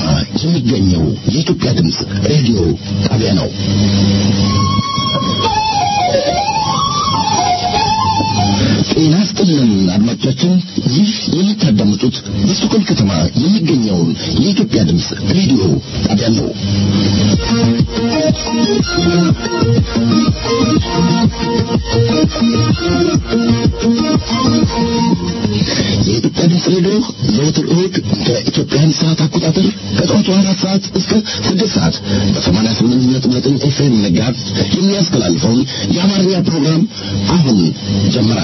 የሚገኘው የኢትዮጵያ ድምፅ ሬዲዮ ጣቢያ ነው። ጤና ይስጥልን አድማጮቻችን፣ ይህ የምታዳምጡት በስቶኮልም ከተማ የሚገኘውን የኢትዮጵያ ድምፅ ሬዲዮ ጣቢያ ነው። የኢትዮጵያ ድምፅ ሬዲዮ ዘወትር እሁድ ከኢትዮጵያን ሰዓት አቆጣጠር ከጠዋቱ አራት ሰዓት እስከ ስድስት ሰዓት በሰማንያ ስምንት ነጥብ ዘጠኝ ኤፍኤም መጋዝ የሚያስተላልፈውን የአማርኛ ፕሮግራም አሁን ጀመረ።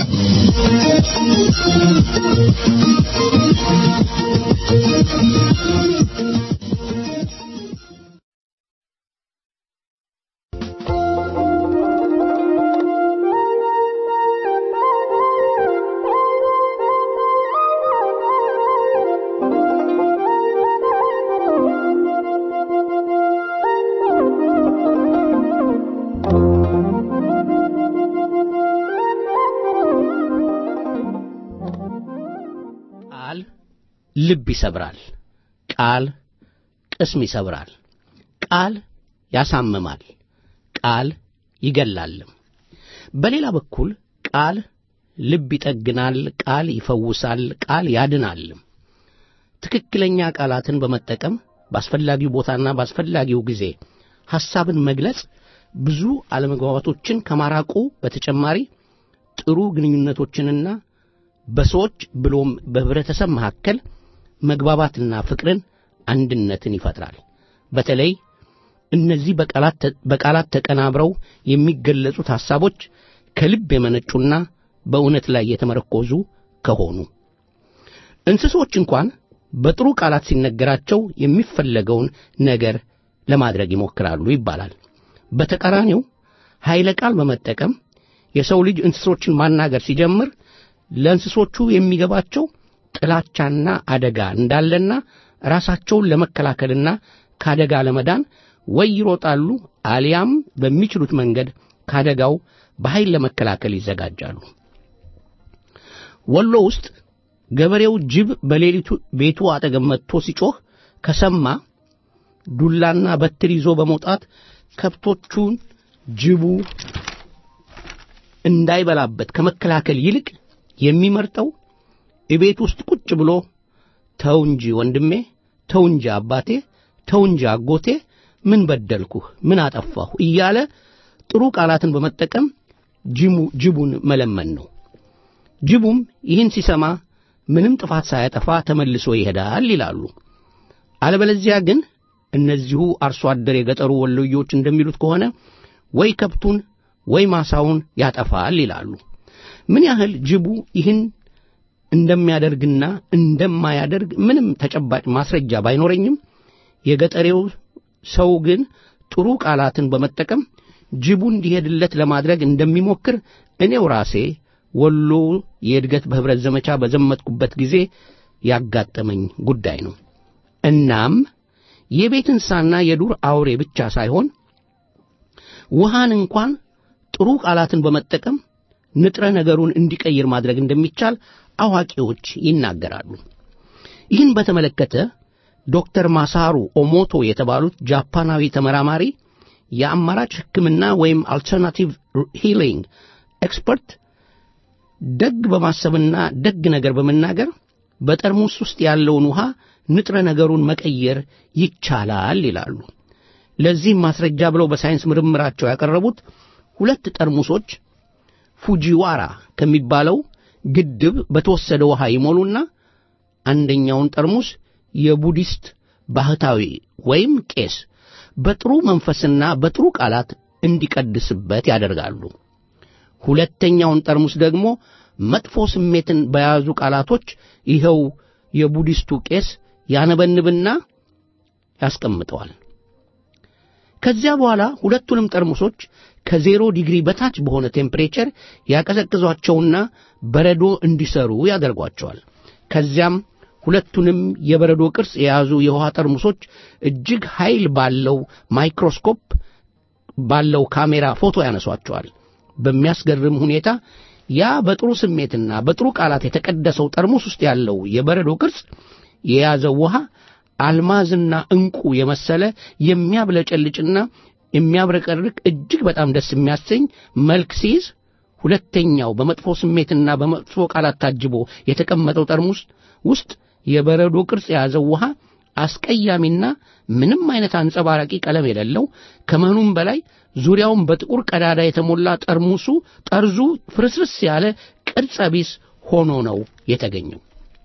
ቃል ልብ ይሰብራል። ቃል ቅስም ይሰብራል። ቃል ያሳምማል። ቃል ይገላልም። በሌላ በኩል ቃል ልብ ይጠግናል። ቃል ይፈውሳል። ቃል ያድናልም። ትክክለኛ ቃላትን በመጠቀም በአስፈላጊው ቦታና በአስፈላጊው ጊዜ ሐሳብን መግለጽ ብዙ አለመግባባቶችን ከማራቁ በተጨማሪ ጥሩ ግንኙነቶችንና በሰዎች ብሎም በህብረተሰብ መካከል መግባባትና ፍቅርን፣ አንድነትን ይፈጥራል። በተለይ እነዚህ በቃላት ተቀናብረው የሚገለጹት ሐሳቦች ከልብ የመነጩና በእውነት ላይ የተመረኮዙ ከሆኑ እንስሶች እንኳን በጥሩ ቃላት ሲነገራቸው የሚፈለገውን ነገር ለማድረግ ይሞክራሉ ይባላል። በተቃራኒው ኃይለ ቃል በመጠቀም የሰው ልጅ እንስሶችን ማናገር ሲጀምር ለእንስሶቹ የሚገባቸው ጥላቻና አደጋ እንዳለና ራሳቸውን ለመከላከልና ከአደጋ ለመዳን ወይ ይሮጣሉ አሊያም በሚችሉት መንገድ ከአደጋው በኃይል ለመከላከል ይዘጋጃሉ። ወሎ ውስጥ ገበሬው ጅብ በሌሊቱ ቤቱ አጠገብ መጥቶ ሲጮህ ከሰማ ዱላና በትር ይዞ በመውጣት ከብቶቹን ጅቡ እንዳይበላበት ከመከላከል ይልቅ የሚመርጠው እቤት ውስጥ ቁጭ ብሎ ተው እንጂ ወንድሜ፣ ተው እንጂ አባቴ፣ ተው እንጂ አጎቴ፣ ምን በደልኩህ፣ ምን አጠፋሁ እያለ ጥሩ ቃላትን በመጠቀም ጅቡን መለመን ነው። ጅቡም ይህን ሲሰማ ምንም ጥፋት ሳያጠፋ ተመልሶ ይሄዳል ይላሉ። አለበለዚያ ግን እነዚሁ አርሶ አደር የገጠሩ ወሎዮች እንደሚሉት ከሆነ ወይ ከብቱን ወይ ማሳውን ያጠፋል ይላሉ። ምን ያህል ጅቡ ይህን እንደሚያደርግና እንደማያደርግ ምንም ተጨባጭ ማስረጃ ባይኖረኝም የገጠሬው ሰው ግን ጥሩ ቃላትን በመጠቀም ጅቡ እንዲሄድለት ለማድረግ እንደሚሞክር እኔው ራሴ ወሎ የእድገት በኅብረት ዘመቻ በዘመትኩበት ጊዜ ያጋጠመኝ ጉዳይ ነው። እናም የቤት እንስሳና የዱር አውሬ ብቻ ሳይሆን ውሃን እንኳን ጥሩ ቃላትን በመጠቀም ንጥረ ነገሩን እንዲቀይር ማድረግ እንደሚቻል አዋቂዎች ይናገራሉ። ይህን በተመለከተ ዶክተር ማሳሩ ኦሞቶ የተባሉት ጃፓናዊ ተመራማሪ የአማራጭ ሕክምና ወይም አልተርናቲቭ ሂሊንግ ኤክስፐርት ደግ በማሰብና ደግ ነገር በመናገር በጠርሙስ ውስጥ ያለውን ውሃ ንጥረ ነገሩን መቀየር ይቻላል ይላሉ። ለዚህም ማስረጃ ብለው በሳይንስ ምርምራቸው ያቀረቡት ሁለት ጠርሙሶች ፉጂዋራ ከሚባለው ግድብ በተወሰደ ውሃ ይሞሉና አንደኛውን ጠርሙስ የቡዲስት ባህታዊ ወይም ቄስ በጥሩ መንፈስና በጥሩ ቃላት እንዲቀድስበት ያደርጋሉ። ሁለተኛውን ጠርሙስ ደግሞ መጥፎ ስሜትን በያዙ ቃላቶች ይኸው የቡዲስቱ ቄስ ያነበንብና ያስቀምጠዋል። ከዚያ በኋላ ሁለቱንም ጠርሙሶች ከዜሮ ዲግሪ በታች በሆነ ቴምፕሬቸር ያቀዘቅዟቸውና በረዶ እንዲሰሩ ያደርጓቸዋል። ከዚያም ሁለቱንም የበረዶ ቅርጽ የያዙ የውሃ ጠርሙሶች እጅግ ኃይል ባለው ማይክሮስኮፕ ባለው ካሜራ ፎቶ ያነሷቸዋል። በሚያስገርም ሁኔታ ያ በጥሩ ስሜትና በጥሩ ቃላት የተቀደሰው ጠርሙስ ውስጥ ያለው የበረዶ ቅርጽ የያዘው ውሃ አልማዝና ዕንቁ የመሰለ የሚያብለጨልጭና የሚያብረቀርቅ እጅግ በጣም ደስ የሚያሰኝ መልክ ሲይዝ ሁለተኛው በመጥፎ ስሜትና በመጥፎ ቃላት ታጅቦ የተቀመጠው ጠርሙስ ውስጥ የበረዶ ቅርጽ የያዘው ውሃ አስቀያሚና ምንም አይነት አንጸባራቂ ቀለም የሌለው ከመሆኑም በላይ ዙሪያውን በጥቁር ቀዳዳ የተሞላ ጠርሙሱ ጠርዙ ፍርስርስ ያለ ቅርጸ ቢስ ሆኖ ነው የተገኘው።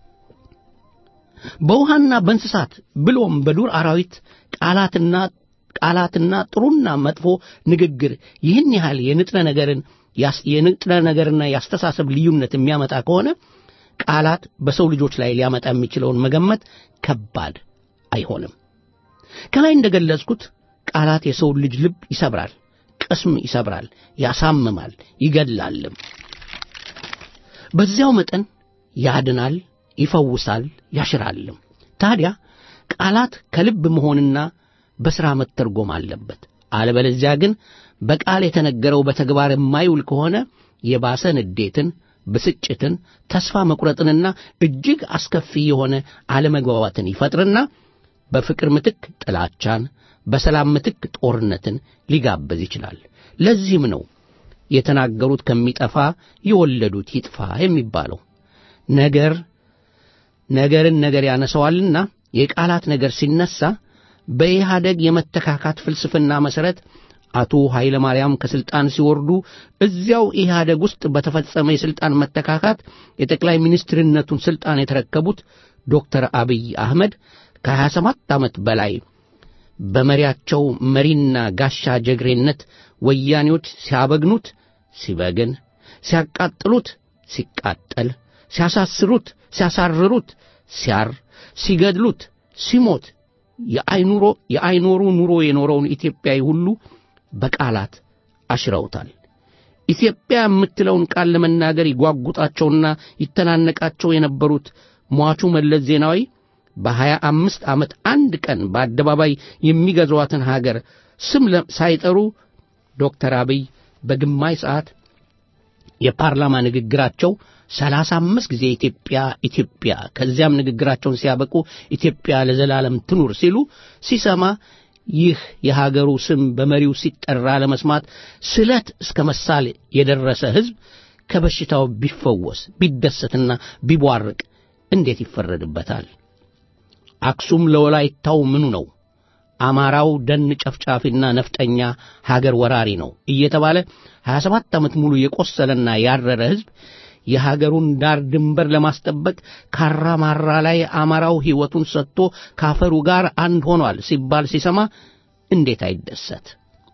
በውሃና በእንስሳት ብሎም በዱር አራዊት ቃላትና ቃላትና ጥሩና መጥፎ ንግግር ይህን ያህል የንጥረ ነገርን የንጥረ ነገርና የአስተሳሰብ ልዩነት የሚያመጣ ከሆነ ቃላት በሰው ልጆች ላይ ሊያመጣ የሚችለውን መገመት ከባድ አይሆንም። ከላይ እንደገለጽኩት ቃላት የሰውን ልጅ ልብ ይሰብራል፣ ቅስም ይሰብራል፣ ያሳምማል፣ ይገድላልም። በዚያው መጠን ያድናል፣ ይፈውሳል፣ ያሽራልም። ታዲያ ቃላት ከልብ መሆንና በሥራ መተርጎም አለበት። አለበለዚያ ግን በቃል የተነገረው በተግባር የማይውል ከሆነ የባሰ ንዴትን፣ ብስጭትን፣ ተስፋ መቁረጥንና እጅግ አስከፊ የሆነ አለመግባባትን ይፈጥርና በፍቅር ምትክ ጥላቻን፣ በሰላም ምትክ ጦርነትን ሊጋበዝ ይችላል። ለዚህም ነው የተናገሩት ከሚጠፋ የወለዱት ይጥፋ የሚባለው። ነገር ነገርን ነገር ያነሰዋልና የቃላት ነገር ሲነሳ በኢህአደግ የመተካካት ፍልስፍና መሠረት አቶ ኃይለ ማርያም ከሥልጣን ሲወርዱ እዚያው ኢህአደግ ውስጥ በተፈጸመ የሥልጣን መተካካት የጠቅላይ ሚኒስትርነቱን ሥልጣን የተረከቡት ዶክተር አብይ አህመድ ከሀያ ሰባት ዓመት በላይ በመሪያቸው መሪና ጋሻ ጀግሬነት ወያኔዎች ሲያበግኑት ሲበግን፣ ሲያቃጥሉት ሲቃጠል፣ ሲያሳስሩት ሲያሳርሩት ሲያር፣ ሲገድሉት ሲሞት የአይኑሮ የአይኖሩ ኑሮ የኖረውን ኢትዮጵያዊ ሁሉ በቃላት አሽረውታል። ኢትዮጵያ የምትለውን ቃል ለመናገር ይጓጉጣቸውና ይተናነቃቸው የነበሩት ሟቹ መለስ ዜናዊ በሀያ አምስት ዓመት አንድ ቀን በአደባባይ የሚገዟትን ሀገር ስም ሳይጠሩ ዶክተር አብይ በግማሽ ሰዓት የፓርላማ ንግግራቸው ሰላሳ አምስት ጊዜ ኢትዮጵያ ኢትዮጵያ ከዚያም ንግግራቸውን ሲያበቁ ኢትዮጵያ ለዘላለም ትኑር ሲሉ ሲሰማ ይህ የሀገሩ ስም በመሪው ሲጠራ ለመስማት ስለት እስከ መሳል የደረሰ ሕዝብ ከበሽታው ቢፈወስ ቢደሰትና ቢቧርቅ እንዴት ይፈረድበታል? አክሱም ለወላይታው ምኑ ነው? አማራው ደን ጨፍጫፊና ነፍጠኛ ሀገር ወራሪ ነው እየተባለ 27 ዓመት ሙሉ የቆሰለና ያረረ ሕዝብ የሀገሩን ዳር ድንበር ለማስጠበቅ ካራ ማራ ላይ አማራው ሕይወቱን ሰጥቶ ካፈሩ ጋር አንድ ሆኗል ሲባል ሲሰማ እንዴት አይደሰት?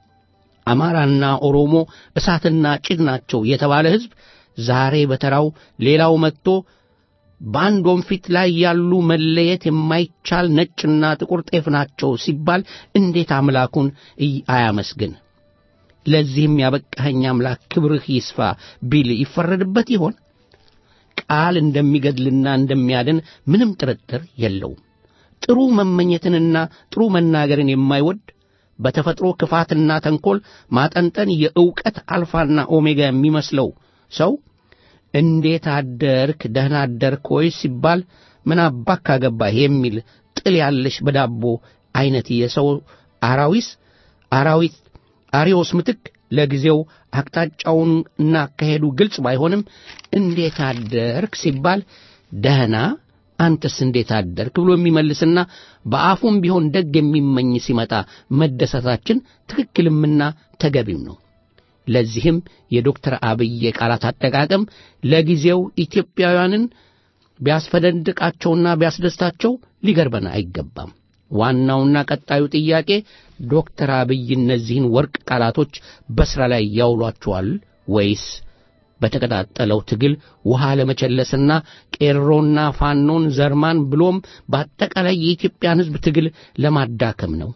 አማራና ኦሮሞ እሳትና ጭድ ናቸው የተባለ ሕዝብ ዛሬ በተራው ሌላው መጥቶ በአንድ ወንፊት ላይ ያሉ መለየት የማይቻል ነጭና ጥቁር ጤፍ ናቸው ሲባል እንዴት አምላኩን አያመስግን? ለዚህም ያበቃኸኝ አምላክ ክብርህ ይስፋ ቢል ይፈረድበት ይሆን? ቃል እንደሚገድልና እንደሚያድን ምንም ጥርጥር የለውም። ጥሩ መመኘትንና ጥሩ መናገርን የማይወድ በተፈጥሮ ክፋትና ተንኰል ማጠንጠን የዕውቀት አልፋና ኦሜጋ የሚመስለው ሰው እንዴት አደርክ ደህና አደርክ ወይ ሲባል ምን አባክ አገባህ የሚል ጥል ያለሽ በዳቦ አይነት የሰው አራዊስ አራዊት አሪዮስ ምትክ ለጊዜው አቅጣጫውን እና አካሄዱ ግልጽ ባይሆንም እንዴት አደርክ ሲባል ደህና አንተስ እንዴት አደርክ ብሎ የሚመልስና በአፉም ቢሆን ደግ የሚመኝ ሲመጣ መደሰታችን ትክክልምና ተገቢም ነው። ለዚህም የዶክተር አብይ የቃላት አጠቃቀም ለጊዜው ኢትዮጵያውያንን ቢያስፈደንድቃቸውና ቢያስደስታቸው ሊገርበን አይገባም። ዋናውና ቀጣዩ ጥያቄ ዶክተር አብይ እነዚህን ወርቅ ቃላቶች በሥራ ላይ ያውሏቸዋል ወይስ በተቀጣጠለው ትግል ውሃ ለመቸለስና ቄሮና ፋኖን ዘርማን ብሎም በአጠቃላይ የኢትዮጵያን ሕዝብ ትግል ለማዳከም ነው?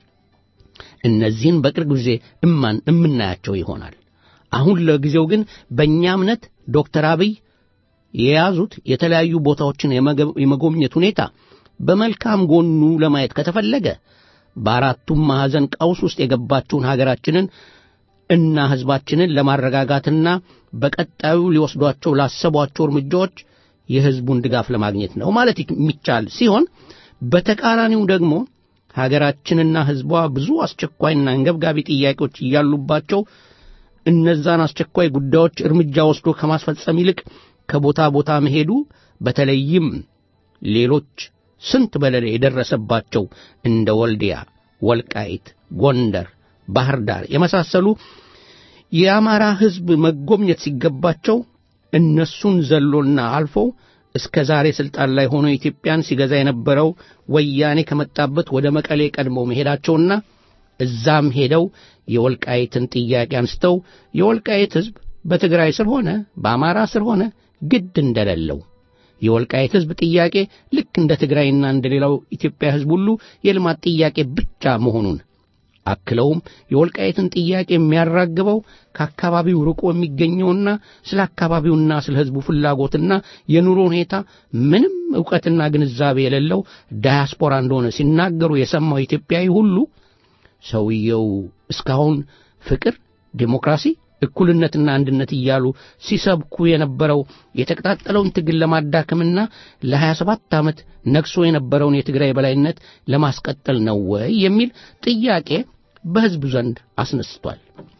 እነዚህን በቅርብ ጊዜ እማን እምናያቸው ይሆናል። አሁን ለጊዜው ግን በእኛ እምነት ዶክተር አብይ የያዙት የተለያዩ ቦታዎችን የመጎብኘት ሁኔታ በመልካም ጎኑ ለማየት ከተፈለገ በአራቱም ማዕዘን ቀውስ ውስጥ የገባችውን ሀገራችንን እና ሕዝባችንን ለማረጋጋትና በቀጣዩ ሊወስዷቸው ላሰቧቸው እርምጃዎች የሕዝቡን ድጋፍ ለማግኘት ነው ማለት የሚቻል ሲሆን በተቃራኒው ደግሞ ሀገራችንና ሕዝቧ ብዙ አስቸኳይና አንገብጋቢ ጥያቄዎች እያሉባቸው እነዛን አስቸኳይ ጉዳዮች እርምጃ ወስዶ ከማስፈጸም ይልቅ ከቦታ ቦታ መሄዱ በተለይም ሌሎች ስንት በደል የደረሰባቸው እንደ ወልዲያ፣ ወልቃይት፣ ጎንደር፣ ባህር ዳር የመሳሰሉ የአማራ ሕዝብ መጎብኘት ሲገባቸው እነሱን ዘሎና አልፎ እስከ ዛሬ ሥልጣን ላይ ሆኖ ኢትዮጵያን ሲገዛ የነበረው ወያኔ ከመጣበት ወደ መቀሌ ቀድመው መሄዳቸውና እዛም ሄደው የወልቃይትን ጥያቄ አንስተው የወልቃይት ሕዝብ በትግራይ ስር ሆነ በአማራ ስር ሆነ ግድ እንደሌለው የወልቃይት ሕዝብ ጥያቄ ልክ እንደ ትግራይና እንደ ሌላው ኢትዮጵያ ሕዝብ ሁሉ የልማት ጥያቄ ብቻ መሆኑን አክለውም የወልቃይትን ጥያቄ የሚያራግበው ከአካባቢው ርቆ የሚገኘውና ስለ አካባቢውና ስለ ሕዝቡ ፍላጎትና የኑሮ ሁኔታ ምንም ዕውቀትና ግንዛቤ የሌለው ዳያስፖራ እንደሆነ ሲናገሩ የሰማው ኢትዮጵያዊ ሁሉ ሰውየው እስካሁን ፍቅር፣ ዴሞክራሲ፣ እኩልነትና አንድነት እያሉ ሲሰብኩ የነበረው የተቀጣጠለውን ትግል ለማዳከምና ለሀያ ሰባት ዓመት ነግሶ የነበረውን የትግራይ በላይነት ለማስቀጠል ነው ወይ የሚል ጥያቄ በሕዝቡ ዘንድ አስነስቷል።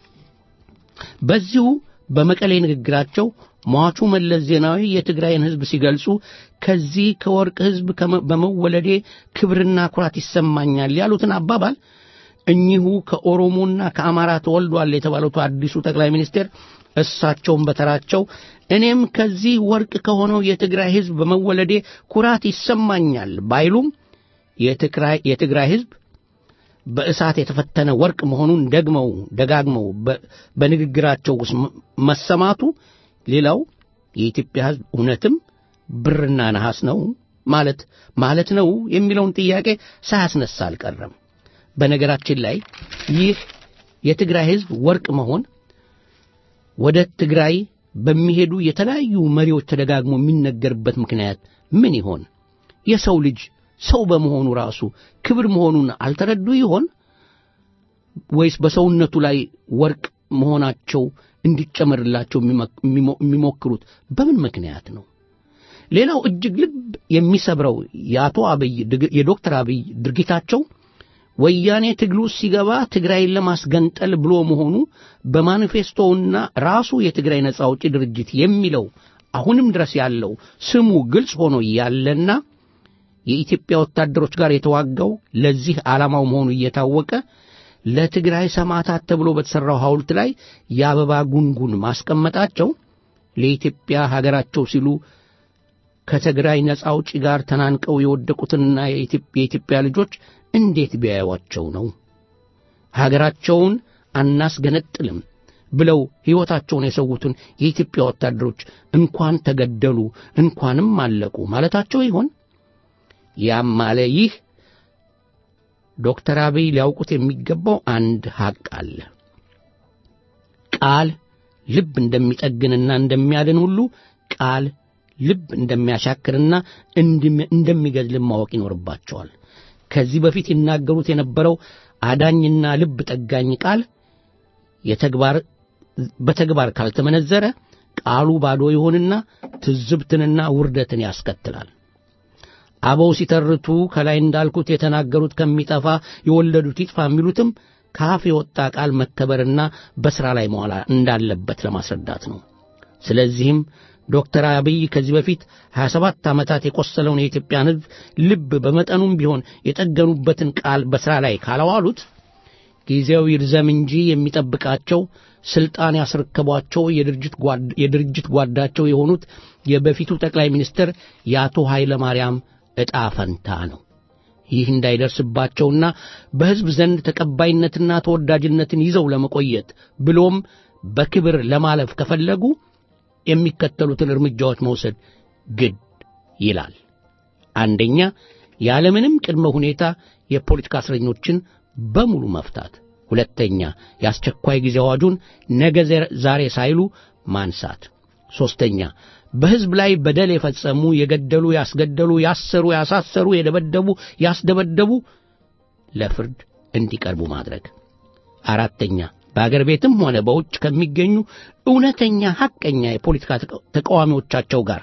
በዚሁ በመቀሌ ንግግራቸው ሟቹ መለስ ዜናዊ የትግራይን ሕዝብ ሲገልጹ ከዚህ ከወርቅ ሕዝብ በመወለዴ ክብርና ኩራት ይሰማኛል ያሉትን አባባል እኚሁ ከኦሮሞና ከአማራ ተወልዷል የተባሉት አዲሱ ጠቅላይ ሚኒስቴር እሳቸውን በተራቸው እኔም ከዚህ ወርቅ ከሆነው የትግራይ ሕዝብ በመወለዴ ኩራት ይሰማኛል ባይሉም የትግራይ ሕዝብ በእሳት የተፈተነ ወርቅ መሆኑን ደግመው ደጋግመው በንግግራቸው ውስጥ መሰማቱ ሌላው የኢትዮጵያ ሕዝብ እውነትም ብርና ነሐስ ነው ማለት ማለት ነው የሚለውን ጥያቄ ሳያስነሳ አልቀረም። በነገራችን ላይ ይህ የትግራይ ሕዝብ ወርቅ መሆን ወደ ትግራይ በሚሄዱ የተለያዩ መሪዎች ተደጋግሞ የሚነገርበት ምክንያት ምን ይሆን? የሰው ልጅ ሰው በመሆኑ ራሱ ክብር መሆኑን አልተረዱ ይሆን? ወይስ በሰውነቱ ላይ ወርቅ መሆናቸው እንዲጨመርላቸው የሚሞክሩት በምን ምክንያት ነው? ሌላው እጅግ ልብ የሚሰብረው የአቶ አብይ የዶክተር አብይ ድርጊታቸው ወያኔ ትግሉ ሲገባ ትግራይን ለማስገንጠል ብሎ መሆኑ በማኒፌስቶውና ራሱ የትግራይ ነጻ አውጪ ድርጅት የሚለው አሁንም ድረስ ያለው ስሙ ግልጽ ሆኖ ያለና የኢትዮጵያ ወታደሮች ጋር የተዋጋው ለዚህ ዓላማው መሆኑ እየታወቀ ለትግራይ ሰማዕታት ተብሎ በተሠራው ሐውልት ላይ የአበባ ጉንጉን ማስቀመጣቸው ለኢትዮጵያ ሀገራቸው ሲሉ ከትግራይ ነጻ አውጪ ጋር ተናንቀው የወደቁትንና የኢትዮጵያ ልጆች እንዴት ቢያዩዋቸው ነው? ሀገራቸውን አናስገነጥልም ብለው ሕይወታቸውን የሰዉትን የኢትዮጵያ ወታደሮች እንኳን ተገደሉ እንኳንም አለቁ ማለታቸው ይሆን? ያም ማለ ይህ ዶክተር አብይ ሊያውቁት የሚገባው አንድ ሐቅ አለ። ቃል ልብ እንደሚጠግንና እንደሚያድን ሁሉ ቃል ልብ እንደሚያሻክርና እንደሚገድልም ማወቅ ይኖርባቸዋል። ከዚህ በፊት ይናገሩት የነበረው አዳኝና ልብ ጠጋኝ ቃል የተግባር በተግባር ካልተመነዘረ ቃሉ ባዶ ይሆንና ትዝብትንና ውርደትን ያስከትላል። አበው ሲተርቱ ከላይ እንዳልኩት የተናገሩት ከሚጠፋ የወለዱት ይጥፋ የሚሉትም ከአፍ የወጣ ቃል መከበርና በሥራ ላይ መዋል እንዳለበት ለማስረዳት ነው። ስለዚህም ዶክተር አብይ ከዚህ በፊት 27 ዓመታት የቆሰለውን የኢትዮጵያን ሕዝብ ልብ በመጠኑም ቢሆን የጠገኑበትን ቃል በሥራ ላይ ካላዋሉት ጊዜው ይርዘም እንጂ የሚጠብቃቸው ስልጣን ያስረከቧቸው የድርጅት ጓዳቸው የሆኑት የበፊቱ ጠቅላይ ሚኒስትር የአቶ ኃይለ ማርያም ዕጣ ፈንታ ነው። ይህ እንዳይደርስባቸውና በሕዝብ ዘንድ ተቀባይነትና ተወዳጅነትን ይዘው ለመቆየት ብሎም በክብር ለማለፍ ከፈለጉ የሚከተሉትን እርምጃዎች መውሰድ ግድ ይላል። አንደኛ፣ ያለምንም ቅድመ ሁኔታ የፖለቲካ እስረኞችን በሙሉ መፍታት። ሁለተኛ፣ የአስቸኳይ ጊዜ አዋጁን ነገ ዛሬ ሳይሉ ማንሳት። ሦስተኛ፣ በሕዝብ ላይ በደል የፈጸሙ የገደሉ፣ ያስገደሉ፣ ያሰሩ፣ ያሳሰሩ፣ የደበደቡ፣ ያስደበደቡ ለፍርድ እንዲቀርቡ ማድረግ። አራተኛ በአገር ቤትም ሆነ በውጭ ከሚገኙ እውነተኛ ሐቀኛ የፖለቲካ ተቃዋሚዎቻቸው ጋር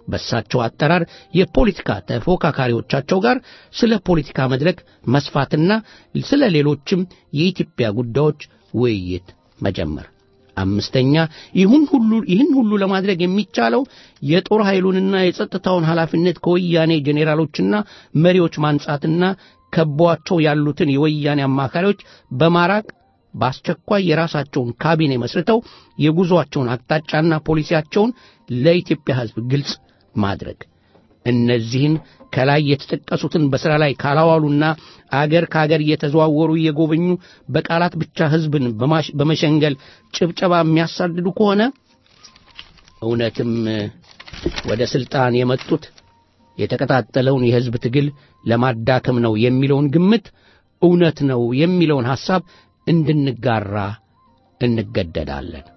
በሳቸው አጠራር የፖለቲካ ተፎካካሪዎቻቸው ጋር ስለ ፖለቲካ መድረክ መስፋትና ስለ ሌሎችም የኢትዮጵያ ጉዳዮች ውይይት መጀመር። አምስተኛ ይሁን ሁሉ ይህን ሁሉ ለማድረግ የሚቻለው የጦር ኃይሉንና የጸጥታውን ኃላፊነት ከወያኔ ጄኔራሎችና መሪዎች ማንጻትና ከቧቸው ያሉትን የወያኔ አማካሪዎች በማራቅ በአስቸኳይ የራሳቸውን ካቢኔ መስርተው የጉዞአቸውን አቅጣጫና ፖሊሲያቸውን ለኢትዮጵያ ሕዝብ ግልጽ ማድረግ እነዚህን ከላይ የተጠቀሱትን በሥራ ላይ ካላዋሉና አገር ከአገር እየተዘዋወሩ እየጎበኙ በቃላት ብቻ ሕዝብን በመሸንገል ጭብጨባ የሚያሳድዱ ከሆነ እውነትም ወደ ሥልጣን የመጡት የተቀጣጠለውን የሕዝብ ትግል ለማዳከም ነው የሚለውን ግምት እውነት ነው የሚለውን ሐሳብ እንድንጋራ እንገደዳለን።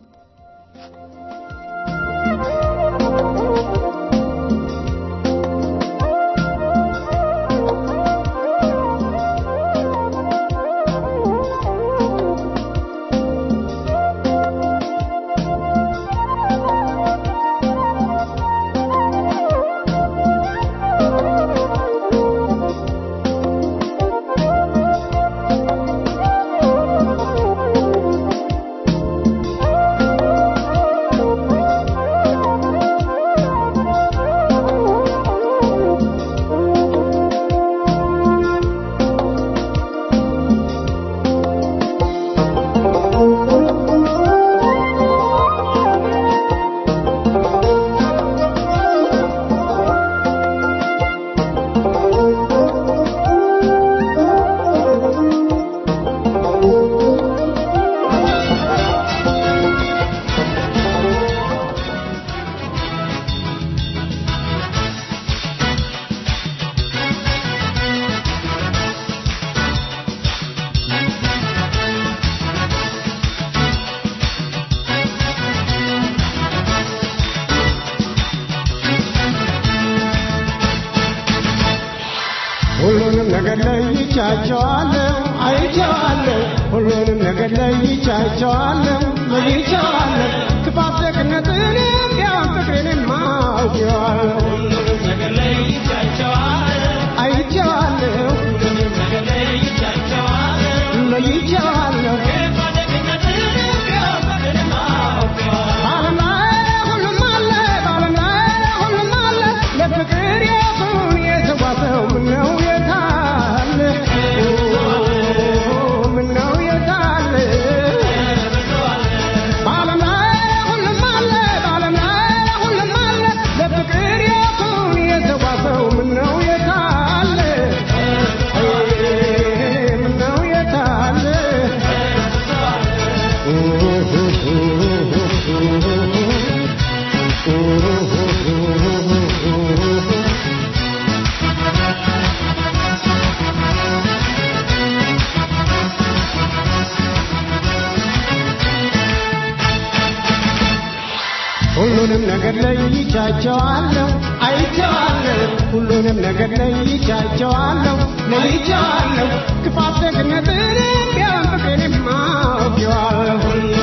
ሁሉንም ነገር ለይቻቸዋለሁ፣ አይቼዋለሁ። ሁሉንም ነገር ለይቻቸዋለሁ፣ ለይቼዋለሁ። ክፋት ደግነትንም ቢያንስ ፍቅሬንም አውቄዋለሁ፣ አይቼዋለሁ፣ ለይቼዋለሁ። በዓለም ላይ ሁሉም አለ፣ በዓለም ላይ ሁሉም አለ። ለፍቅር የቱን የተጓዘው ምነው የታለ? ምነው የታለ? በዓለም ላይ ሁሉም አለ፣ በዓለም ላይ ሁሉም አለ። ለፍቅር የቱን የተጓዘው ምነው የታለ? ምነው የታለ? ሁሉንም ነገር ለይቻቸዋለሁ፣ አይቼዋለሁ። ሁሉንም ነገር ለይቻቸዋለሁ፣ ለይቼዋለሁ። ክፋት ደግነትንም ቢያንስ ፍቅሬንም አውቄዋለሁ፣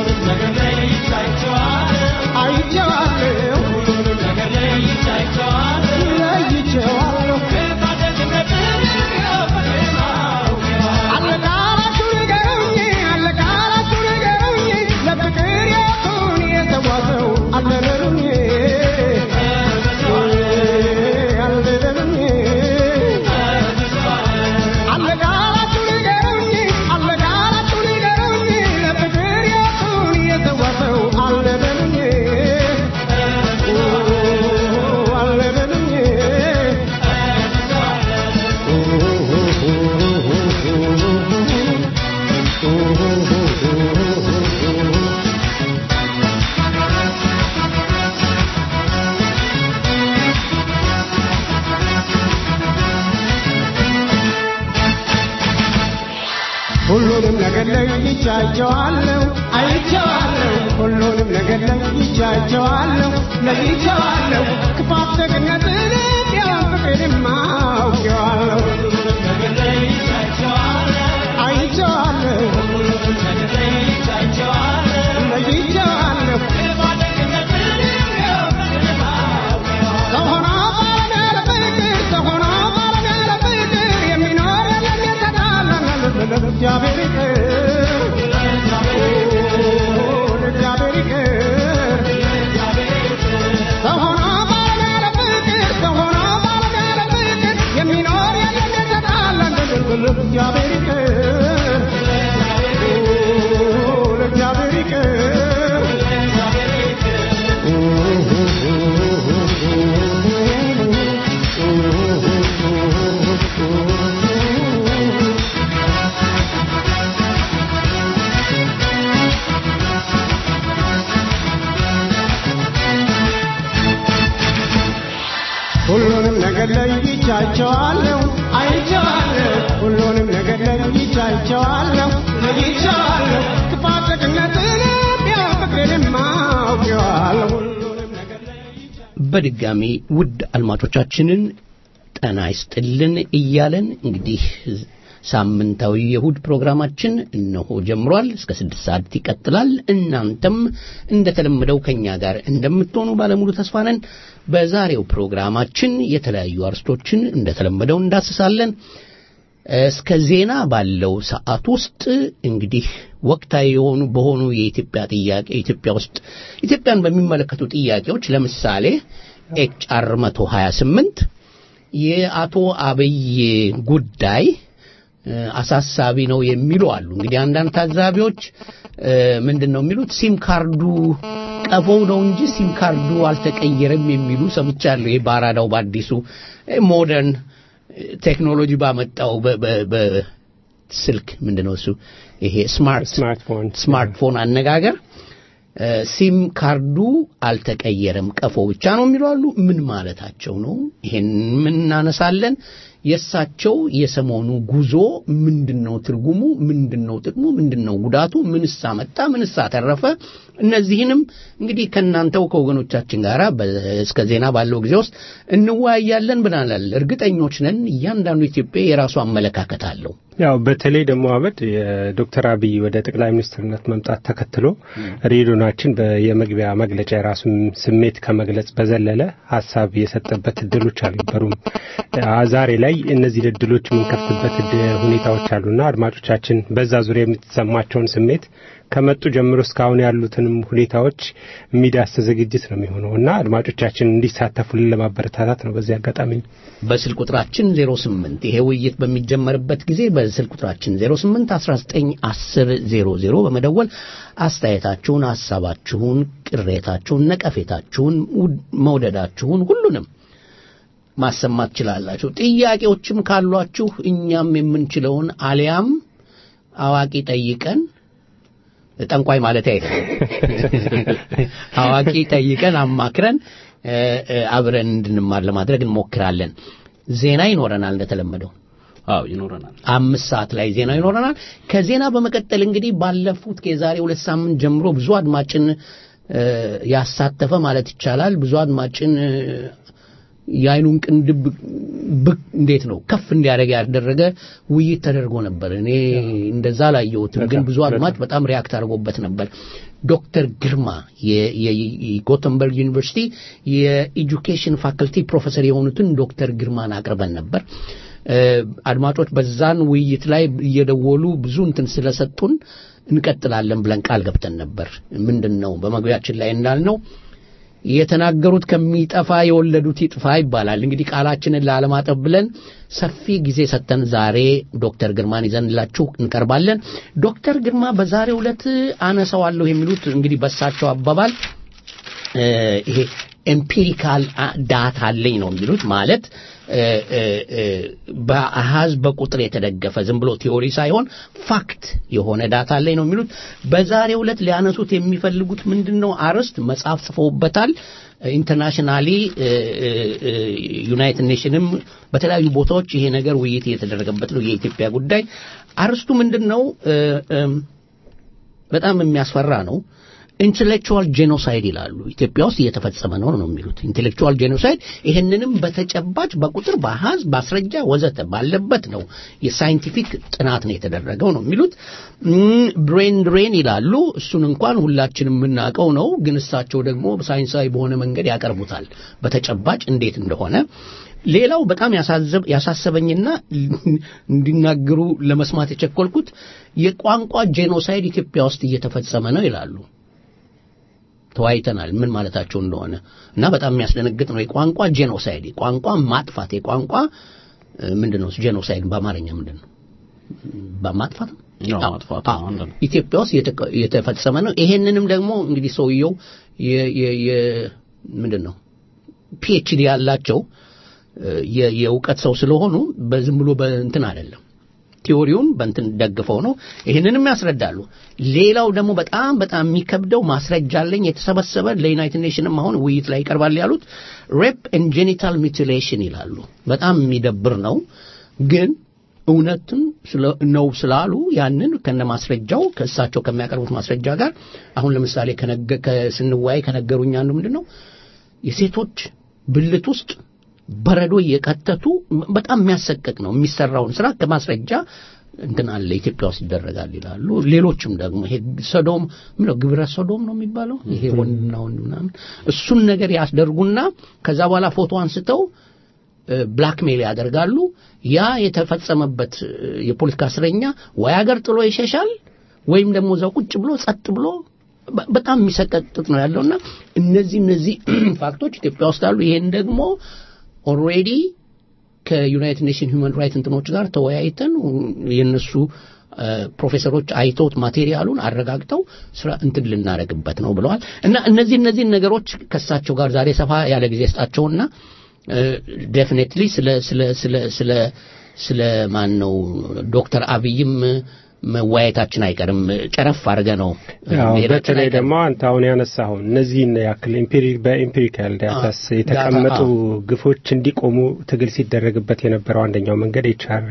አይቼዋለሁ፣ ለይቼዋለሁ። አለቃላችሁ ንገሩኝ፣ አለቃላችሁ ንገሩኝ፣ ለፍቅር የቱን የተጓዘው አለበሉኝ፣ አለበሉኝ። አለቃላችሁ ንገሩኝ፣ አለቃላችሁ ንገሩኝ፣ ለፍቅር የቱን የተጓዘው አለበሉኝ፣ አለበሉኝ። ሁሉንም ነገር ለይቻቸዋለሁ፣ አይቼዋለሁ። ሁሉንም ነገር ለይቻቸዋለሁ፣ ለይቼዋለሁ። ክፋት ደግነትንም ቢያንስ ፍቅሬንም አውቄዋለሁ፣ አይቼዋለሁ፣ ለይቼዋለሁ። ሰው ሆኖ ሁሉንም ነገር ለይቻቸዋለሁ አይቼዋለሁ ሁሉንም ነገር ለይቻቸዋለሁ ለይቻለሁ ክፋት ደግነትንም ያው ፍቅሬንም አውቄዋለሁ ሁሉንም ነገር በድጋሚ ውድ አድማጮቻችንን ጤና ይስጥልን እያለን እንግዲህ ሳምንታዊ የእሁድ ፕሮግራማችን እነሆ ጀምሯል። እስከ ስድስት ሰዓት ይቀጥላል። እናንተም እንደተለመደው ከኛ ጋር እንደምትሆኑ ባለሙሉ ተስፋ ነን። በዛሬው ፕሮግራማችን የተለያዩ አርስቶችን እንደተለመደው እንዳስሳለን። እስከ ዜና ባለው ሰዓት ውስጥ እንግዲህ ወቅታዊ የሆኑ በሆኑ የኢትዮጵያ ጥያቄ ኢትዮጵያ ውስጥ ኢትዮጵያን በሚመለከቱ ጥያቄዎች ለምሳሌ ኤችአር 128 የአቶ አብይ ጉዳይ አሳሳቢ ነው የሚሉ አሉ። እንግዲህ አንዳንድ ታዛቢዎች ምንድን ነው የሚሉት ሲም ካርዱ ቀፎው ነው እንጂ ሲም ካርዱ አልተቀየረም የሚሉ ሰምቻለሁ። ይሄ በአራዳው በአዲሱ ሞደርን ቴክኖሎጂ ባመጣው በስልክ ምንድን ነው እሱ ይሄ ስማርት ስማርትፎን ስማርትፎን አነጋገር ሲም ካርዱ አልተቀየረም ቀፎ ብቻ ነው የሚሉ አሉ። ምን ማለታቸው ነው? ይሄን ምን እናነሳለን። የእሳቸው የሰሞኑ ጉዞ ምንድን ነው ትርጉሙ? ምንድን ነው ጥቅሙ? ምንድን ነው ጉዳቱ? ምንስ አመጣ? ምንስ አተረፈ? እነዚህንም እንግዲህ ከእናንተው ከወገኖቻችን ጋር እስከ ዜና ባለው ጊዜ ውስጥ እንወያያለን ብናላል። እርግጠኞች ነን እያንዳንዱ ኢትዮጵያ የራሱ አመለካከት አለው። ያው በተለይ ደግሞ አመድ የዶክተር አብይ ወደ ጠቅላይ ሚኒስትርነት መምጣት ተከትሎ ሬዲዮናችን የመግቢያ መግለጫ የራሱን ስሜት ከመግለጽ በዘለለ ሀሳብ የሰጠበት እድሎች አልነበሩም። ዛሬ ላይ እነዚህ እድሎች የምንከፍትበት ሁኔታዎች አሉና አድማጮቻችን በዛ ዙሪያ የምትሰማቸውን ስሜት ከመጡ ጀምሮ እስካሁን ያሉትንም ሁኔታዎች የሚዳስ ዝግጅት ነው የሚሆነው እና አድማጮቻችን እንዲሳተፉልን ለማበረታታት ነው። በዚህ አጋጣሚ በስልክ ቁጥራችን 08 ይሄ ውይይት በሚጀመርበት ጊዜ በስልክ ቁጥራችን 08 19 10 00 በመደወል አስተያየታችሁን፣ ሐሳባችሁን፣ ቅሬታችሁን፣ ነቀፌታችሁን፣ መውደዳችሁን ሁሉንም ማሰማት ትችላላችሁ። ጥያቄዎችም ካሏችሁ እኛም የምንችለውን አሊያም አዋቂ ጠይቀን ጠንቋይ ማለት አይደለም። አዋቂ ጠይቀን አማክረን አብረን እንድንማር ለማድረግ እንሞክራለን። ዜና ይኖረናል እንደተለመደው። አዎ ይኖረናል። አምስት ሰዓት ላይ ዜና ይኖረናል። ከዜና በመቀጠል እንግዲህ ባለፉት የዛሬ ሁለት ሳምንት ጀምሮ ብዙ አድማጭን ያሳተፈ ማለት ይቻላል ብዙ አድማጭን የአይኑን ቅንድብ ብቅ እንዴት ነው ከፍ እንዲያደርግ ያደረገ ውይይት ተደርጎ ነበር። እኔ እንደዛ ላየሁትም፣ ግን ብዙ አድማጭ በጣም ሪያክት አድርጎበት ነበር። ዶክተር ግርማ የጎተንበርግ ዩኒቨርሲቲ የኤጁኬሽን ፋክልቲ ፕሮፌሰር የሆኑትን ዶክተር ግርማን አቅርበን ነበር። አድማጮች በዛን ውይይት ላይ እየደወሉ ብዙ እንትን ስለሰጡን እንቀጥላለን ብለን ቃል ገብተን ነበር። ምንድን ነው በመግቢያችን ላይ እንዳልነው የተናገሩት ከሚጠፋ የወለዱት ይጥፋ ይባላል። እንግዲህ ቃላችንን ላለማጠብ ብለን ሰፊ ጊዜ ሰጥተን ዛሬ ዶክተር ግርማን ይዘንላችሁ እንቀርባለን። ዶክተር ግርማ በዛሬው ዕለት አነሳዋለሁ የሚሉት እንግዲህ በሳቸው አባባል ይሄ ኤምፒሪካል ዳታ አለኝ ነው የሚሉት ማለት በአሃዝ በቁጥር የተደገፈ ዝም ብሎ ቲዮሪ ሳይሆን ፋክት የሆነ ዳታ አለኝ ነው የሚሉት። በዛሬው ዕለት ሊያነሱት የሚፈልጉት ምንድን ነው? አርዕስት መጽሐፍ ጽፈውበታል። ኢንተርናሽናሊ ዩናይትድ ኔሽንም በተለያዩ ቦታዎች ይሄ ነገር ውይይት እየተደረገበት ነው። የኢትዮጵያ ጉዳይ አርዕስቱ ምንድን ነው? በጣም የሚያስፈራ ነው። ኢንቴሌክቹዋል ጄኖሳይድ ይላሉ። ኢትዮጵያ ውስጥ እየተፈጸመ ነው ነው የሚሉት ኢንቴሌክቹዋል ጄኖሳይድ። ይህንንም በተጨባጭ በቁጥር በአሃዝ ማስረጃ ወዘተ ባለበት ነው የሳይንቲፊክ ጥናት ነው የተደረገው ነው የሚሉት። ብሬን ድሬን ይላሉ። እሱን እንኳን ሁላችንም የምናውቀው ነው፣ ግን እሳቸው ደግሞ ሳይንሳዊ በሆነ መንገድ ያቀርቡታል በተጨባጭ እንዴት እንደሆነ። ሌላው በጣም ያሳሰበኝና እንዲናገሩ ለመስማት የቸኮልኩት የቋንቋ ጄኖሳይድ ኢትዮጵያ ውስጥ እየተፈጸመ ነው ይላሉ። ተወያይተናል ምን ማለታቸው እንደሆነ እና በጣም የሚያስደነግጥ ነው። የቋንቋ ጄኖሳይድ የቋንቋ ማጥፋት የቋንቋ ምንድን ነው ጄኖሳይድ በአማርኛ ምንድን ነው? በማጥፋት ያው አዎ፣ ማጥፋቱ አዎ። አንድ ነው። ኢትዮጵያ ውስጥ የተቀ- የተፈጸመ ነው። ይሄንንም ደግሞ እንግዲህ ሰውየው የ- የ- የ- ምንድን ነው ፒኤችዲ ያላቸው እ፣ የ- የእውቀት ሰው ስለሆኑ በዝም ብሎ በእንትን አይደለም ቲዎሪውን በእንትን ደግፈው ነው ይህንንም ያስረዳሉ። ሌላው ደግሞ በጣም በጣም የሚከብደው ማስረጃ አለኝ የተሰበሰበ ለዩናይትድ ኔሽንም አሁን ውይይት ላይ ይቀርባል ያሉት ሬፕ ኤንድ ጄኒታል ሚቲሌሽን ይላሉ። በጣም የሚደብር ነው ግን እውነትን ስለ- ነው ስላሉ ያንን ከነ ማስረጃው ከእሳቸው ከሚያቀርቡት ማስረጃ ጋር አሁን ለምሳሌ ከነገ- ከ- ስንወያይ ከነገሩኝ አንዱ ምንድን ነው የሴቶች ብልት ውስጥ በረዶ እየቀተቱ በጣም የሚያሰቅቅ ነው የሚሰራውን ስራ ከማስረጃ እንትን አለ ኢትዮጵያ ውስጥ ይደረጋል ይላሉ። ሌሎችም ደግሞ ይሄ ሰዶም ምነው ግብረ ሰዶም ነው የሚባለው ይሄ ወንድና ወንድ ምናምን እሱን ነገር ያስደርጉና ከዛ በኋላ ፎቶ አንስተው ብላክሜል ያደርጋሉ። ያ የተፈጸመበት እ፣ የፖለቲካ እስረኛ ወይ ሀገር ጥሎ ይሸሻል ወይም ደግሞ እዛው ቁጭ ብሎ ጸጥ ብሎ በ- በጣም የሚሰቀጥጥ ነው ያለውና እነዚህ እነዚህ ፋክቶች ኢትዮጵያ ውስጥ አሉ። ይሄን ደግሞ ኦልሬዲ ከዩናይትድ ኔሽን ሁማን ራይት እንትኖች ጋር ተወያይተን የነሱ እ፣ ፕሮፌሰሮች አይተውት ማቴሪያሉን አረጋግጠው ስራ እንትን ልናደርግበት ነው ብለዋል። እና እነዚህ እነዚህን ነገሮች ከሳቸው ጋር ዛሬ ሰፋ ያለ ጊዜ ስጣቸውና ዴፊኔትሊ ስለ ስለ ስለ ስለ ስለ ማን ነው ዶክተር አብይም መወያየታችን አይቀርም። ጨረፍ አድርገ ነው ያው መሄዳችን በተለይ አይቀርም። ደግሞ አንተ አሁን ያነሳኸውን እነዚህን ያክል ኤምፒሪ- በኤምፒሪካል ዳታስ አ- የተቀመጡ ዳታ፣ ግፎች እንዲቆሙ ትግል ሲደረግበት የነበረው አንደኛው መንገድ ኤችአር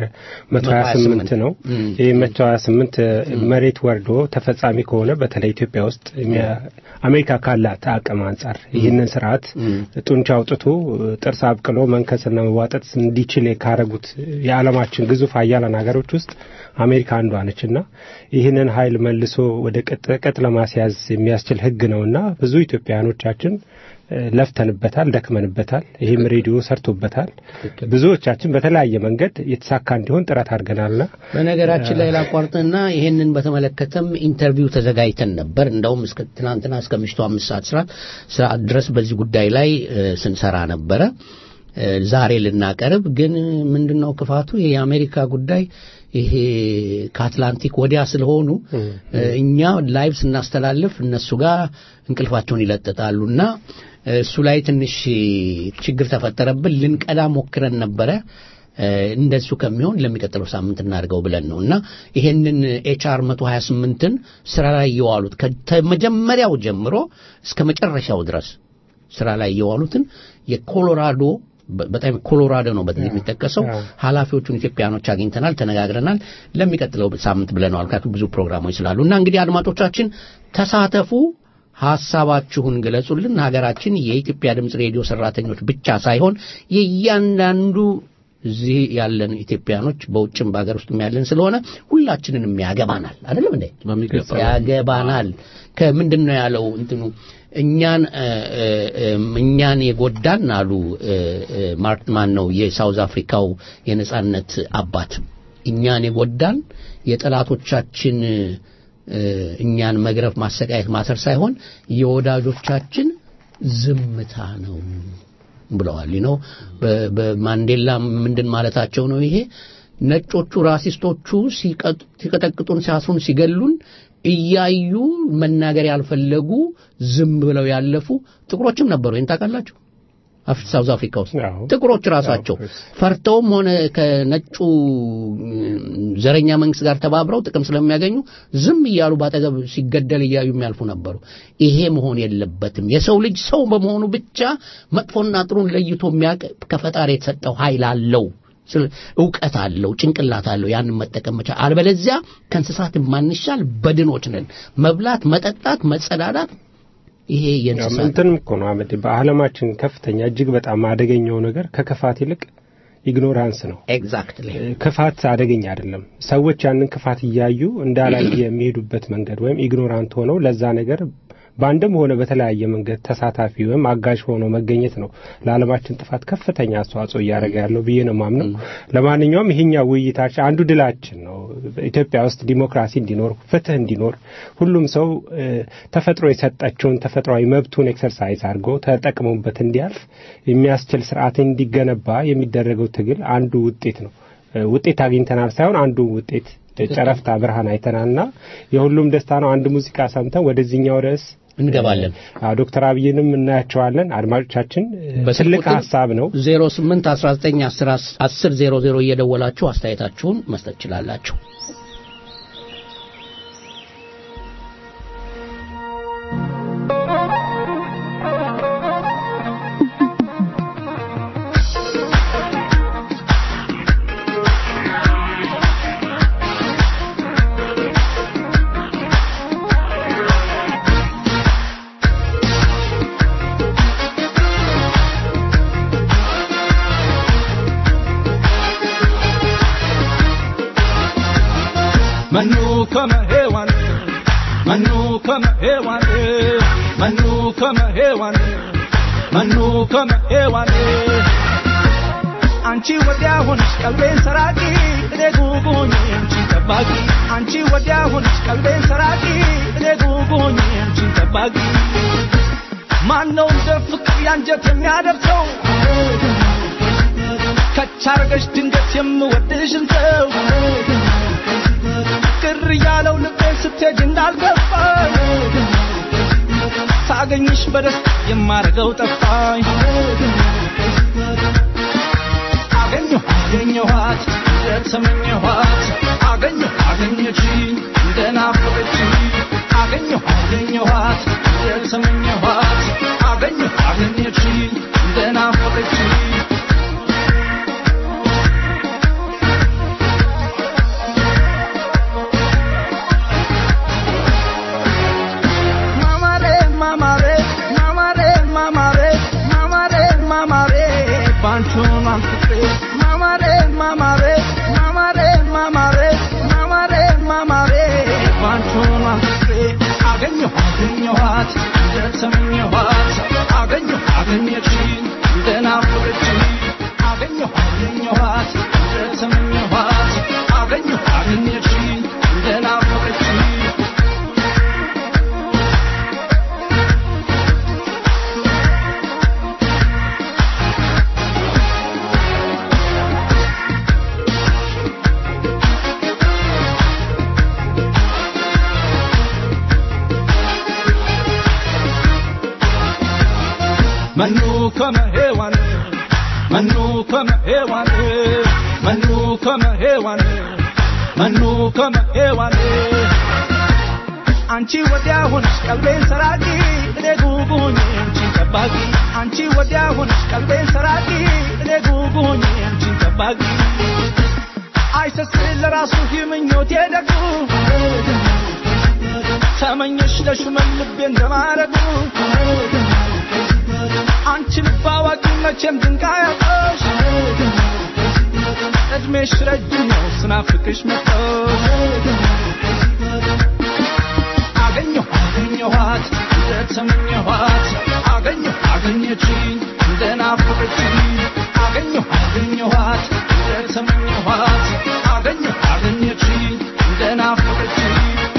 128 ነው። እም። ይህ 128 መሬት ወርዶ ተፈጻሚ ከሆነ በተለይ ኢትዮጵያ ውስጥ የሚያ- አሜሪካ ካላት አቅም አንጻር ይህንን ስርዓት ጡንቻ አውጥቶ ጥርስ አብቅሎ መንከስና መዋጠጥ እንዲችል ካረጉት የዓለማችን ግዙፍ ሀያላን ሀገሮች ውስጥ አሜሪካ አንዷ ነች እና ይህንን ኃይል መልሶ ወደ ቅጥ ቅጥ ለማስያዝ የሚያስችል ህግ ነውና ብዙ ኢትዮጵያውያኖቻችን እ፣ ለፍተንበታል፣ ደክመንበታል። ይህም ሬዲዮ ሰርቶበታል። ብዙዎቻችን በተለያየ መንገድ የተሳካ እንዲሆን ጥረት አድርገናልና በነገራችን ላይ ላቋርጥና ይሄንን በተመለከተም ኢንተርቪው ተዘጋጅተን ነበር። እንደውም እስከ ትናንትና እስከ ምሽቱ አምስት ሰዓት ስራ ሰዓት ድረስ በዚህ ጉዳይ ላይ እ፣ ስንሰራ ነበረ። እ፣ ዛሬ ልናቀርብ ግን ምንድን ነው ክፋቱ ይሄ የአሜሪካ ጉዳይ ይሄ ከአትላንቲክ ወዲያ ስለሆኑ እ፣ እኛ ላይቭ ስናስተላልፍ እነሱ ጋር እንቅልፋቸውን ይለጥጣሉ እና እ፣ እሱ ላይ ትንሽ ችግር ተፈጠረብን። ልንቀዳ ሞክረን ነበረ እ፣ እንደሱ ከሚሆን ለሚቀጥለው ሳምንት እናድርገው ብለን ነው እና ይሄንን ኤችአር 128ን ስራ ላይ የዋሉት ከመጀመሪያው ጀምሮ እስከ መጨረሻው ድረስ ስራ ላይ የዋሉትን የኮሎራዶ በ- በጣም ኮሎራዶ ነው በዚህ የሚጠቀሰው ኃላፊዎቹን ኢትዮጵያኖች አግኝተናል፣ ተነጋግረናል። ለሚቀጥለው ሳምንት ብለነዋል። ምክንያቱም ብዙ ፕሮግራሞች ስላሉ እና እንግዲህ አድማጮቻችን ተሳተፉ፣ ሀሳባችሁን ግለጹልን። ሀገራችን የኢትዮጵያ ድምፅ ሬዲዮ ሰራተኞች ብቻ ሳይሆን የእያንዳንዱ እዚህ ያለን ኢትዮጵያኖች በውጭም በሀገር ውስጥም ያለን ስለሆነ ሁላችንንም ያገባናል። አይደለም እንዴ? በሚገባ ያገባናል። ከምንድን ነው ያለው እንትኑ እኛን እ፣ እ፣ እም፣ እኛን የጎዳን አሉ እ፣ እ፣ ማርት ማን ነው የሳውዝ አፍሪካው የነጻነት አባት እኛን የጎዳን የጠላቶቻችን እ፣ እኛን መግረፍ፣ ማሰቃየት፣ ማሰር ሳይሆን የወዳጆቻችን ዝምታ ነው ብለዋል ነው በማንዴላ ምንድን ማለታቸው ነው ይሄ ነጮቹ ራሲስቶቹ ሲቀጥ- ሲቀጠቅጡን ሲያስሩን ሲገሉን እያዩ መናገር ያልፈለጉ ዝም ብለው ያለፉ ጥቁሮችም ነበሩ ይህን ታውቃላችሁ አፍ- ሳውዝ አፍሪካ ውስጥ አዎ። ጥቁሮች ራሳቸው አዎ። ፈርተውም ሆነ ከነጩ ዘረኛ መንግስት ጋር ተባብረው ጥቅም ስለሚያገኙ ዝም እያሉ ባጠገብ ሲገደል እያዩ የሚያልፉ ነበሩ። ይሄ መሆን የለበትም። የሰው ልጅ ሰው በመሆኑ ብቻ መጥፎና ጥሩን ለይቶ የሚያውቅ ከፈጣሪ የተሰጠው ኃይል አለው። ስለ- እውቀት አለው፣ ጭንቅላት አለው። ያንን መጠቀም መቻል። አልበለዚያ ከእንስሳት የማንሻል በድኖች ነን። መብላት፣ መጠጣት፣ መጸዳዳት ይሄ የእንስሳት እንትንም እኮ ነው አመድ በዓለማችን ከፍተኛ እጅግ በጣም አደገኛው ነገር ከክፋት ይልቅ ኢግኖራንስ ነው። ኤግዛክትሊ ክፋት አደገኛ አይደለም። ሰዎች ያንን ክፋት እያዩ እንዳላየ የሚሄዱበት መንገድ ወይም ኢግኖራንት ሆነው ለዛ ነገር በአንድም ሆነ በተለያየ መንገድ ተሳታፊ ወይም አጋዥ ሆኖ መገኘት ነው ለዓለማችን ጥፋት ከፍተኛ አስተዋጽኦ እያደረገ ያለው ብዬ ነው ማምነው። ለማንኛውም ይሄኛው ውይይታችን አንዱ ድላችን ነው። ኢትዮጵያ ውስጥ ዲሞክራሲ እንዲኖር፣ ፍትህ እንዲኖር ሁሉም ሰው እ፣ ተፈጥሮ የሰጠችውን ተፈጥሯዊ መብቱን ኤክሰርሳይዝ አድርጎ ተጠቅሞበት እንዲያልፍ የሚያስችል ስርዓት እንዲገነባ የሚደረገው ትግል አንዱ ውጤት ነው። እ፣ ውጤት አግኝተናል ሳይሆን አንዱ ውጤት ጨረፍታ ብርሃን አይተናልና የሁሉም ደስታ ነው። አንድ ሙዚቃ ሰምተን ወደዚህኛው ርዕስ እንገባለን። አዎ ዶክተር አብይንም እናያቸዋለን። አድማጮቻችን ትልቅ ሀሳብ ነው። 08 19 10 00 እየደወላችሁ አስተያየታችሁን መስጠት ትችላላችሁ። Manu kama hewan Manu kama hewan Manu kama hewan Manu kama hewan አንቺ ወዲያ ሆንሽ ቀልቤን ሰራቂ እኔ ጉጉኝ አንቺ ጠባቂ አንቺ ወዲያ ሆንሽ ቀልቤን ሰራቂ እኔ ጉጉኝ አንቺ ጠባቂ ማነው እንደ ፍቅር ያንጀት የሚያደርሰው ከቻርገሽ ድንገት የምወድሽን ሰው ቅር ያለው ልቤን ስትሄጅ እንዳልገባኝ ሳገኝሽ በደስታ የማረገው ጠፋኝ አገኘሁ አገኘኋት እንደተመኘኋት አገኘሁ አገኘችኝ እንደናፈቀችኝ አገኘሁ አገኘኋት እንደተመኘኋት አገኘሁ አገኘችኝ እንደናፈቀችኝ ማማሬ ማማሬ ማማሬ ማማሬ ማማሬ ማማሬ ባንቹን አንፍቅሬ ማማሬ ማማሬ ማማሬ ማማሬ ማማሬ ማማሬ ባንቹን አንፍቅሬ አገኘሁ አገኘኋት እንደተመኘኋት አገኘሁ አገኘችኝ እንደናፈቀችኝ አገኘሁ አገኘኋት እንደተመኘኋት አገኘሁ አገኘችኝ እንደናፈቀችኝ Manu kama hewan Manu kama hewan Manu kama hewan Manu kama hewan አንቺ ወዲያ ሆንሽ ቀልቤን ሰራቂ እኔ ጉጉኝ አንቺን ጠባቂ አንቺ ወዲያ ሆንሽ ቀልቤን ሰራቂ እኔ ጉጉኝ አንቺን ጠባቂ አይሰስል ለራሱ ምኞቴ ደጉ ተመኘሽ ለሹመን ልቤ እንደማረጉ አንቺ ልብ አዋቂ መቼም ድንቅ አያጣሽ እድሜሽ ረጅም ነው ስናፍቅሽ መጣሽ አገኘሁ አገኘኋት እንደተመኘኋት አገኘሁ አገኘችኝ እንደናፈቀችኝ አገኘሁ አገኘኋት እንደተመኘኋት አገኘሁ አገኘችኝ እንደናፈቀችኝ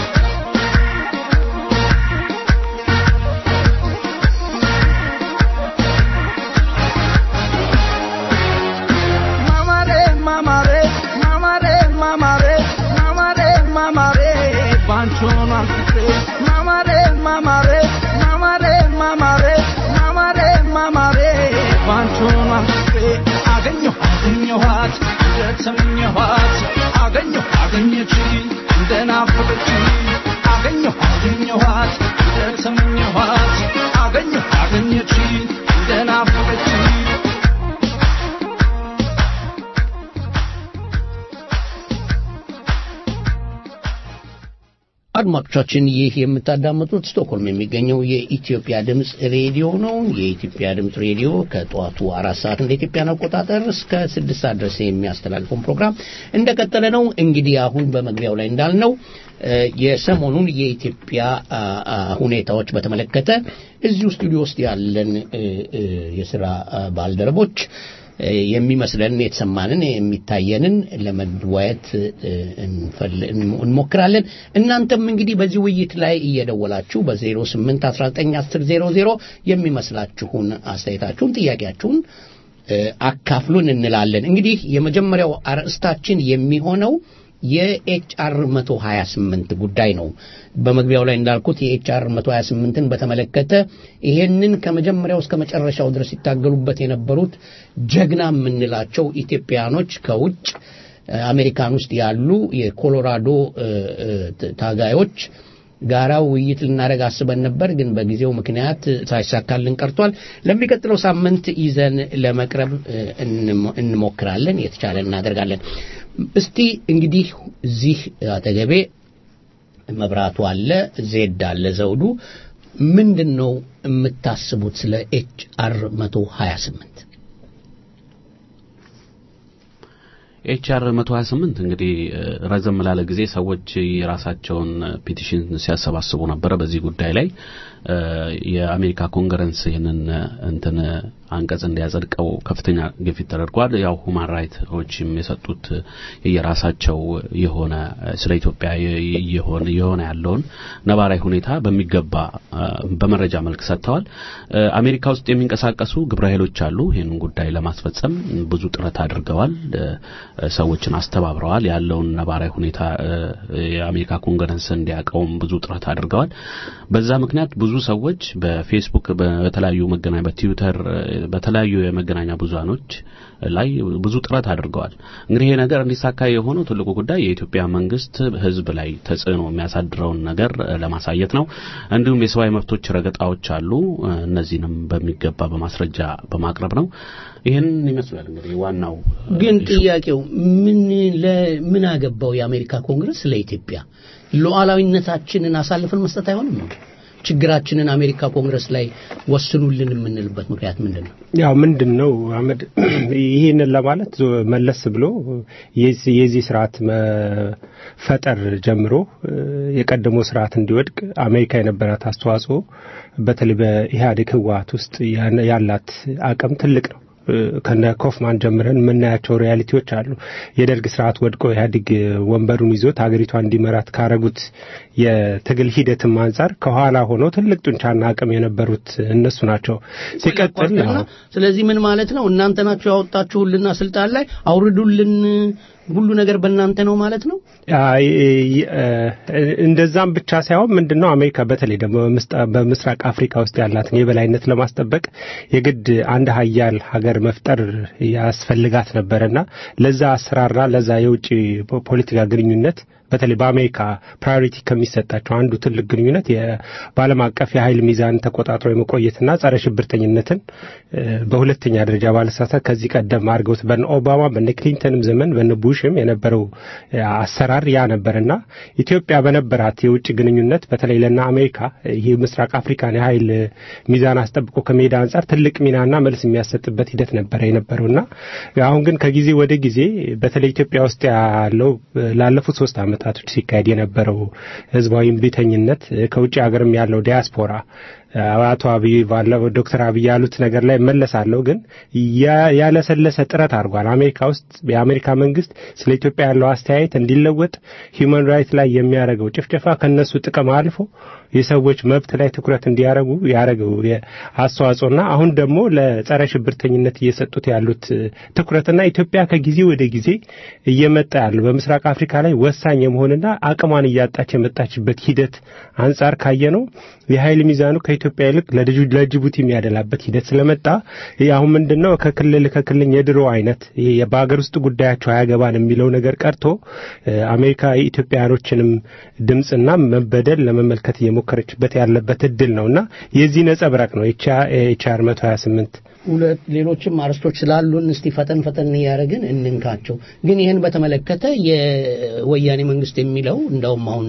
ማማሬ ማማሬ ማማሬ ማማሬ ማማሬ ማማሬ ባንቾን አንፍቅሬ ማማሬ ማማሬ ማማሬ ማማሬ ማማሬ ማማሬ ባንቾን አንፍቅሬ አገኘሁ አገኘኋት እንደተመኘኋት አገኘሁ አገኘችኝ እንደናፈቀችኝ አገኘሁ አገኘኋት እንደተመኘኋት አገኘሁ አገኘችኝ እንደናፈቀችኝ አድማጮቻችን ይህ የምታዳምጡት ስቶክሆልም የሚገኘው የኢትዮጵያ ድምፅ ሬዲዮ ነው። የኢትዮጵያ ድምፅ ሬዲዮ ከጠዋቱ አራት ሰዓት እንደ ኢትዮጵያን አቆጣጠር እስከ ስድስት ሰዓት ድረስ የሚያስተላልፈውን ፕሮግራም እንደቀጠለ ነው። እንግዲህ አሁን በመግቢያው ላይ እንዳልነው እ፣ የሰሞኑን የኢትዮጵያ አ፣ አ፣ ሁኔታዎች በተመለከተ እዚሁ ስቱዲዮ ውስጥ ያለን እ፣ እ፣ የስራ አ፣ ባልደረቦች እ፣ የሚመስለንን የተሰማንን የሚታየንን ለመወያየት እ፣ እንፈል- እንሞክራለን። እናንተም እንግዲህ በዚህ ውይይት ላይ እየደወላችሁ በ08 19 10 00 የሚመስላችሁን አስተያየታችሁን፣ ጥያቄያችሁን እ፣ አካፍሉን እንላለን። እንግዲህ የመጀመሪያው አርዕስታችን የሚሆነው የኤችአር 128 ጉዳይ ነው። በመግቢያው ላይ እንዳልኩት የኤችአር 128ን በተመለከተ ይሄንን ከመጀመሪያው እስከ መጨረሻው ድረስ ሲታገሉበት የነበሩት ጀግና የምንላቸው ኢትዮጵያኖች ከውጭ አሜሪካን ውስጥ ያሉ የኮሎራዶ ታጋዮች ጋራ ውይይት ልናደርግ አስበን ነበር፣ ግን በጊዜው ምክንያት ሳይሳካልን ቀርቷል። ለሚቀጥለው ሳምንት ይዘን ለመቅረብ እንሞክራለን፣ የተቻለ እናደርጋለን። እስቲ እንግዲህ እዚህ አጠገቤ መብራቱ አለ፣ ዜድ አለ፣ ዘውዱ ምንድን ነው የምታስቡት ስለ ኤች አር 128? ኤችአር 128 እንግዲህ ረዘም ላለ ጊዜ ሰዎች የራሳቸውን ፒቲሽን ሲያሰባስቡ ነበረ በዚህ ጉዳይ ላይ የአሜሪካ ኮንግረስ ይህንን እንትን አንቀጽ እንዲያጸድቀው ከፍተኛ ግፊት ተደርጓል። ያው ሁማን ራይትዎችም የሰጡት የራሳቸው የሆነ ስለ ኢትዮጵያ የሆነ የሆነ ያለውን ነባራዊ ሁኔታ በሚገባ በመረጃ መልክ ሰጥተዋል። አሜሪካ ውስጥ የሚንቀሳቀሱ ግብረ ኃይሎች አሉ። ይህንን ጉዳይ ለማስፈጸም ብዙ ጥረት አድርገዋል። ሰዎችን አስተባብረዋል። ያለውን ነባራዊ ሁኔታ የአሜሪካ ኮንግረስ እንዲያውቀውም ብዙ ጥረት አድርገዋል። በዛ ምክንያት ብዙ ሰዎች በፌስቡክ በተለያዩ መገናኛ በትዊተር በተለያዩ የመገናኛ ብዙሃኖች ላይ ብዙ ጥረት አድርገዋል። እንግዲህ ይሄ ነገር እንዲሳካ የሆነው ትልቁ ጉዳይ የኢትዮጵያ መንግስት ህዝብ ላይ ተጽዕኖ የሚያሳድረውን ነገር ለማሳየት ነው። እንዲሁም የሰብአዊ መብቶች ረገጣዎች አሉ። እነዚህንም በሚገባ በማስረጃ በማቅረብ ነው። ይህን ይመስላል እንግዲህ ዋናው ግን ጥያቄው ምን ለምን አገባው የአሜሪካ ኮንግረስ ለኢትዮጵያ ሉዓላዊነታችንን አሳልፈን መስጠት አይሆንም ነው? ችግራችንን አሜሪካ ኮንግረስ ላይ ወስኑልን የምንልበት ምክንያት ምንድን ነው? ያው ምንድን ነው አህመድ፣ ይህንን ለማለት መለስ ብሎ የዚህ ስርዓት መፈጠር ጀምሮ የቀደመው ስርዓት እንዲወድቅ አሜሪካ የነበራት አስተዋጽኦ በተለይ በኢህአዴግ ህወሀት ውስጥ ያላት አቅም ትልቅ ነው። ከነ ኮፍማን ጀምረን የምናያቸው ሪያሊቲዎች አሉ። የደርግ ስርዓት ወድቆ ኢህአዴግ ወንበሩን ይዞት ሀገሪቷ እንዲመራት ካረጉት የትግል ሂደትም አንጻር ከኋላ ሆነው ትልቅ ጡንቻና አቅም የነበሩት እነሱ ናቸው። ሲቀጥል ስለዚህ ምን ማለት ነው? እናንተ ናችሁ ያወጣችሁልና ስልጣን ላይ አውርዱልን ሁሉ ነገር በእናንተ ነው ማለት ነው። እንደዛም ብቻ ሳይሆን ምንድን ነው አሜሪካ በተለይ ደግሞ በምስራቅ አፍሪካ ውስጥ ያላትን የበላይነት ለማስጠበቅ የግድ አንድ ሀያል ሀገር መፍጠር ያስፈልጋት ነበረና ለዛ አሰራርና ለዛ የውጭ ፖለቲካ ግንኙነት በተለይ በአሜሪካ ፕራዮሪቲ ከሚሰጣቸው አንዱ ትልቅ ግንኙነት በዓለም አቀፍ የኃይል ሚዛን ተቆጣጥሮ የመቆየትና ጸረ ሽብርተኝነትን በሁለተኛ ደረጃ ባለሳሳት ከዚህ ቀደም አድርገውት በነ ኦባማ በነ ክሊንተንም ዘመን በነ ቡሽም የነበረው አሰራር ያ ነበርና ኢትዮጵያ በነበራት የውጭ ግንኙነት በተለይ ለና አሜሪካ ይህ ምስራቅ አፍሪካን የኃይል ሚዛን አስጠብቆ ከሜዳ አንጻር ትልቅ ሚናና መልስ የሚያሰጥበት ሂደት ነበረ የነበረውና አሁን ግን ከጊዜ ወደ ጊዜ በተለይ ኢትዮጵያ ውስጥ ያለው ላለፉት ሶስት ዓመት ዓመታቶች ሲካሄድ የነበረው ህዝባዊ እምቢተኝነት ከውጭ ሀገርም ያለው ዲያስፖራ አቶ አብይ ባለው ዶክተር አብይ ያሉት ነገር ላይ መለሳለሁ። ግን ያለሰለሰ ጥረት አድርጓል። አሜሪካ ውስጥ የአሜሪካ መንግስት ስለ ኢትዮጵያ ያለው አስተያየት እንዲለወጥ ሂውማን ራይት ላይ የሚያደርገው ጭፍጨፋ ከነሱ ጥቅም አልፎ የሰዎች መብት ላይ ትኩረት እንዲያደርጉ ያደረገው አስተዋጽኦና አሁን ደግሞ ለጸረ ሽብርተኝነት እየሰጡት ያሉት ትኩረትና ኢትዮጵያ ከጊዜ ወደ ጊዜ እየመጣ ያለው በምስራቅ አፍሪካ ላይ ወሳኝ የመሆንና አቅሟን እያጣች የመጣችበት ሂደት አንጻር ካየ ነው የኃይል ሚዛኑ ከኢትዮጵያ ይልቅ ለጅቡቲ የሚያደላበት ሂደት ስለመጣ አሁን ምንድን ነው ከክልል ከክልል የድሮ አይነት በሀገር ውስጥ ጉዳያቸው አያገባን የሚለው ነገር ቀርቶ አሜሪካ የኢትዮጵያውያኖችንም ድምፅና መበደል ለመመልከት እየሞከረችበት ያለበት እድል ነውና የዚህ ነጸብራቅ ነው ኤችአር 128 ሁለት ሌሎችም አርስቶች ስላሉን እስቲ ፈጠን ፈጠን እያደረግን እንንካቸው። ግን ይህን በተመለከተ የወያኔ መንግስት የሚለው እንደውም አሁን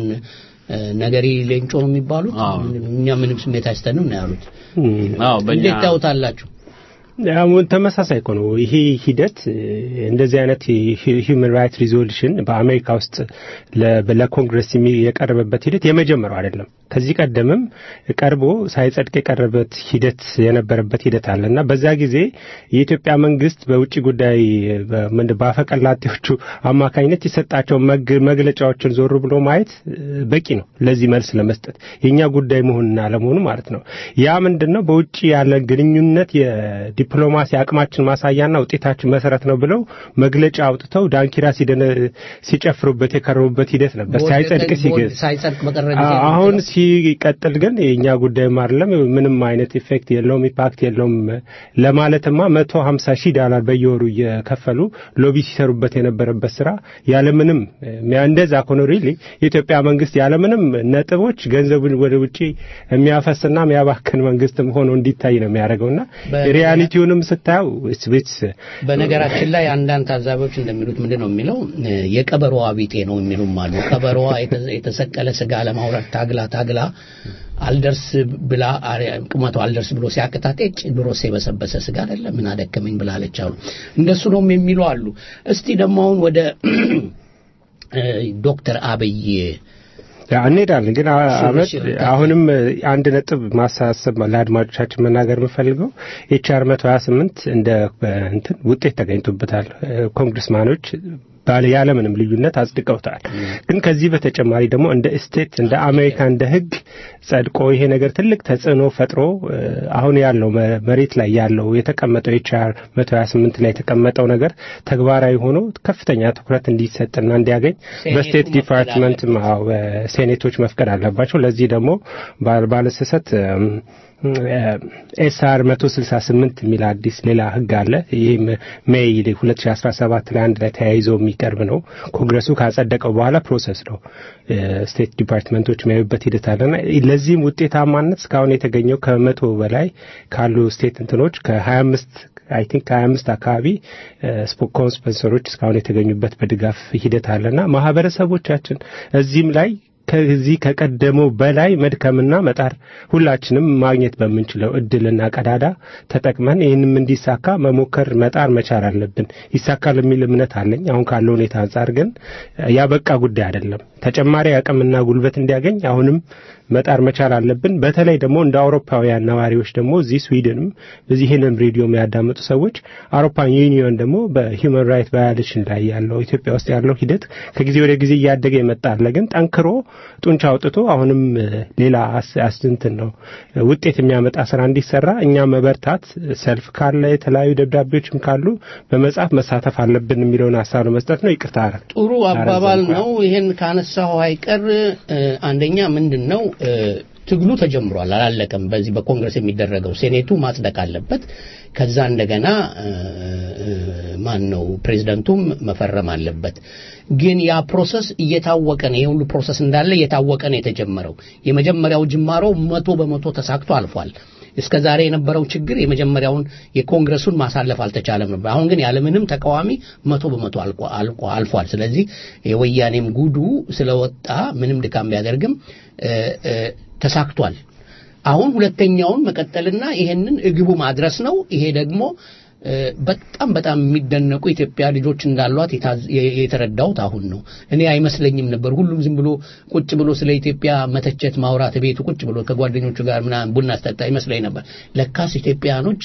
ነገሪ ሌንጮ ነው የሚባሉት እኛ ምንም ስሜት አይስተንም ነው ያሉት። እንዴት ታዩታላችሁ? አሁን ተመሳሳይ እኮ ነው ይሄ ሂደት። እንደዚህ አይነት ሂውማን ራይት ሪዞሉሽን በአሜሪካ ውስጥ ለኮንግረስ የቀረበበት ሂደት የመጀመሪያው አይደለም። ከዚህ ቀደምም ቀርቦ ሳይጸድቅ የቀረበት ሂደት የነበረበት ሂደት አለ እና በዛ ጊዜ የኢትዮጵያ መንግስት በውጭ ጉዳይ በአፈቀላጤዎቹ አማካኝነት የሰጣቸው መግለጫዎችን ዞር ብሎ ማየት በቂ ነው ለዚህ መልስ ለመስጠት የእኛ ጉዳይ መሆንና አለመሆኑ ማለት ነው። ያ ምንድን ነው በውጭ ያለ ግንኙነት የዲፕሎማሲ አቅማችን ማሳያና ውጤታችን መሰረት ነው ብለው መግለጫ አውጥተው ዳንኪራ ሲደነ ሲጨፍሩበት የከረሙበት ሂደት ነበር ሳይጸድቅ ሲገዝ ሳይጸድቅ በቀረ ጊዜ አዎ፣ አሁን ሲቀጥል ግን የእኛ ጉዳይም አይደለም ምንም አይነት ኢፌክት የለውም ኢምፓክት የለውም ለማለትማ መቶ ሀምሳ ሺህ ዳላር በየወሩ እየከፈሉ ሎቢ ሲሰሩበት የነበረበት ስራ ያለምንም እንደዛ ከሆነ ሪሊ የኢትዮጵያ መንግስት ያለምንም ነጥቦች ገንዘቡን ወደ ውጭ የሚያፈስና የሚያባክን መንግስትም ሆኖ እንዲታይ ነው የሚያደርገውና በ- ሪያሊቲውንም ስታየው ስቤት በነገራችን ላይ አንዳንድ ታዛቢዎች እንደሚሉት ምንድን ነው የሚለው እ፣ የቀበሮዋ ቢጤ ነው የሚሉም አሉ። ቀበሮዋ የተ- የተሰቀለ ስጋ ለማውረድ ታግላ ታግላ አልደርስ ብላ አሪ- ቁመቷ አልደርስ ብሎ ሲያቅታት ጭ ድሮስ የበሰበሰ ስጋ አይደለም ምን አደከመኝ ብላለች አሉ። እንደሱ ነው የሚሉ አሉ። እስቲ ደግሞ አሁን ወደ እ፣ ዶክተር አብይ ያ እንሄዳለን ግን አ- እሺ፣ አመት እሺ፣ አሁንም አንድ ነጥብ ማሳሰብ ለአድማጮቻችን መናገር የምፈልገው ኤችአር 128 እንደ እንትን ውጤት ተገኝቶበታል። ኮንግረስማኖች ባለ ያለምንም ልዩነት አጽድቀውታል። ግን ከዚህ በተጨማሪ ደግሞ እንደ ስቴት እንደ አሜሪካ እንደ ሕግ ጸድቆ ይሄ ነገር ትልቅ ተጽዕኖ ፈጥሮ እ፣ አሁን ያለው መ- መሬት ላይ ያለው የተቀመጠው ኤችአር 128 ላይ የተቀመጠው ነገር ተግባራዊ ሆኖ ከፍተኛ ትኩረት እንዲሰጥና እንዲያገኝ በስቴት መፍቀድ ዲፓርትመንት አዎ፣ ሴኔቶች መፍቀድ አለባቸው። ለዚህ ደግሞ ባል- ባለስሰት ኤስአር 168 የሚል አዲስ ሌላ ህግ አለ። ይህም ሜይ 2017 ላይ አንድ ላይ ተያይዞ የሚቀርብ ነው። ኮንግረሱ ካጸደቀው በኋላ ፕሮሰስ ነው ስቴት ዲፓርትመንቶች የሚያዩበት ሂደት አለና ለዚህም ውጤታማነት እስካሁን የተገኘው ከመቶ በላይ ካሉ ስቴት እንትኖች ከ25 አይ ቲንክ ከ25 አካባቢ ስፖኮን ስፖንሰሮች እስካሁን የተገኙበት በድጋፍ ሂደት አለና ማህበረሰቦቻችን እዚህም ላይ ከዚህ ከቀደመው በላይ መድከምና መጣር ሁላችንም ማግኘት በምንችለው እድልና ቀዳዳ ተጠቅመን ይህንም እንዲሳካ መሞከር መጣር መቻል አለብን። ይሳካል የሚል እምነት አለኝ። አሁን ካለው ሁኔታ አንጻር ግን ያበቃ ጉዳይ አይደለም። ተጨማሪ አቅምና ጉልበት እንዲያገኝ አሁንም መጣር መቻል አለብን። በተለይ ደግሞ እንደ አውሮፓውያን ነዋሪዎች ደግሞ እዚህ ስዊድንም እዚህ ይህንን ሬዲዮ የሚያዳምጡ ሰዎች አውሮፓን ዩኒዮን ደግሞ በሂውማን ራይት ቫዮሌሽን ላይ ያለው ኢትዮጵያ ውስጥ ያለው ሂደት ከጊዜ ወደ ጊዜ እያደገ የመጣ አለ። ግን ጠንክሮ ጡንቻ አውጥቶ አሁንም ሌላ አስንትን ነው ውጤት የሚያመጣ ስራ እንዲሰራ እኛ መበርታት፣ ሰልፍ ካለ የተለያዩ ደብዳቤዎችም ካሉ በመጻፍ መሳተፍ አለብን የሚለውን ሀሳብ ለመስጠት ነው። ይቅርታ አረ ጥሩ አባባል ነው። ይሄን ካነሳሁ አይቀር እ፣ አንደኛ ምንድን ነው እ፣ ትግሉ ተጀምሯል፣ አላለቀም። በዚህ በኮንግረስ የሚደረገው ሴኔቱ ማጽደቅ አለበት። ከዛ እንደገና እ፣ እ፣ ማን ነው ፕሬዚደንቱም መፈረም አለበት። ግን ያ ፕሮሰስ እየታወቀ ነው። ይሄ ሁሉ ፕሮሰስ እንዳለ እየታወቀ ነው የተጀመረው። የመጀመሪያው ጅማሮ መቶ በመቶ ተሳክቶ አልፏል። እስከ ዛሬ የነበረው ችግር የመጀመሪያውን የኮንግረሱን ማሳለፍ አልተቻለም ነበር። አሁን ግን ያለምንም ተቃዋሚ መቶ በመቶ አልቆ አልቆ አልፏል። ስለዚህ የወያኔም ጉዱ ስለወጣ ምንም ድካም ቢያደርግም እ፣ እ፣ ተሳክቷል። አሁን ሁለተኛውን መቀጠልና ይሄንን እግቡ ማድረስ ነው። ይሄ ደግሞ እ፣ በጣም በጣም የሚደነቁ ኢትዮጵያ ልጆች እንዳሏት የታዝ- የ- የተረዳሁት አሁን ነው። እኔ አይመስለኝም ነበር። ሁሉም ዝም ብሎ ቁጭ ብሎ ስለ ኢትዮጵያ መተቸት ማውራት ቤቱ ቁጭ ብሎ ከጓደኞቹ ጋር ምናምን ቡና ስጠጣ ይመስለኝ ነበር። ለካስ ኢትዮጵያኖች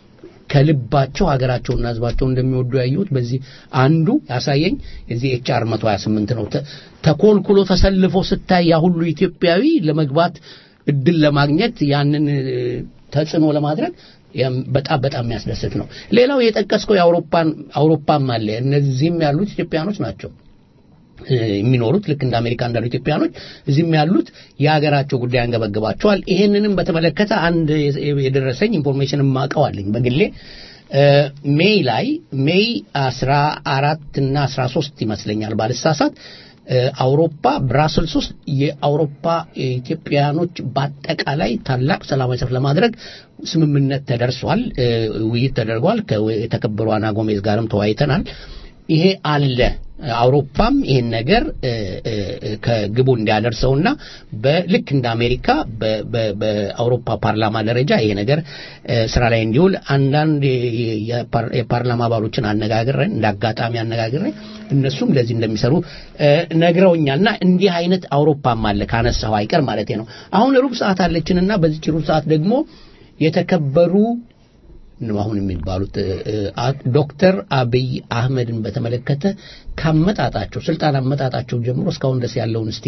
ከልባቸው ሀገራቸውና ሕዝባቸውን እንደሚወዱ ያየሁት በዚህ አንዱ ያሳየኝ የዚህ ኤችአር 128 ነው። ተ- ተኮልኩሎ ተሰልፎ ስታይ ያ ሁሉ ኢትዮጵያዊ ለመግባት እድል ለማግኘት ያንን እ፣ ተጽዕኖ ለማድረግ ያም በጣም በጣም የሚያስደስት ነው። ሌላው የጠቀስከው የአውሮፓን አውሮፓም አለ። እነዚህም ያሉት ኢትዮጵያኖች ናቸው እ፣ የሚኖሩት ልክ እንደ አሜሪካ እንዳሉ ኢትዮጵያኖች እዚህም ያሉት የሀገራቸው ጉዳይ አንገበግባቸዋል። ይሄንንም በተመለከተ አንድ የ- የደረሰኝ ኢንፎርሜሽን ማቀዋለኝ በግሌ እ፣ ሜይ ላይ ሜይ አስራ አራት እና አስራ ሶስት ይመስለኛል ባልሳሳት እ፣ አውሮፓ ብራስልስ ውስጥ የአውሮፓ ኢትዮጵያኖች በአጠቃላይ ታላቅ ሰላማዊ ሰልፍ ለማድረግ ስምምነት ተደርሷል። እ፣ ውይይት ተደርጓል። ከ- የተከበሩ አና ጎሜዝ ጋርም ተወያይተናል። ይሄ አለ። አውሮፓም ይሄን ነገር እ፣ እ፣ እ፣ ከግቡ እንዲያደርሰውና በልክ እንደ አሜሪካ በ- በ- በአውሮፓ ፓርላማ ደረጃ ይሄ ነገር እ፣ ስራ ላይ እንዲውል አንዳንድ የ- የፓር- የፓርላማ አባሎችን አነጋግረን እንደ አጋጣሚ አነጋግረን እነሱም ለዚህ እንደሚሰሩ እ፣ ነግረውኛልና እንዲህ አይነት አውሮፓም አለ ካነሳው አይቀር ማለት ነው። አሁን ሩብ ሰዓት አለችንና በዚች ሩብ ሰዓት ደግሞ የተከበሩ ነው አሁን የሚባሉት እ፣ እ፣ አ- ዶክተር አብይ አህመድን በተመለከተ ካመጣጣቸው ስልጣን አመጣጣቸው ጀምሮ እስካሁን ድረስ ያለውን እስቲ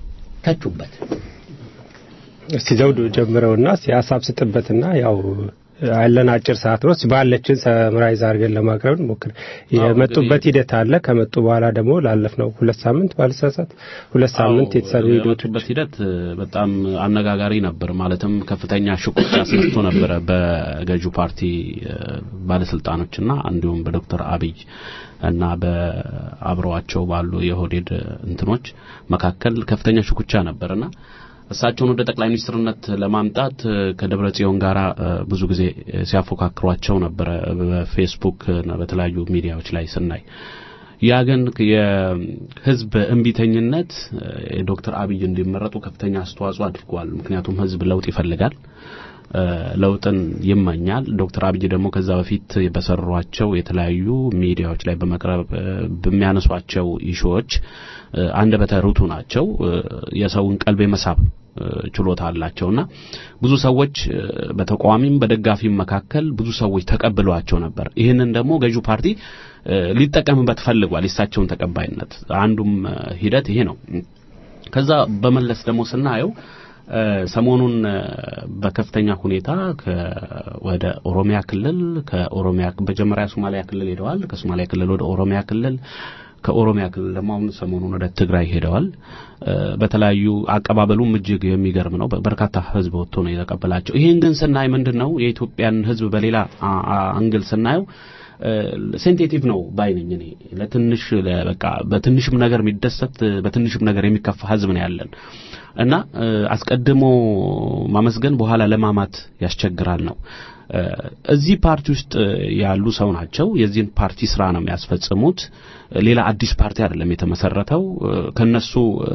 ተቹበት። እስቲ ዘውዱ ጀምረውና እስቲ ሀሳብ ስጥበትና ያው ያለን አጭር ሰዓት ነው። ባለችን ሰምራይዝ አድርገን ለማቅረብ ሞክር። የመጡበት ሂደት አለ። ከመጡ በኋላ ደግሞ ላለፍነው ሁለት ሳምንት ባልሳሳት ሁለት ሳምንት የተሰሩ ሂደቶች የመጡበት ሂደት በጣም አነጋጋሪ ነበር። ማለትም ከፍተኛ ሽኩቻ አስነስቶ ነበረ በገዢው ፓርቲ ባለስልጣኖችና እንዲሁም በዶክተር አብይ እና በአብረዋቸው ባሉ የኦህዴድ እንትኖች መካከል ከፍተኛ ሽኩቻ ነበርና እሳቸውን ወደ ጠቅላይ ሚኒስትርነት ለማምጣት ከደብረ ጽዮን ጋር ብዙ ጊዜ ሲያፎካክሯቸው ነበረ በፌስቡክ እና በተለያዩ ሚዲያዎች ላይ ስናይ ያ ግን የህዝብ እምቢተኝነት ዶክተር አብይ እንዲመረጡ ከፍተኛ አስተዋጽኦ አድርጓል። ምክንያቱም ህዝብ ለውጥ ይፈልጋል፣ ለውጥን ይመኛል። ዶክተር አብይ ደግሞ ከዛ በፊት በሰሯቸው የተለያዩ ሚዲያዎች ላይ በመቅረብ በሚያነሷቸው ኢሹዎች አንደበተ ርቱዕ ናቸው። የሰውን ቀልብ የመሳብ ችሎታ አላቸውና ብዙ ሰዎች በተቃዋሚም በደጋፊም መካከል ብዙ ሰዎች ተቀብለዋቸው ነበር። ይህንን ደግሞ ገዢው ፓርቲ ሊጠቀምበት ፈልጓል። የእሳቸውን ተቀባይነት አንዱም ሂደት ይሄ ነው። ከዛ በመለስ ደግሞ ስናየው ሰሞኑን በከፍተኛ ሁኔታ ወደ ኦሮሚያ ክልል ከኦሮሚያ መጀመሪያ ሶማሊያ ክልል ሄደዋል። ከሶማሊያ ክልል ወደ ኦሮሚያ ክልል ከኦሮሚያ ክልል ደግሞ አሁን ሰሞኑን ወደ ትግራይ ሄደዋል። በተለያዩ አቀባበሉም እጅግ የሚገርም ነው። በርካታ ህዝብ ወጥቶ ነው የተቀበላቸው። ይህን ግን ስናይ ምንድን ነው የኢትዮጵያን ህዝብ በሌላ አንግል ስናየው ሴንቴቲቭ ነው ባይነኝ እኔ ለትንሽ በቃ በትንሽም ነገር የሚደሰት በትንሽም ነገር የሚከፋ ህዝብ ነው ያለን እና አስቀድሞ ማመስገን በኋላ ለማማት ያስቸግራል ነው። እዚህ ፓርቲ ውስጥ ያሉ ሰው ናቸው። የዚህን ፓርቲ ስራ ነው የሚያስፈጽሙት። ሌላ አዲስ ፓርቲ አይደለም የተመሰረተው። ከነሱ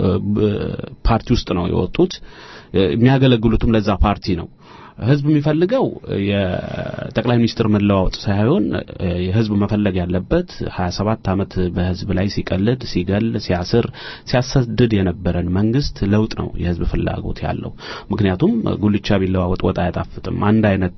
ፓርቲ ውስጥ ነው የወጡት። የሚያገለግሉትም ለዛ ፓርቲ ነው። ህዝብ የሚፈልገው የጠቅላይ ሚኒስትር መለዋወጥ ሳይሆን የህዝብ መፈለግ ያለበት 27 ዓመት በህዝብ ላይ ሲቀልድ፣ ሲገል፣ ሲያስር፣ ሲያሰድድ የነበረን መንግስት ለውጥ ነው የህዝብ ፍላጎት ያለው። ምክንያቱም ጉልቻ ቢለዋወጥ ወጥ አያጣፍጥም። አንድ አይነት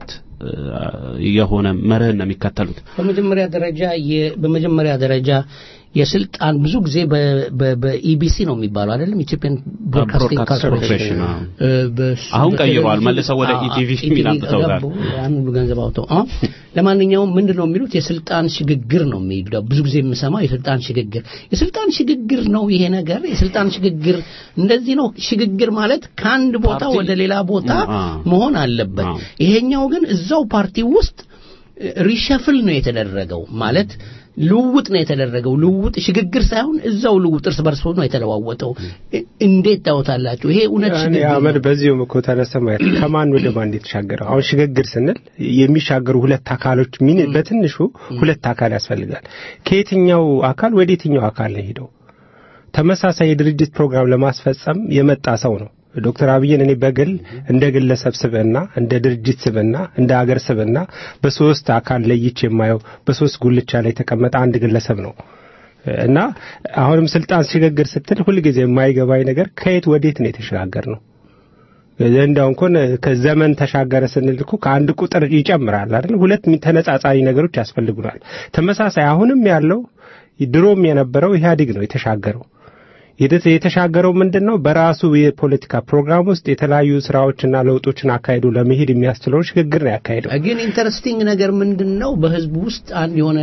የሆነ መርህን ነው የሚከተሉት። በመጀመሪያ ደረጃ በመጀመሪያ ደረጃ የስልጣን ብዙ ጊዜ በኢቢሲ ነው የሚባለው አይደለም ኢትዮጵያን ብሮድካስቲንግ ኮርፖሬሽን አሁን ቀይሯል መልሰው ወደ ኢቲቪ የሚል አምጥተውታል ያን ሁሉ ገንዘብ አውጥተው ለማንኛውም ምንድን ነው የሚሉት የስልጣን ሽግግር ነው የሚሉ ብዙ ጊዜ የምሰማው የስልጣን ሽግግር የስልጣን ሽግግር ነው ይሄ ነገር የስልጣን ሽግግር እንደዚህ ነው ሽግግር ማለት ከአንድ ቦታ ወደ ሌላ ቦታ መሆን አለበት ይሄኛው ግን እዛው ፓርቲ ውስጥ ሪሸፍል ነው የተደረገው ማለት ልውውጥ ነው የተደረገው። ልውውጥ ሽግግር ሳይሆን እዛው ልውውጥ እርስ በርስ ነው የተለዋወጠው። እንዴት ታወታላችሁ? ይሄ እውነት ሽግግር አመድ በዚሁም እኮ ተነሳ ማለት ከማን ወደ ማን የተሻገረው? አሁን ሽግግር ስንል የሚሻገሩ ሁለት አካሎች ሚን በትንሹ ሁለት አካል ያስፈልጋል። ከየትኛው አካል ወደ የትኛው አካል ነው ሄደው ተመሳሳይ የድርጅት ፕሮግራም ለማስፈጸም የመጣ ሰው ነው። ዶክተር አብይን እኔ በግል እንደ ግለሰብ ስብዕና፣ እንደ ድርጅት ስብዕና፣ እንደ አገር ስብዕና በሶስት አካል ለይቼ የማየው በሶስት ጉልቻ ላይ የተቀመጠ አንድ ግለሰብ ነው እና አሁንም ስልጣን ሽግግር ስትል ሁልጊዜ የማይገባኝ ነገር ከየት ወዴት ነው የተሸጋገር ነው። እንዳው እንኳን ከዘመን ተሻገረ ስንል እኮ ከአንድ ቁጥር ይጨምራል አይደል? ሁለት ተነጻጻሪ ነገሮች ያስፈልጉናል። ተመሳሳይ አሁንም ያለው ድሮም የነበረው ኢህአዴግ ነው የተሻገረው የተሻገረው ምንድን ነው? በራሱ የፖለቲካ ፕሮግራም ውስጥ የተለያዩ ስራዎችና ለውጦችን አካሄዱ ለመሄድ የሚያስችለውን ሽግግር ነው ያካሄደው። ግን ኢንተረስቲንግ ነገር ምንድን ነው? በህዝቡ ውስጥ አንድ የሆነ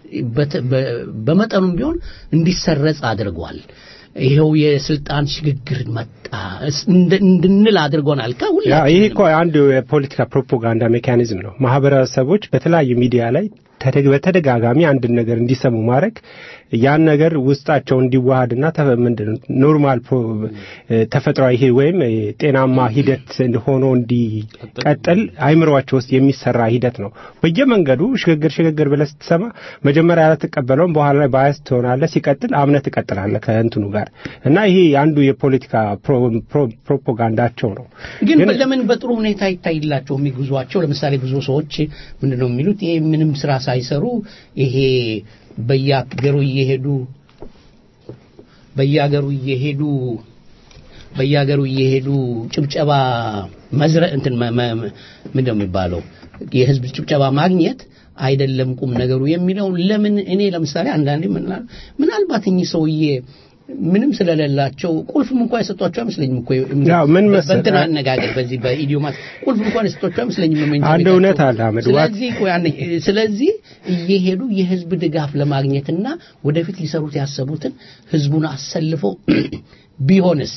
በመጠኑም ቢሆን እንዲሰረጽ አድርጓል። ይኸው የስልጣን ሽግግር መጣ እንድንል አድርጎናል። ይህ እኮ አንድ የፖለቲካ ፕሮፓጋንዳ ሜካኒዝም ነው። ማህበረሰቦች በተለያዩ ሚዲያ ላይ በተደጋጋሚ አንድን ነገር እንዲሰሙ ማድረግ ያን ነገር ውስጣቸው እንዲዋሃድና ምንድን ኖርማል ተፈጥሯዊ ይሄ ወይም ጤናማ ሂደት ሆኖ እንዲቀጥል አይምሯቸው ውስጥ የሚሰራ ሂደት ነው። በየመንገዱ ሽግግር ሽግግር ብለህ ስትሰማ መጀመሪያ አትቀበለውም፣ በኋላ ላይ ባያስ ትሆናለህ፣ ሲቀጥል አምነህ ትቀጥላለህ ከእንትኑ ጋር እና ይሄ አንዱ የፖለቲካ ፕሮፓጋንዳቸው ነው። ግን ለምን በጥሩ ሁኔታ ይታይላቸው የሚጉዟቸው? ለምሳሌ ብዙ ሰዎች ምንድን ነው የሚሉት ይሄ ምንም ስራ ሳይሰሩ ይሄ በየአገሩ እየሄዱ በየአገሩ እየሄዱ በየአገሩ እየሄዱ ጭብጨባ መዝረ እንትን ምንድን ነው የሚባለው የህዝብ ጭብጨባ ማግኘት አይደለም ቁም ነገሩ የሚለው ለምን እኔ ለምሳሌ አንዳንዴ ምናልባት እኚህ ሰውዬ ምንም ስለሌላቸው ቁልፍም እንኳን የሰጧቸው አይመስለኝም እኮ ያው ምን መሰለህ- በእንትን አነጋገር በዚህ በኢዲዮማት ቁልፍ እንኳን የሰጧቸው አይመስለኝም መኝታ አንድ ቤታቸው። እውነት አለ አህመድ። ዋት- ስለዚህ ቆይ አንዴ፣ ስለዚህ እየሄዱ የህዝብ ድጋፍ ለማግኘትና ወደፊት ሊሰሩት ያሰቡትን ህዝቡን አሰልፈው ቢሆንስ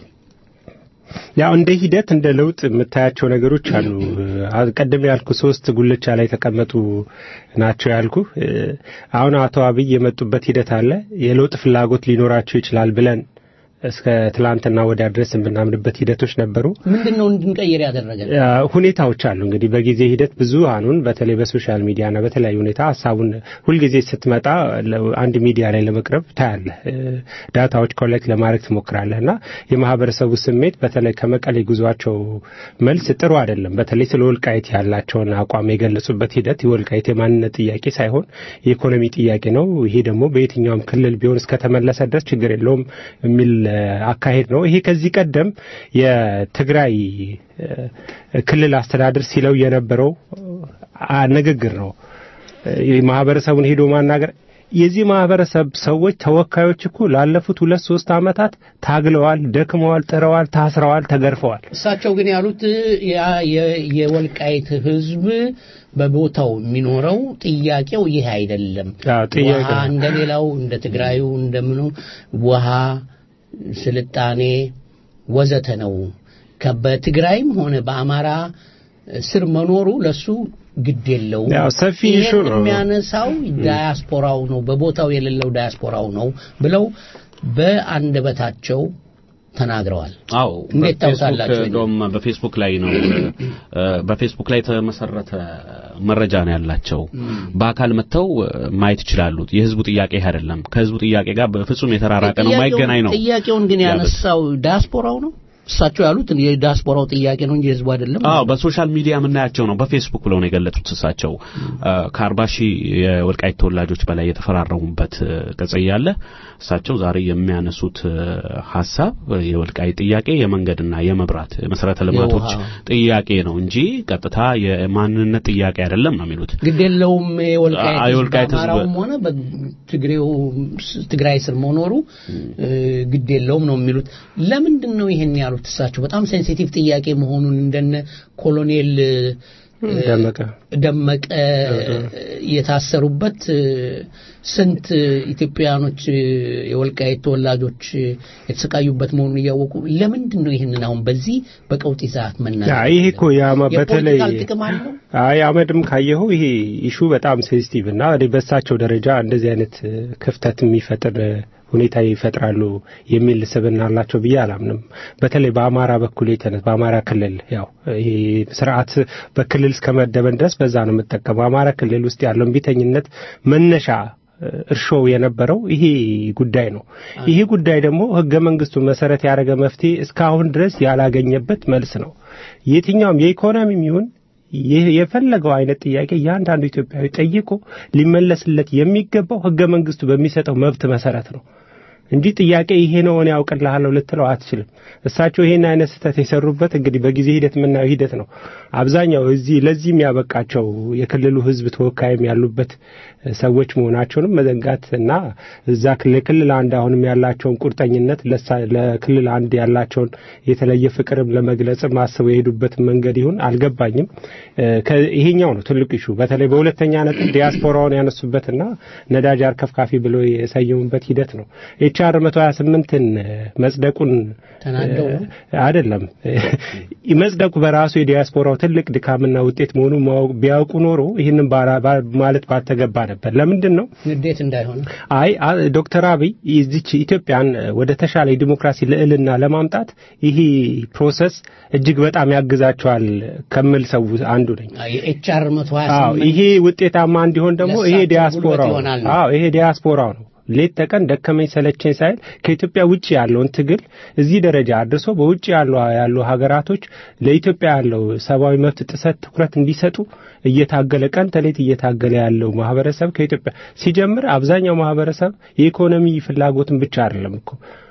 ያው እንደ ሂደት እንደ ለውጥ የምታያቸው ነገሮች አሉ። አ- ቀደም ያልኩ ሶስት ጉልቻ ላይ የተቀመጡ ናቸው ያልኩ። አሁን አቶ አብይ የመጡበት ሂደት አለ። የለውጥ ፍላጎት ሊኖራቸው ይችላል ብለን እስከ ትላንትና ወዲያ ድረስ የምናምንበት ሂደቶች ነበሩ። ምንድን ነው እንድንቀይር ያደረገን? አ፣ ሁኔታዎች አሉ እንግዲህ በጊዜ ሂደት ብዙሃኑን በተለይ በሶሻል ሚዲያና በተለያዩ ሁኔታ ሀሳቡን ሁልጊዜ ስትመጣ ለ- አንድ ሚዲያ ላይ ለመቅረብ ታያለህ፣ እ፣ ዳታዎች ኮሌክት ለማድረግ ትሞክራለህ እና የማህበረሰቡ ስሜት በተለይ ከመቀሌ ጉዟቸው መልስ ጥሩ አይደለም። በተለይ ስለ ወልቃይት ያላቸውን አቋም የገለጹበት ሂደት የወልቃይት የማንነት ጥያቄ ሳይሆን የኢኮኖሚ ጥያቄ ነው። ይሄ ደግሞ በየትኛውም ክልል ቢሆን እስከተመለሰ ድረስ ችግር የለውም የሚል እ፣ አካሄድ ነው። ይሄ ከዚህ ቀደም የትግራይ እ፣ ክልል አስተዳደር ሲለው የነበረው አ፣ ንግግር ነው። እ፣ ማህበረሰቡን ሄዶ ማናገር የዚህ ማህበረሰብ ሰዎች ተወካዮች እኮ ላለፉት ሁለት ሶስት ዓመታት ታግለዋል፣ ደክመዋል፣ ጥረዋል፣ ታስረዋል፣ ተገርፈዋል። እሳቸው ግን ያሉት ያ የ- የወልቃይት ህዝብ በቦታው የሚኖረው ጥያቄው ይህ አይደለም። አዎ፣ ጥያቄ ውሃ እንደሌላው እንደ ትግራዩ እንደምኑ ውሃ፣ ስልጣኔ ወዘተ ነው። ከ- በትግራይም ሆነ በአማራ ስር መኖሩ ለሱ ግድ የለውም። ያው ሰፊ ይሄን issue ነው። የሚያነሳው ዳያስፖራው ነው፣ በቦታው የሌለው ዳያስፖራው ነው ብለው በአንደበታቸው ተናግረዋል። አዎ እንዴት በፌስቡክ ታውቃላችሁ? እንደውም በፌስቡክ ላይ ነው እ፣ በፌስቡክ ላይ የተመሰረተ መረጃ ነው ያላቸው። በአካል መጥተው እ፣ ማየት ይችላሉ። የህዝቡ ጥያቄ ይህ አይደለም። ከህዝቡ ጥያቄ ጋር በፍጹም የተራራቀ ነው፣ ማይገናኝ ነው። ጥያቄውን ግን ያሉት። ያነሳው ዳያስፖራው ነው። እሳቸው ያሉት የዳያስፖራው ጥያቄ ነው እንጂ የህዝቡ አይደለም። አዎ በሶሻል ሚዲያ የምናያቸው ነው። በፌስቡክ ብለው ነው የገለጹት። እሳቸው ከአርባ ሺህ የወልቃይት ተወላጆች በላይ የተፈራረሙበት እ፣ ቅጽ እያለ እሳቸው ዛሬ የሚያነሱት እ፣ ሀሳብ እ፣ የወልቃይት ጥያቄ የመንገድና የመብራት የመሰረተ ልማቶች የውሃ። ጥያቄ ነው እንጂ ቀጥታ የማንነት ጥያቄ አይደለም ነው የሚሉት። ግድ የለውም የወልቃይት አ- ህዝብ የወልቃይት ህዝብ- በአማራውም ሆነ በትግሬው ስ- ትግራይ ስር መኖሩ እ፣ ግድ የለውም ነው የሚሉት። ለምንድን ነው ይሄን ያሉት? እሳቸው በጣም ሴንሲቲቭ ጥያቄ መሆኑን እንደነ ኮሎኔል እ፣ ደመቀ ደመቀ የታሰሩበት እ፣ ስንት ኢትዮጵያውያኖች እ፣ የወልቃይት ተወላጆች እ፣ የተሰቃዩበት መሆኑን እያወቁ ለምንድን ነው ይህንን አሁን በዚህ በቀውጢ ሰዓት ያ መናገር? ይሄ እኮ ያማ በተለይ የፖለቲካል ጥቅም አለው? አይ አመድም ካየኸው ይሄ ኢሹ በጣም ሴንሲቲቭ እና እኔ በሳቸው ደረጃ እንደዚህ አይነት እ፣ ክፍተት የሚፈጥር እ፣ ሁኔታ ይፈጥራሉ የሚል ስብዕና አላቸው ብዬ አላምንም። በተለይ በአማራ በኩል የተነስ በአማራ ክልል ያው ይሄ ስርዓት በክልል እስከ መደበን ድረስ በዛ ነው የምጠቀመው። አማራ ክልል ውስጥ ያለው ቢተኝነት መነሻ እ፣ እርሾው የነበረው ይሄ ጉዳይ ነው። ይሄ ጉዳይ ደግሞ ህገ መንግስቱ መሰረት ያደረገ መፍትሄ እስካሁን ድረስ ያላገኘበት መልስ ነው። የትኛውም የኢኮኖሚም ይሁን ይህ የፈለገው አይነት ጥያቄ እያንዳንዱ ኢትዮጵያዊ ጠይቆ ሊመለስለት የሚገባው ህገ መንግስቱ በሚሰጠው መብት መሰረት ነው እንጂ ጥያቄ ይሄ ነው እኔ ያውቅልሃለሁ ልትለው አትችልም። እሳቸው ይሄን አይነት ስህተት የሰሩበት እንግዲህ በጊዜ ሂደት የምናየው ሂደት ነው። አብዛኛው እዚህ ለዚህ የሚያበቃቸው የክልሉ ህዝብ ተወካይም ያሉበት ሰዎች መሆናቸውንም መዘንጋት እና እዛ ክልል ክልል አንድ አሁንም ያላቸውን ቁርጠኝነት ለሳ- ለክልል አንድ ያላቸውን የተለየ ፍቅርም ለመግለጽም አስበው የሄዱበት መንገድ ይሁን አልገባኝም። እ፣ ከ- ይሄኛው ነው ትልቁ ኢሹ። በተለይ በሁለተኛ ነጥብ ዲያስፖራውን ያነሱበትና ነዳጅ አርከፍካፊ ብለው የሰየሙበት ሂደት ነው። ኤችአር 128ን መጽደቁን ተናደው ነው? እ፣ አይደለም መጽደቁ በራሱ የዲያስፖራው ትልቅ ድካምና ውጤት መሆኑን ማወቅ- ቢያውቁ ኖሮ ይህንን ባራ- ባ- ማለት ባልተገባ ነበር። ለምንድን ነው ንዴት እንዳይሆን አይ አ- ዶክተር አብይ ይዚች ኢትዮጵያን ወደ ተሻለ የዲሞክራሲ ልዕልና ለማምጣት ይሄ ፕሮሰስ እጅግ በጣም ያግዛቸዋል ከምል ሰው አንዱ ነኝ። የኤችአር አዎ 128 ይሄ ውጤታማ እንዲሆን ደግሞ ይሄ ለእሳቸው ዲያስፖራው ጉልበት ይሆናል ነው። አዎ ይሄ ዲያስፖራው ነው ሌት ተቀን ደከመኝ ሰለቸኝ ሳይል ከኢትዮጵያ ውጭ ያለውን ትግል እዚህ ደረጃ አድርሶ በውጭ ያሉ ያሉ ሀገራቶች ለኢትዮጵያ ያለው ሰብአዊ መብት ጥሰት ትኩረት እንዲሰጡ እየታገለ ቀን ተሌት እየታገለ ያለው ማህበረሰብ ከኢትዮጵያ ሲጀምር አብዛኛው ማህበረሰብ የኢኮኖሚ ፍላጎትን ብቻ አይደለም እኮ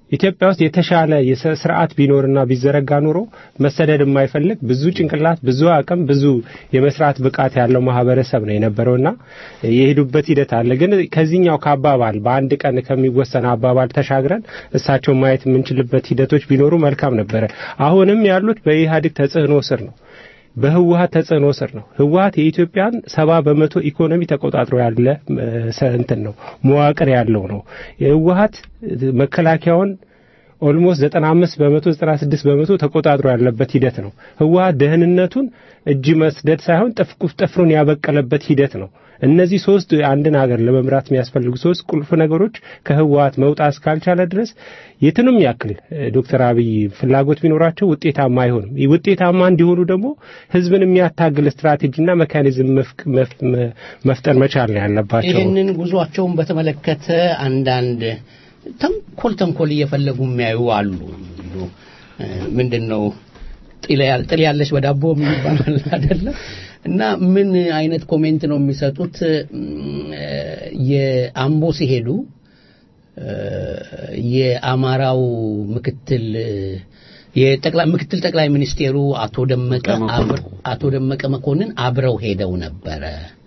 ኢትዮጵያ ውስጥ የተሻለ የስ- ስርዓት ቢኖርና ቢዘረጋ ኑሮ መሰደድ የማይፈልግ ብዙ ጭንቅላት፣ ብዙ አቅም፣ ብዙ የመስራት ብቃት ያለው ማህበረሰብ ነው የነበረውና የሄዱበት ሂደት አለ። ግን ከዚህኛው ከአባባል በአንድ ቀን ከሚወሰን አባባል ተሻግረን እሳቸውን ማየት የምንችልበት ሂደቶች ቢኖሩ መልካም ነበረ። አሁንም ያሉት በኢህአዴግ ተጽዕኖ ስር ነው። በህወሀት ተጽዕኖ ስር ነው። ህወሀት የኢትዮጵያን ሰባ በመቶ ኢኮኖሚ ተቆጣጥሮ ያለ እ፣ ሰ- እንትን ነው መዋቅር ያለው ነው። የህወሀት መከላከያውን ኦልሞስት 95 በመቶ 96 በመቶ ተቆጣጥሮ ያለበት ሂደት ነው። ህወሀት ደህንነቱን እጅ መስደድ ሳይሆን ጥፍቁፍ ጥፍሩን ያበቀለበት ሂደት ነው። እነዚህ ሶስት አንድን ሀገር ለመምራት የሚያስፈልጉ ሶስት ቁልፍ ነገሮች ከህወሀት መውጣት እስካልቻለ ድረስ የትንም ያክል እ፣ ዶክተር አብይ ፍላጎት ቢኖራቸው ውጤታማ አይሆንም። ይህ ውጤታማ እንዲሆኑ ደግሞ ህዝብን የሚያታግል ስትራቴጂና ሜካኒዝም መፍቅ- መፍ- መ- መፍጠር መቻል ነው ያለባቸው። ይህንን ጉዟቸውን በተመለከተ አንዳንድ ተንኮል ተንኮል እየፈለጉ የሚያዩ አሉ። እንደው፣ እ፣ ምንድን ነው ጥል ያል- ጥል ያለች በዳቦ የሚባል አይደለም እና ምን አይነት ኮሜንት ነው የሚሰጡት? እም፣ እ፣ የአምቦ ሲሄዱ እ፣ የአማራው ምክትል እ፣ የጠቅላይ ምክትል ጠቅላይ ሚኒስቴሩ አቶ ደመቀ አብር- አቶ ደመቀ መኮንን አብረው ሄደው ነበረ።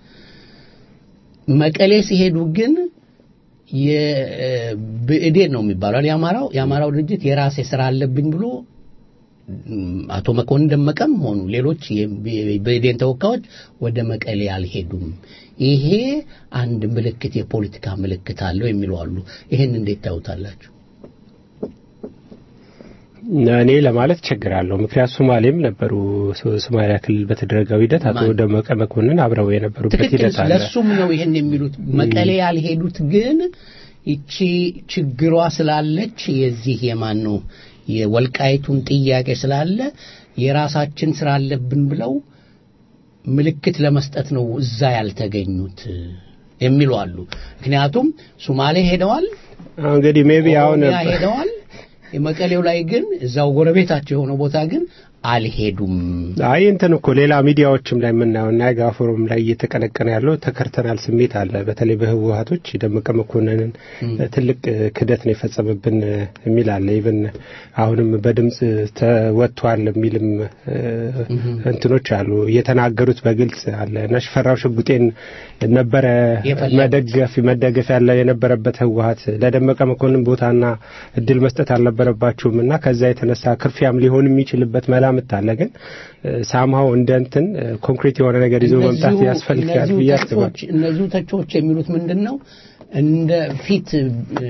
መቀሌ ሲሄዱ ግን የብእዴን ነው የሚባለው የአማራው የአማራው ድርጅት የራሴ ስራ አለብኝ ብሎ እም፣ አቶ መኮንን ደመቀም ሆኑ ሌሎች የብእዴን ተወካዮች ወደ መቀሌ አልሄዱም። ይሄ አንድ ምልክት የፖለቲካ ምልክት አለው የሚሉ አሉ። ይሄን እንዴት ታዩታላችሁ? እኔ ለማለት ቸግራለሁ። ምክንያቱ ሶማሌም ነበሩ። ሶ- ሶማሊያ ክልል በተደረገው ሂደት አቶ ማን? ደመቀ መኮንን አብረው የነበሩበት ትክክል ሂደት አለ። ለሱም ነው ይሄን የሚሉት መቀሌ ያልሄዱት ግን ይቺ ችግሯ ስላለች የዚህ የማን ነው የወልቃይቱን ጥያቄ ስላለ የራሳችን ስራ አለብን ብለው ምልክት ለመስጠት ነው እዛ ያልተገኙት የሚሉ አሉ ምክንያቱም ሱማሌ ሄደዋል እንግዲህ ሜቢ አሁን ኦሮሚያ ሄደዋል የመቀሌው ላይ ግን እዛው ጎረቤታቸው የሆነው ቦታ ግን አልሄዱም አይ እንትን እኮ ሌላ ሚዲያዎችም ላይ የምናየው እና የጋ ፎረም ላይ እየተቀነቀነ ያለው ተከርተናል ስሜት አለ። በተለይ በህወሀቶች ደመቀ መኮንንን ትልቅ ክደት ነው የፈጸመብን የሚል አለ። ኢቭን አሁንም በድምፅ ተወጥቷል የሚልም እ፣ እንትኖች አሉ። እየተናገሩት በግልጽ አለ እና ሽፈራው ሽጉጤን ነበረ የፈለጉት። መደገፍ መደገፍ ያለ የነበረበት ህወሀት ለደመቀ መኮንን ቦታና እድል መስጠት አልነበረባችሁም እና ከዛ የተነሳ ክርፊያም ሊሆን የሚችልበት መላምት አለ። ግን ሳምሃው እንደ እንትን ኮንክሪት የሆነ ነገር ይዞ መምጣት እነዚሁ- ያስፈልጋል እነዚሁ ብዬ አስባለሁ። ተቾች- እነዚሁ ተቾች የሚሉት ምንድን ነው እንደ ፊት እ፣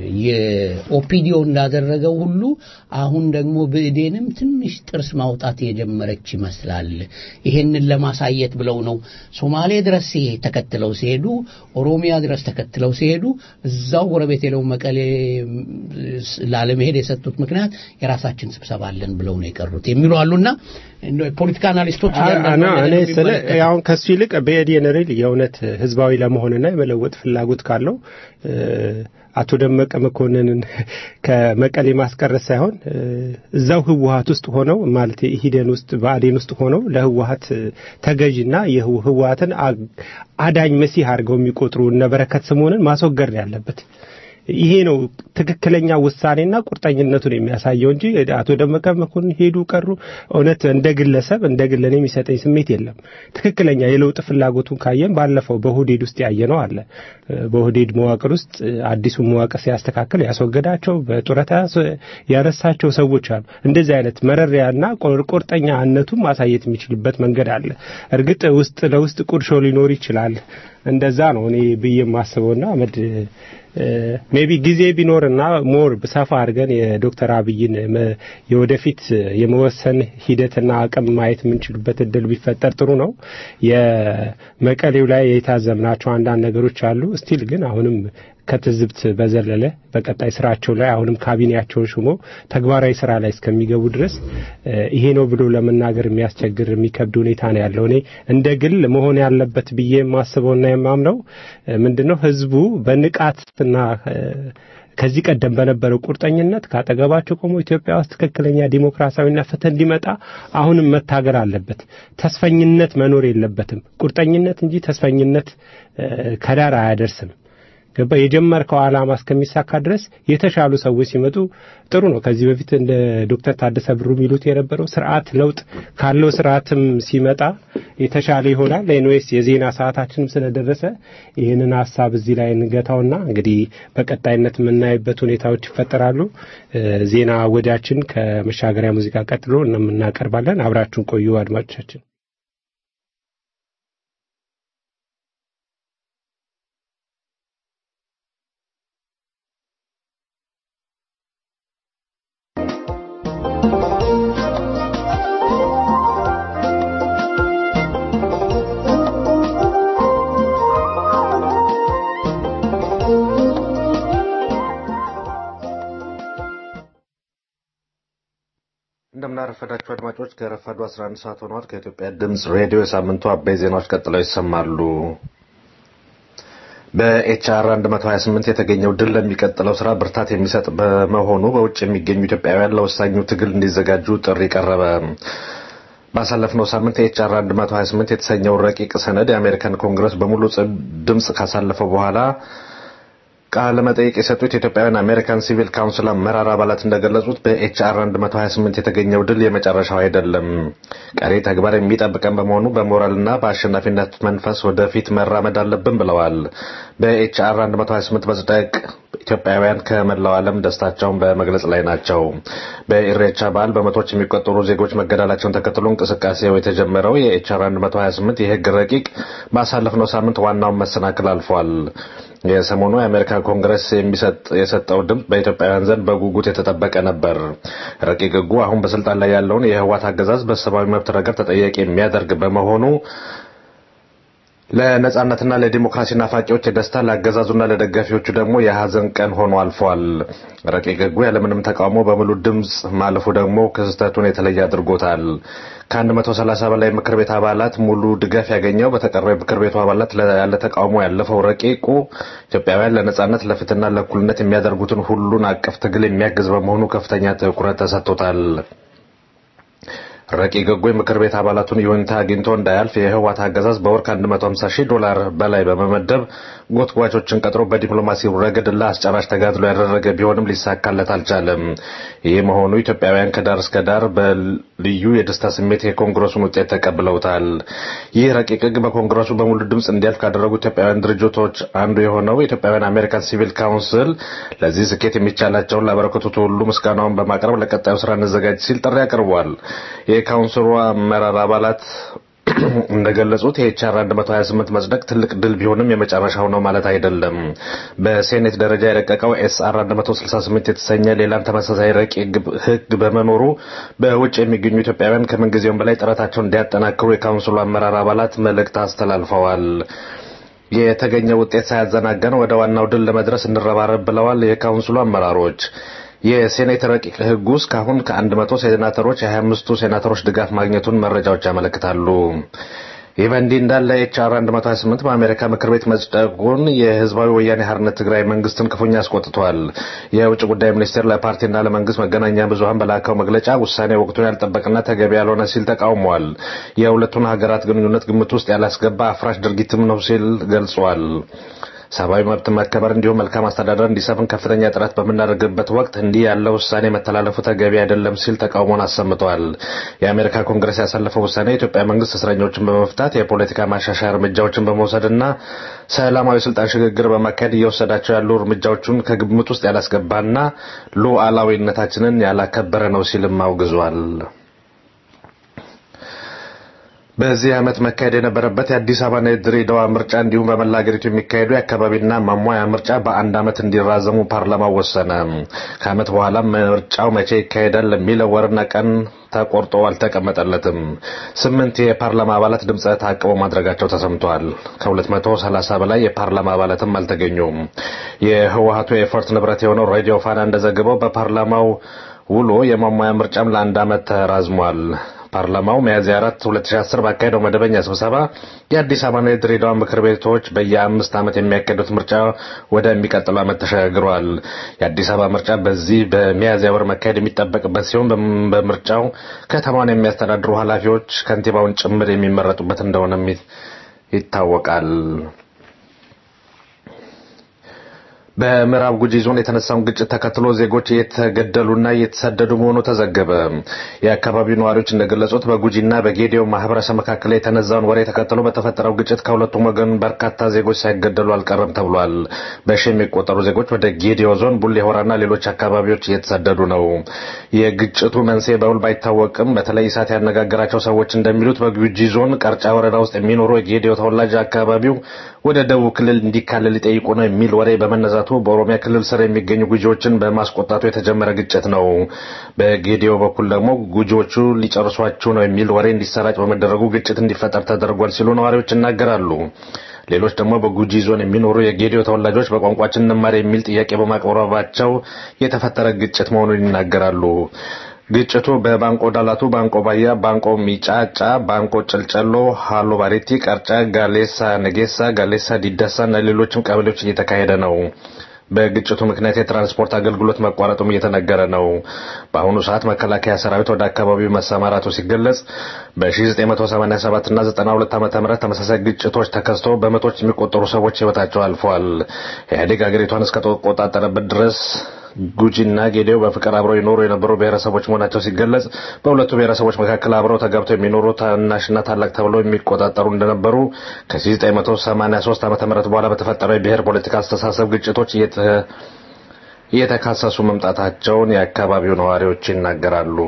የኦፒዲዮ እንዳደረገው ሁሉ አሁን ደግሞ ብእዴንም ትንሽ ጥርስ ማውጣት የጀመረች ይመስላል። ይሄንን ለማሳየት ብለው ነው ሶማሌ ድረስ ሲሄ- ተከትለው ሲሄዱ፣ ኦሮሚያ ድረስ ተከትለው ሲሄዱ እዛው ጎረቤት የለው መቀሌ ም፣ ስ- ላለመሄድ የሰጡት ምክንያት የራሳችን ስብሰባ አለን ብለው ነው የቀሩት የሚሉ አሉና እንደው የፖለቲካ አናሊስቶች አ- እያንዳንዱ አና- ነገር እኔ ስለ የሚመለከተው። አሁን ከሱ ይልቅ በኤዲኤን ሪል የእውነት ህዝባዊ ለመሆንና የመለወጥ ፍላጎት ካለው እ፣ አቶ ደመቀ መኮንንን ከመቀሌ ማስቀረት ሳይሆን እ፣ እዛው ህወሀት ውስጥ ሆነው ማለት ኢሂደን ውስጥ በአዴን ውስጥ ሆነው ለህወሀት እ፣ ተገዥና የህው- ህወሀትን አ- አዳኝ መሲህ አድርገው የሚቆጥሩ እነ በረከት ስምኦንን ማስወገድ ነው ያለበት። ይሄ ነው ትክክለኛ ውሳኔና ቁርጠኝነቱን የሚያሳየው እንጂ አቶ ደመቀ መኮንን ሄዱ ቀሩ እውነት እንደ ግለሰብ እንደ ግል እኔ የሚሰጠኝ ስሜት የለም። ትክክለኛ የለውጥ ፍላጎቱን ካየን ባለፈው በሁዴድ ውስጥ ያየነው አለ። በሁዴድ መዋቅር ውስጥ አዲሱ መዋቅር ሲያስተካክል ያስወገዳቸው በጡረታ ያነሳቸው ሰዎች አሉ። እንደዚህ አይነት መረሪያና ቁርጠኛነቱን ማሳየት የሚችልበት መንገድ አለ። እርግጥ ውስጥ ለውስጥ ቁርሾ ሊኖር ይችላል። እንደዛ ነው እኔ ብዬ የማስበውና አመድ ሜቢ ጊዜ ቢኖርና ሞር ሰፋ አድርገን የዶክተር አብይን መ- የወደፊት የመወሰን ሂደትና አቅም ማየት የምንችልበት እድል ቢፈጠር ጥሩ ነው። የመቀሌው ላይ የታዘብናቸው አንዳንድ ነገሮች አሉ። ስቲል ግን አሁንም ከትዝብት በዘለለ በቀጣይ ስራቸው ላይ አሁንም ካቢኔያቸውን ሹሞ ተግባራዊ ስራ ላይ እስከሚገቡ ድረስ እ፣ ይሄ ነው ብሎ ለመናገር የሚያስቸግር የሚከብድ ሁኔታ ነው ያለው። እኔ እንደ ግል መሆን ያለበት ብዬ የማስበውና የማምነው እ፣ ምንድነው ህዝቡ በንቃትና እ፣ ከዚህ ቀደም በነበረው ቁርጠኝነት ካጠገባቸው ቆሞ ኢትዮጵያ ውስጥ ትክክለኛ ዲሞክራሲያዊና ፍትህ እንዲመጣ አሁንም መታገል አለበት። ተስፈኝነት መኖር የለበትም። ቁርጠኝነት እንጂ ተስፈኝነት እ፣ ከዳር አያደርስም። ገባ የጀመርከው ዓላማ እስከሚሳካ ድረስ የተሻሉ ሰዎች ሲመጡ ጥሩ ነው። ከዚህ በፊት እንደ ዶክተር ታደሰ ብሩ የሚሉት የነበረው ስርዓት ለውጥ ካለው ስርዓትም ሲመጣ የተሻለ ይሆናል። ኤንዌስ የዜና ሰዓታችንም ስለደረሰ ይህንን ሀሳብ እዚህ ላይ እንገታውና እንግዲህ በቀጣይነት የምናይበት ሁኔታዎች ይፈጠራሉ። ዜና ወዳችን ከመሻገሪያ ሙዚቃ ቀጥሎ እናቀርባለን። አብራችሁን ቆዩ አድማጮቻችን። እንደምናረፈዳችሁ አድማጮች ከረፋዱ 11 ሰዓት ሆኗል። ከኢትዮጵያ ድምፅ ሬዲዮ የሳምንቱ አበይ ዜናዎች ቀጥለው ይሰማሉ። በኤችአር 128 የተገኘው ድል ለሚቀጥለው ስራ ብርታት የሚሰጥ በመሆኑ በውጭ የሚገኙ ኢትዮጵያውያን ለወሳኙ ትግል እንዲዘጋጁ ጥሪ ቀረበ። ባሳለፍነው ሳምንት የኤችአር 128 የተሰኘው ረቂቅ ሰነድ የአሜሪካን ኮንግረስ በሙሉ ድምፅ ካሳለፈው በኋላ ቃለ መጠይቅ የሰጡት የኢትዮጵያውያን አሜሪካን ሲቪል ካውንስል አመራር አባላት እንደገለጹት በኤችአር 128 የተገኘው ድል የመጨረሻው አይደለም። ቀሪ ተግባር የሚጠብቀን በመሆኑ በሞራልና በአሸናፊነት መንፈስ ወደፊት መራመድ አለብን ብለዋል። በኤችአር 128 መጽደቅ ኢትዮጵያውያን ከመላው ዓለም ደስታቸውን በመግለጽ ላይ ናቸው። በኢሬቻ በዓል በመቶዎች የሚቆጠሩ ዜጎች መገደላቸውን ተከትሎ እንቅስቃሴው የተጀመረው የኤችአር 128 የህግ ረቂቅ ባሳለፍነው ሳምንት ዋናውን መሰናክል አልፏል። የሰሞኑ የአሜሪካ ኮንግረስ የሰጠው ድምፅ በኢትዮጵያውያን ዘንድ በጉጉት የተጠበቀ ነበር። ረቂቅ ህጉ አሁን በስልጣን ላይ ያለውን የህወሓት አገዛዝ በሰብአዊ መብት ረገድ ተጠያቂ የሚያደርግ በመሆኑ ለነጻነትና ለዲሞክራሲ ናፋቂዎች የደስታ ለአገዛዙና ለደጋፊዎቹ ደግሞ የሀዘን ቀን ሆኖ አልፏል። ረቂቅ ህጉ ያለምንም ተቃውሞ በሙሉ ድምፅ ማለፉ ደግሞ ክስተቱን የተለየ አድርጎታል። ከ130 በላይ ምክር ቤት አባላት ሙሉ ድጋፍ ያገኘው በተቀረው የምክር ቤቱ አባላት ያለ ተቃውሞ ያለፈው ረቂቁ ኢትዮጵያውያን ለነጻነት ለፍትህና ለእኩልነት የሚያደርጉትን ሁሉን አቀፍ ትግል የሚያግዝ በመሆኑ ከፍተኛ ትኩረት ተሰጥቶታል። ረቂቅ ህጉ የምክር ቤት አባላቱን ይሁንታ አግኝቶ እንዳያልፍ የህወሓት አገዛዝ በወር ከ150 ሺህ ዶላር በላይ በመመደብ ጎትጓቾችን ቀጥሮ በዲፕሎማሲው ረገድ ለአስጨራሽ ተጋድሎ ያደረገ ቢሆንም ሊሳካለት አልቻለም። ይህ መሆኑ ኢትዮጵያውያን ከዳር እስከ ዳር በልዩ የደስታ ስሜት የኮንግረሱን ውጤት ተቀብለውታል። ይህ ረቂቅ ህግ በኮንግረሱ በሙሉ ድምፅ እንዲያልፍ ካደረጉ ኢትዮጵያውያን ድርጅቶች አንዱ የሆነው የኢትዮጵያውያን አሜሪካን ሲቪል ካውንስል ለዚህ ስኬት የሚቻላቸውን ላበረከቱት ሁሉ ምስጋናውን በማቅረብ ለቀጣዩ ስራ እንዘጋጅ ሲል ጥሪ አቅርቧል። የካውንስሉ አመራር አባላት እንደገለጹት የኤችአር 128 መጽደቅ ትልቅ ድል ቢሆንም የመጨረሻው ነው ማለት አይደለም። በሴኔት ደረጃ የረቀቀው ኤስአር 168 የተሰኘ ሌላም ተመሳሳይ ረቂቅ ህግ በመኖሩ በውጭ የሚገኙ ኢትዮጵያውያን ከምንጊዜውም በላይ ጥረታቸውን እንዲያጠናክሩ የካውንስሉ አመራር አባላት መልእክት አስተላልፈዋል። የተገኘ ውጤት ሳያዘናገን ወደ ዋናው ድል ለመድረስ እንረባረብ ብለዋል የካውንስሉ አመራሮች። የሴኔት ረቂቅ ህጉ እስካሁን ከ100 ሴናተሮች የ25ቱ ሴናተሮች ድጋፍ ማግኘቱን መረጃዎች ያመለክታሉ። ይህ በእንዲህ እንዳለ ኤችአር 128 በአሜሪካ ምክር ቤት መጽደቁን የህዝባዊ ወያኔ ሓርነት ትግራይ መንግስትን ክፉኛ አስቆጥቷል። የውጭ ጉዳይ ሚኒስቴር ለፓርቲና ለመንግስት መገናኛ ብዙኃን በላከው መግለጫ ውሳኔ ወቅቱን ያልጠበቅና ተገቢ ያልሆነ ሲል ተቃውሟል። የሁለቱን ሀገራት ግንኙነት ግምት ውስጥ ያላስገባ አፍራሽ ድርጊትም ነው ሲል ገልጿል። ሰብአዊ መብት መከበር እንዲሁም መልካም አስተዳደር እንዲሰፍን ከፍተኛ ጥረት በምናደርግበት ወቅት እንዲህ ያለው ውሳኔ መተላለፉ ተገቢ አይደለም ሲል ተቃውሞን አሰምቷል። የአሜሪካ ኮንግረስ ያሳለፈው ውሳኔ የኢትዮጵያ መንግስት እስረኞችን በመፍታት የፖለቲካ ማሻሻያ እርምጃዎችን በመውሰድና ሰላማዊ ስልጣን ሽግግር በማካሄድ እየወሰዳቸው ያሉ እርምጃዎቹን ከግምት ውስጥ ያላስገባና ሉዓላዊነታችንን ያላከበረ ነው ሲልም አውግዟል። በዚህ ዓመት መካሄድ የነበረበት የአዲስ አበባና የድሬዳዋ ምርጫ እንዲሁም በመላ ሀገሪቱ የሚካሄዱ የአካባቢና ማሟያ ምርጫ በአንድ ዓመት እንዲራዘሙ ፓርላማው ወሰነ። ከዓመት በኋላ ምርጫው መቼ ይካሄዳል ለሚለው ወርና ቀን ተቆርጦ አልተቀመጠለትም። ስምንት የፓርላማ አባላት ድምፀ ተአቅቦ ማድረጋቸው ተሰምቷል። ከ230 በላይ የፓርላማ አባላትም አልተገኙም። የህወሀቱ የኤፈርት ንብረት የሆነው ሬዲዮ ፋና እንደዘገበው በፓርላማው ውሎ የማሟያ ምርጫም ለአንድ ዓመት ተራዝሟል። ፓርላማው ሚያዝያ 4 2010 ባካሄደው መደበኛ ስብሰባ የአዲስ አበባና የድሬዳዋ ምክር ቤቶች በየአምስት ዓመት የሚያካሄዱት ምርጫ ወደሚቀጥለው ዓመት ተሸጋግሯል። የአዲስ አበባ ምርጫ በዚህ በሚያዝያ ወር መካሄድ የሚጠበቅበት ሲሆን በምርጫው ከተማውን የሚያስተዳድሩ ኃላፊዎች ከንቲባውን ጭምር የሚመረጡበት እንደሆነም ይታወቃል። በምዕራብ ጉጂ ዞን የተነሳውን ግጭት ተከትሎ ዜጎች እየተገደሉና እየተሰደዱ መሆኑ ተዘገበ። የአካባቢው ነዋሪዎች እንደገለጹት በጉጂና በጌዲዮ ማህበረሰብ መካከል የተነዛውን ወሬ ተከትሎ በተፈጠረው ግጭት ከሁለቱም ወገን በርካታ ዜጎች ሳይገደሉ አልቀረም ተብሏል። በሺ የሚቆጠሩ ዜጎች ወደ ጌዲዮ ዞን ቡሌ ሆራና ሌሎች አካባቢዎች እየተሰደዱ ነው። የግጭቱ መንስኤ በውል ባይታወቅም በተለይ ኢሳት ያነጋገራቸው ሰዎች እንደሚሉት በጉጂ ዞን ቀርጫ ወረዳ ውስጥ የሚኖሩ የጌዲዮ ተወላጅ አካባቢው ወደ ደቡብ ክልል እንዲካለል ሊጠይቁ ነው የሚል ወሬ በመነዛቱ በኦሮሚያ ክልል ስር የሚገኙ ጉጂዎችን በማስቆጣቱ የተጀመረ ግጭት ነው። በጌዲዮ በኩል ደግሞ ጉጂዎቹ ሊጨርሷችሁ ነው የሚል ወሬ እንዲሰራጭ በመደረጉ ግጭት እንዲፈጠር ተደርጓል ሲሉ ነዋሪዎች ይናገራሉ። ሌሎች ደግሞ በጉጂ ዞን የሚኖሩ የጌዲዮ ተወላጆች በቋንቋችን እንማር የሚል ጥያቄ በማቅረባቸው የተፈጠረ ግጭት መሆኑን ይናገራሉ። ግጭቱ በባንቆ ዳላቱ፣ ባንቆ ባያ፣ ባንቆ ሚጫጫ፣ ባንቆ ጨልጨሎ፣ ሃሎ ባሬቲ፣ ቀርጫ፣ ጋሌሳ ነጌሳ፣ ጋሌሳ ዲዳሳ እና ሌሎችም ቀበሌዎች እየተካሄደ ነው። በግጭቱ ምክንያት የትራንስፖርት አገልግሎት መቋረጡም እየተነገረ ነው። በአሁኑ ሰዓት መከላከያ ሰራዊት ወደ አካባቢው መሰማራቱ ሲገለጽ በ1987 እና 92 ዓ.ም ተመሳሳይ ግጭቶች ተከስተው በመቶዎች የሚቆጠሩ ሰዎች ሕይወታቸው አልፈዋል። ኢህአዴግ አገሪቷን እስከተቆጣጠረበት ድረስ ጉጂና ጌዴው በፍቅር አብረው ይኖሩ የነበሩ ብሔረሰቦች መሆናቸው ሲገለጽ በሁለቱ ብሔረሰቦች መካከል አብረው ተጋብተው የሚኖሩ ታናሽና ታላቅ ተብለው የሚቆጣጠሩ እንደነበሩ ከ1983 ዓ.ም በኋላ በተፈጠረው የብሔር ፖለቲካ አስተሳሰብ ግጭቶች እየተካሰሱ መምጣታቸውን የአካባቢው ነዋሪዎች ይናገራሉ።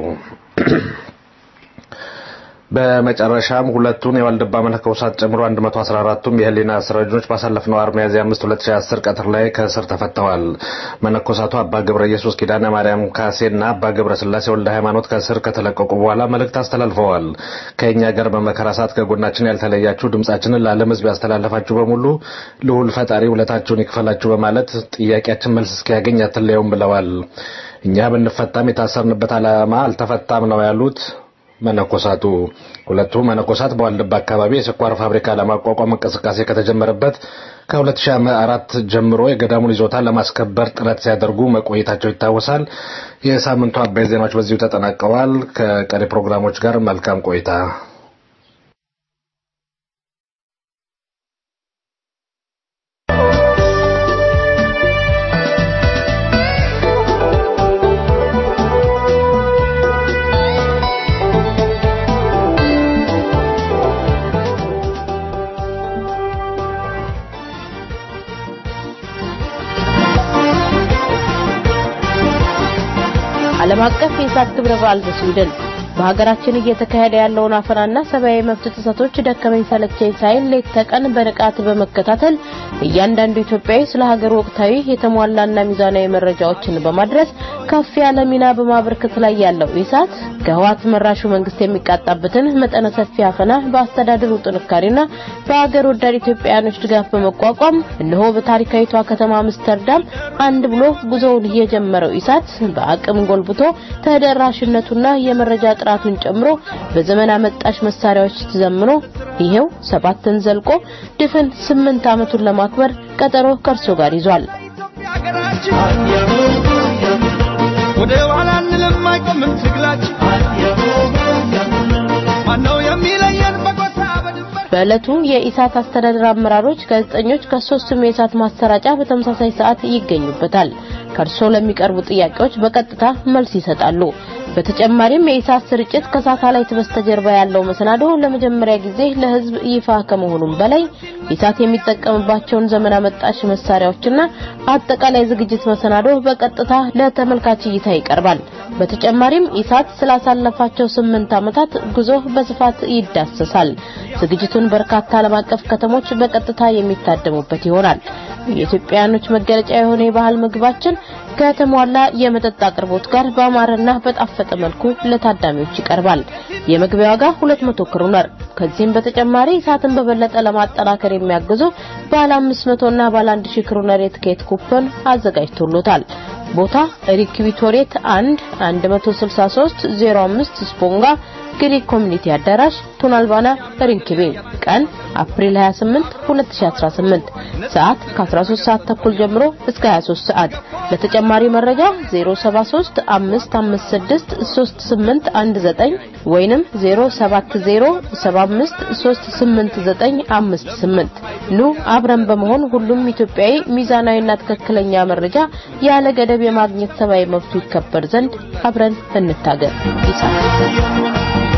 በመጨረሻም ሁለቱን የዋልድባ መነኮሳት ጨምሮ 114ቱም የህሊና እስረኞች ባሳለፍነው ዓርብ ሚያዝያ 5 2010 ቀትር ላይ ከእስር ተፈተዋል። መነኮሳቱ አባ ገብረ ኢየሱስ ኪዳነ ማርያም ካሴና አባ ገብረ ስላሴ ወልደ ሃይማኖት ከእስር ከተለቀቁ በኋላ መልእክት አስተላልፈዋል። ከእኛ ጋር በመከራ ሰዓት ከጎናችን ያልተለያችሁ ድምጻችንን ለዓለም ሕዝብ ያስተላለፋችሁ በሙሉ ልዑል ፈጣሪ ውለታችሁን ይክፈላችሁ በማለት ጥያቄያችን መልስ እስኪያገኝ አትለየውም ብለዋል። እኛ ብንፈታም የታሰርንበት ዓላማ አልተፈታም ነው ያሉት መነኮሳቱ ሁለቱ መነኮሳት በዋልድባ አካባቢ የስኳር ፋብሪካ ለማቋቋም እንቅስቃሴ ከተጀመረበት ከ2004 ጀምሮ የገዳሙን ይዞታ ለማስከበር ጥረት ሲያደርጉ መቆየታቸው ይታወሳል። የሳምንቱ አበይ ዜናዎች በዚሁ ተጠናቀዋል። ከቀሪ ፕሮግራሞች ጋር መልካም ቆይታ። ዓለም አቀፍ የኢሳት ክብረ በዓል በስዊድን በሀገራችን እየተካሄደ ያለውን አፈናና ሰብአዊ መብት ጥሰቶች ደከመኝ ሰለቸኝ ሳይል ሌት ተቀን በንቃት በመከታተል እያንዳንዱ ኢትዮጵያዊ ስለ ሀገር ወቅታዊ የተሟላና ሚዛናዊ መረጃዎችን በማድረስ ከፍ ያለ ሚና በማበርከት ላይ ያለው ኢሳት ከህወሓት መራሹ መንግስት የሚቃጣበትን መጠነ ሰፊ አፈና በአስተዳደሩ ጥንካሬና በሀገር ወዳድ ኢትዮጵያውያኖች ድጋፍ በመቋቋም እነሆ በታሪካዊቷ ከተማ አምስተርዳም አንድ ብሎ ጉዞውን የጀመረው ኢሳት በአቅም ጎልብቶ ተደራሽነቱና የመረጃ ጥራቱን ጨምሮ በዘመን አመጣሽ መሳሪያዎች ተዘምኖ ይሄው ሰባትን ዘልቆ ድፍን ስምንት ዓመቱን ለማክበር ቀጠሮ ከእርሶ ጋር ይዟል። ወደ ኋላ እንልም አይቆምም ትግላችን ማነው የሚለየን በጎሳ በድንበር በዕለቱ የኢሳት አስተዳደር አመራሮች፣ ጋዜጠኞች ከሶስቱም የኢሳት ማሰራጫ በተመሳሳይ ሰዓት ይገኙበታል። ከእርሶ ለሚቀርቡ ጥያቄዎች በቀጥታ መልስ ይሰጣሉ። በተጨማሪም የኢሳት ስርጭት ከሳተላይት በስተጀርባ ያለው መሰናዶ ለመጀመሪያ ጊዜ ለሕዝብ ይፋ ከመሆኑም በላይ ኢሳት የሚጠቀምባቸውን ዘመን አመጣሽ መሳሪያዎችና አጠቃላይ ዝግጅት መሰናዶ በቀጥታ ለተመልካች እይታ ይቀርባል። በተጨማሪም ኢሳት ስላሳለፋቸው ስምንት ዓመታት ጉዞ በስፋት ይዳሰሳል። ዝግጅቱን በርካታ ዓለም አቀፍ ከተሞች በቀጥታ የሚታደሙበት ይሆናል። የኢትዮጵያውያኖች መገለጫ የሆነ የባህል ምግባችን ከተሟላ የመጠጥ አቅርቦት ጋር በአማረና በጣፈጠ መልኩ ለታዳሚዎች ይቀርባል። የመግቢያ ዋጋ 200 ክሩነር። ከዚህም በተጨማሪ ኢሳትን በበለጠ ለማጠናከር የሚያግዙ ባለ 500 እና ባለ 1000 ክሩነር የትኬት ኩፖን አዘጋጅቶሎታል። ቦታ ሪክ ቪቶሬት 1 163 05 ስፖንጋ ግሪክ ኮሚኒቲ አዳራሽ ቱናልባና ሪንኪቤ ቀን አፕሪል 28 2018 ሰዓት ከ13 ሰዓት ተኩል ጀምሮ እስከ 23 ሰዓት ለተጨማሪ መረጃ 073 556 3819 ወይንም 070 75 38958 ኑ አብረን በመሆን ሁሉም ኢትዮጵያዊ ሚዛናዊና ትክክለኛ መረጃ ያለ ገደብ የማግኘት ሰብአዊ መብቱ ይከበር ዘንድ አብረን እንታገል። ይጻፍ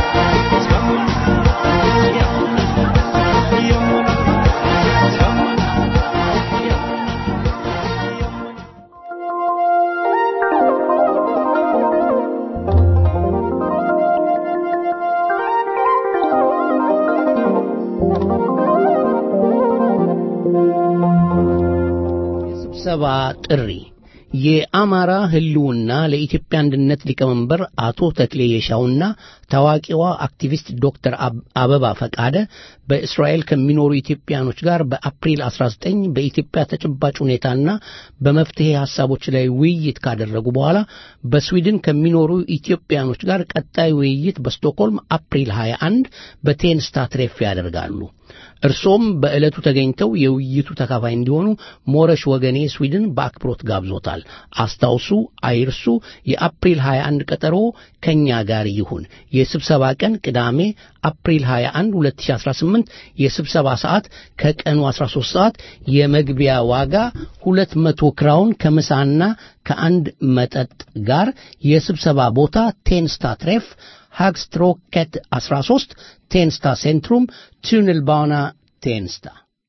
የስብሰባ ጥሪ የአማራ ህልውና ለኢትዮጵያ አንድነት ሊቀመንበር አቶ ተክሌ የሻውና ታዋቂዋ አክቲቪስት ዶክተር አበባ ፈቃደ በእስራኤል ከሚኖሩ ኢትዮጵያኖች ጋር በአፕሪል 19 በኢትዮጵያ ተጨባጭ ሁኔታና በመፍትሄ ሀሳቦች ላይ ውይይት ካደረጉ በኋላ በስዊድን ከሚኖሩ ኢትዮጵያኖች ጋር ቀጣይ ውይይት በስቶክሆልም አፕሪል 21 በቴንስታ ትሬፍ ያደርጋሉ። እርሶም በዕለቱ ተገኝተው የውይይቱ ተካፋይ እንዲሆኑ ሞረሽ ወገኔ ስዊድን በአክብሮት ጋብዞታል። አስታውሱ፣ አይርሱ። የአፕሪል 21 ቀጠሮ ከኛ ጋር ይሁን። የስብሰባ ቀን ቅዳሜ አፕሪል 21 2018፣ የስብሰባ ሰዓት ከቀኑ 13 ሰዓት፣ የመግቢያ ዋጋ 200 ክራውን ከምሳና ከአንድ መጠጥ ጋር፣ የስብሰባ ቦታ ቴንስታ ትሬፍ ሃግስትሮኬት 13 ቴንስታ ሴንትሩም ቱንልባና ቴንስታ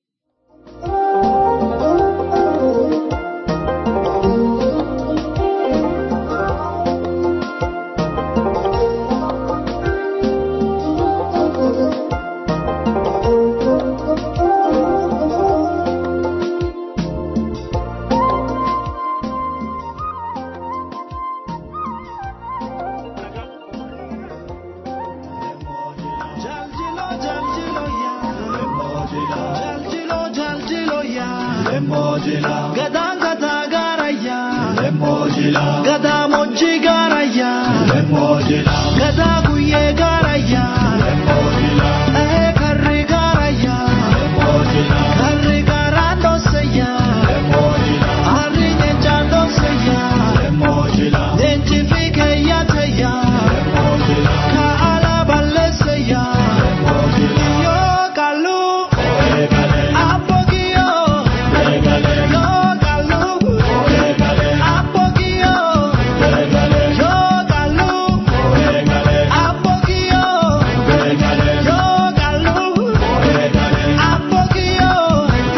Gadaan gataa gaarayyaa. Gadaa moojjii gaarayyaa. Gadaa guyyee gaarayyaa. Ee karri gaarayyaa. Karri gaaraan dhoosayyaa. Harri nyeenchaan dhoosayyaa. Leenci fi keeyyaatayyaa. Kaa'ala balleessayyaa. Yoo qalluu. Abbogiyyoo. Yoo qalluu. Abbogiyyoo. Yoo qalluu. Abbogiyyoo. Yoo qalluu. Abbogiyyoo.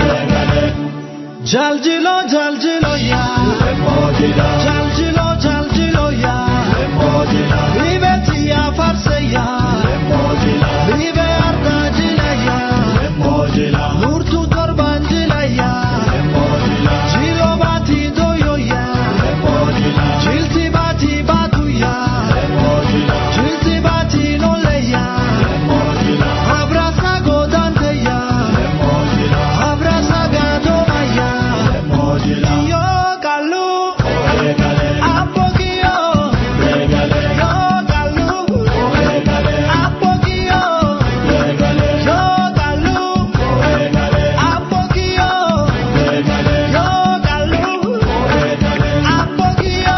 Jaljilo jaljilo yaa. Jaljilo jaljilo yaa. Libeti yaa farse yaa. Libe arda jila yaa. Nurtu torban jila yaa. Jilo bati doyo yaa. Jilti bati batu yaa. Jilti bati nole yaa. Abrasa godante yaa. Abrasa gadoma yaa. Yo kalu. Apogio. Yo kalu. Apogio. Yo kalu. Apogio. Yo kalu. Apogio.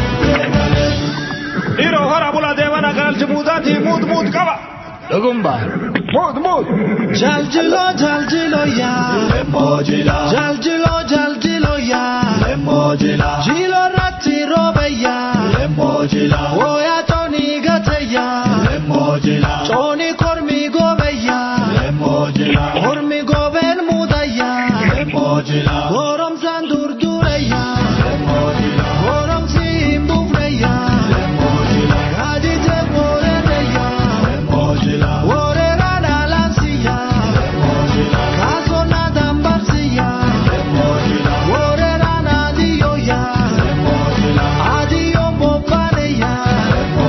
Dhiiroo hora bula deemana galchi muudaatii muut muut qaba. Dhugumba. Muut muut. Jaljilo jaljilo ya Jaljilo jaljilo ya Jilo ratti robe ya Woya toni gate ya Toni kormi gobe ya Kormi goben muda ya Gorom san durdure ya Gorom si imbufre ya Gadi te morene ya Worera na lansi ya Kaso na dambarsi ya Worera na dio ya Adio bobane ya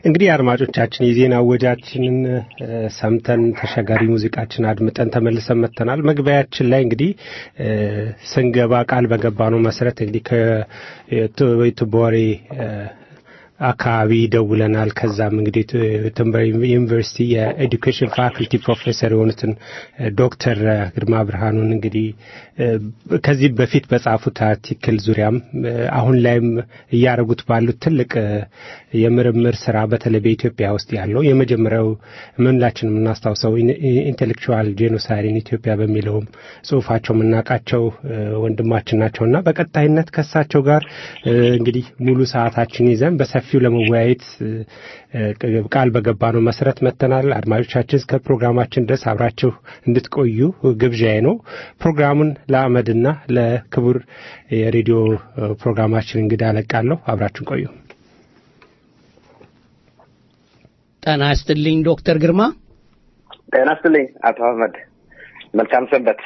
እንግዲህ አድማጮቻችን የዜና ወጃችንን ሰምተን ተሻጋሪ ሙዚቃችን አድምጠን ተመልሰን መጥተናል። መግቢያችን ላይ እንግዲህ ስንገባ ቃል በገባ ነው መሰረት እንግዲህ ከቱቦሬ አካባቢ ደውለናል። ከዛም እንግዲህ ትንበር ዩኒቨርሲቲ የኤዱኬሽን ፋክልቲ ፕሮፌሰር የሆኑትን ዶክተር ግርማ ብርሃኑን እንግዲህ ከዚህ በፊት በጻፉት አርቲክል ዙሪያም አሁን ላይም እያደረጉት ባሉት ትልቅ የምርምር ስራ በተለይ በኢትዮጵያ ውስጥ ያለው የመጀመሪያው ምንላችን የምናስታውሰው ኢንቴሌክቹዋል ጄኖሳይድ ኢትዮጵያ በሚለውም ጽሁፋቸው የምናውቃቸው ወንድማችን ናቸው እና በቀጣይነት ከሳቸው ጋር እንግዲህ ሙሉ ሰዓታችን ይዘን በሰፊው ለመወያየት ቃል በገባ ነው መሰረት መጥተናል። አድማጮቻችን እስከ ፕሮግራማችን ድረስ አብራችሁ እንድትቆዩ ግብዣዬ ነው። ፕሮግራሙን ለአመድና ለክቡር የሬዲዮ ፕሮግራማችን እንግዳ አለቃለሁ። አብራችሁን ቆዩ። ጤና ይስጥልኝ ዶክተር ግርማ። ጤና ይስጥልኝ አቶ አህመድ። መልካም ሰንበት።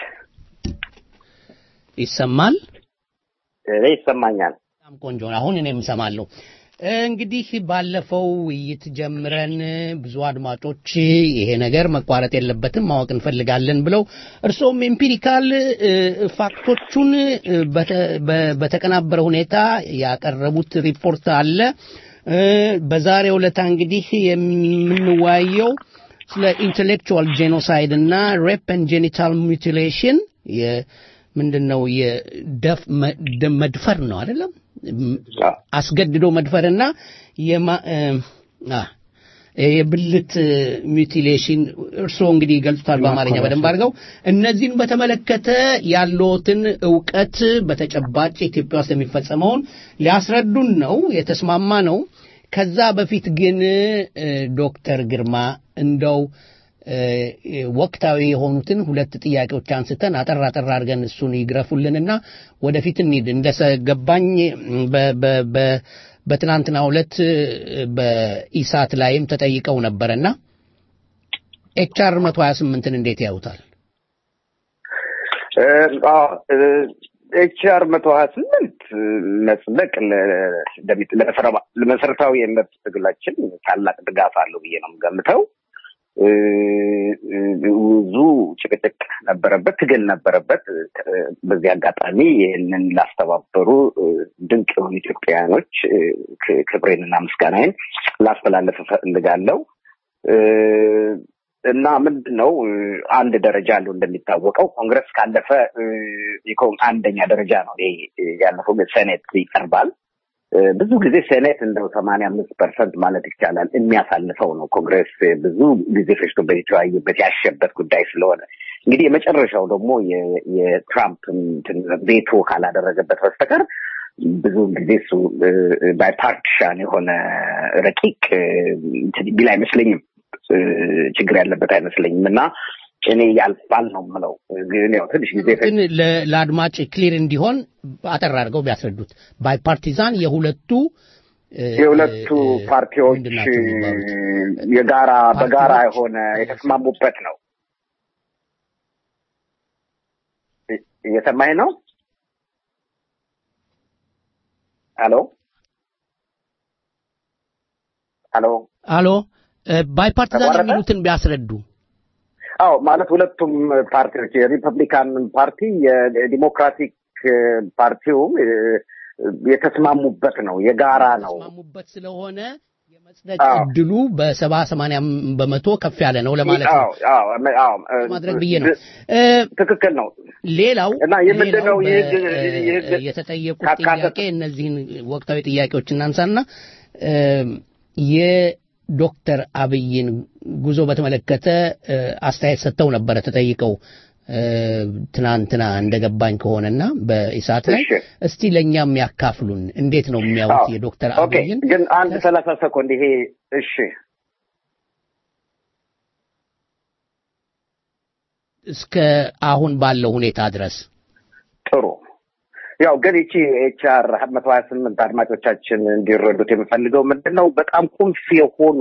ይሰማል? እኔ ይሰማኛል። በጣም ቆንጆ ነው። አሁን እኔም እሰማለሁ። እንግዲህ ባለፈው ውይይት ጀምረን ብዙ አድማጮች ይሄ ነገር መቋረጥ የለበትም ማወቅ እንፈልጋለን ብለው እርስዎም ኤምፒሪካል ፋክቶቹን በተቀናበረ ሁኔታ ያቀረቡት ሪፖርት አለ። በዛሬው ዕለታ እንግዲህ የምንወያየው ስለ ኢንቴሌክቹዋል ጄኖሳይድ እና ሬፕ ኤንድ ጄኒታል ሚውቲሌሽን ምንድን ነው መድፈር ነው አይደለም አስገድዶ መድፈርና የብልት ሚውቲሌሽን እርስዎ እንግዲህ ይገልጹታል በአማርኛ በደንብ አድርገው እነዚህን በተመለከተ ያለዎትን እውቀት በተጨባጭ ኢትዮጵያ ውስጥ የሚፈጸመውን ሊያስረዱን ነው የተስማማ ነው ከዛ በፊት ግን ዶክተር ግርማ እንደው ወቅታዊ የሆኑትን ሁለት ጥያቄዎች አንስተን አጠር አጠር አድርገን እሱን ይግረፉልንና ወደፊት እንሂድ። እንደሰገባኝ በትናንትናው ዕለት በኢሳት ላይም ተጠይቀው ነበረና ኤችአር መቶ ሀያ ስምንትን እንዴት ያዩታል? ኤችአር መቶ ሀያ ስምንት መጽደቅ ለመሰረታዊ የመብት ትግላችን ታላቅ ድጋፍ አለው ብዬ ነው የምገምተው። ብዙ ጭቅጭቅ ነበረበት፣ ትግል ነበረበት። በዚህ አጋጣሚ ይህንን ላስተባበሩ ድንቅ የሆኑ ኢትዮጵያውያኖች ክብሬንና ምስጋናዬን ላስተላለፍ እፈልጋለሁ እና ምንድን ነው አንድ ደረጃ አለው እንደሚታወቀው ኮንግረስ ካለፈ አንደኛ ደረጃ ነው ይሄ ያለፈው ሴኔት ይቀርባል። ብዙ ጊዜ ሴኔት እንደው ሰማንያ አምስት ፐርሰንት ማለት ይቻላል የሚያሳልፈው ነው። ኮንግረስ ብዙ ጊዜ ፈጅቶበት የተወያየበት ያሸበት ጉዳይ ስለሆነ እንግዲህ የመጨረሻው ደግሞ የትራምፕ ቬቶ ካላደረገበት በስተቀር ብዙ ጊዜ እሱ ባይፓርቲሻን የሆነ ረቂቅ ቢል አይመስለኝም፣ ችግር ያለበት አይመስለኝም እና እኔ ያልፋል ነው የምለው። ግን ያው ትንሽ ጊዜ ግን ለአድማጭ ክሊር እንዲሆን አጠር አድርገው ቢያስረዱት ባይፓርቲዛን የሁለቱ የሁለቱ ፓርቲዎች የጋራ በጋራ የሆነ የተስማሙበት ነው። እየሰማኝ ነው? ሄሎ ሄሎ አሎ ባይፓርቲዛን የሚሉትን ቢያስረዱ። አዎ ማለት ሁለቱም ፓርቲዎች የሪፐብሊካን ፓርቲ የዲሞክራቲክ ፓርቲውም የተስማሙበት ነው፣ የጋራ ነው። የተስማሙበት ስለሆነ የመጽደቅ እድሉ በሰባ ሰማንያ በመቶ ከፍ ያለ ነው ለማለት ነው ማድረግ ብዬ ነው። ትክክል ነው። ሌላው እና የምንድነው የተጠየቁት ጥያቄ እነዚህን ወቅታዊ ጥያቄዎች እናንሳና ዶክተር አብይን ጉዞ በተመለከተ አስተያየት ሰጥተው ነበረ ተጠይቀው ትናንትና እንደገባኝ ከሆነና በኢሳት ላይ እስቲ ለእኛም ያካፍሉን። እንዴት ነው የሚያዩት የዶክተር አብይን? ግን አንድ ሰላሳ ሰኮንድ ይሄ እሺ እስከ አሁን ባለው ሁኔታ ድረስ ጥሩ ያው ግን ይቺ ኤችአር መቶ ሀያ ስምንት አድማጮቻችን እንዲረዱት የምፈልገው ምንድን ነው በጣም ቁልፍ የሆኑ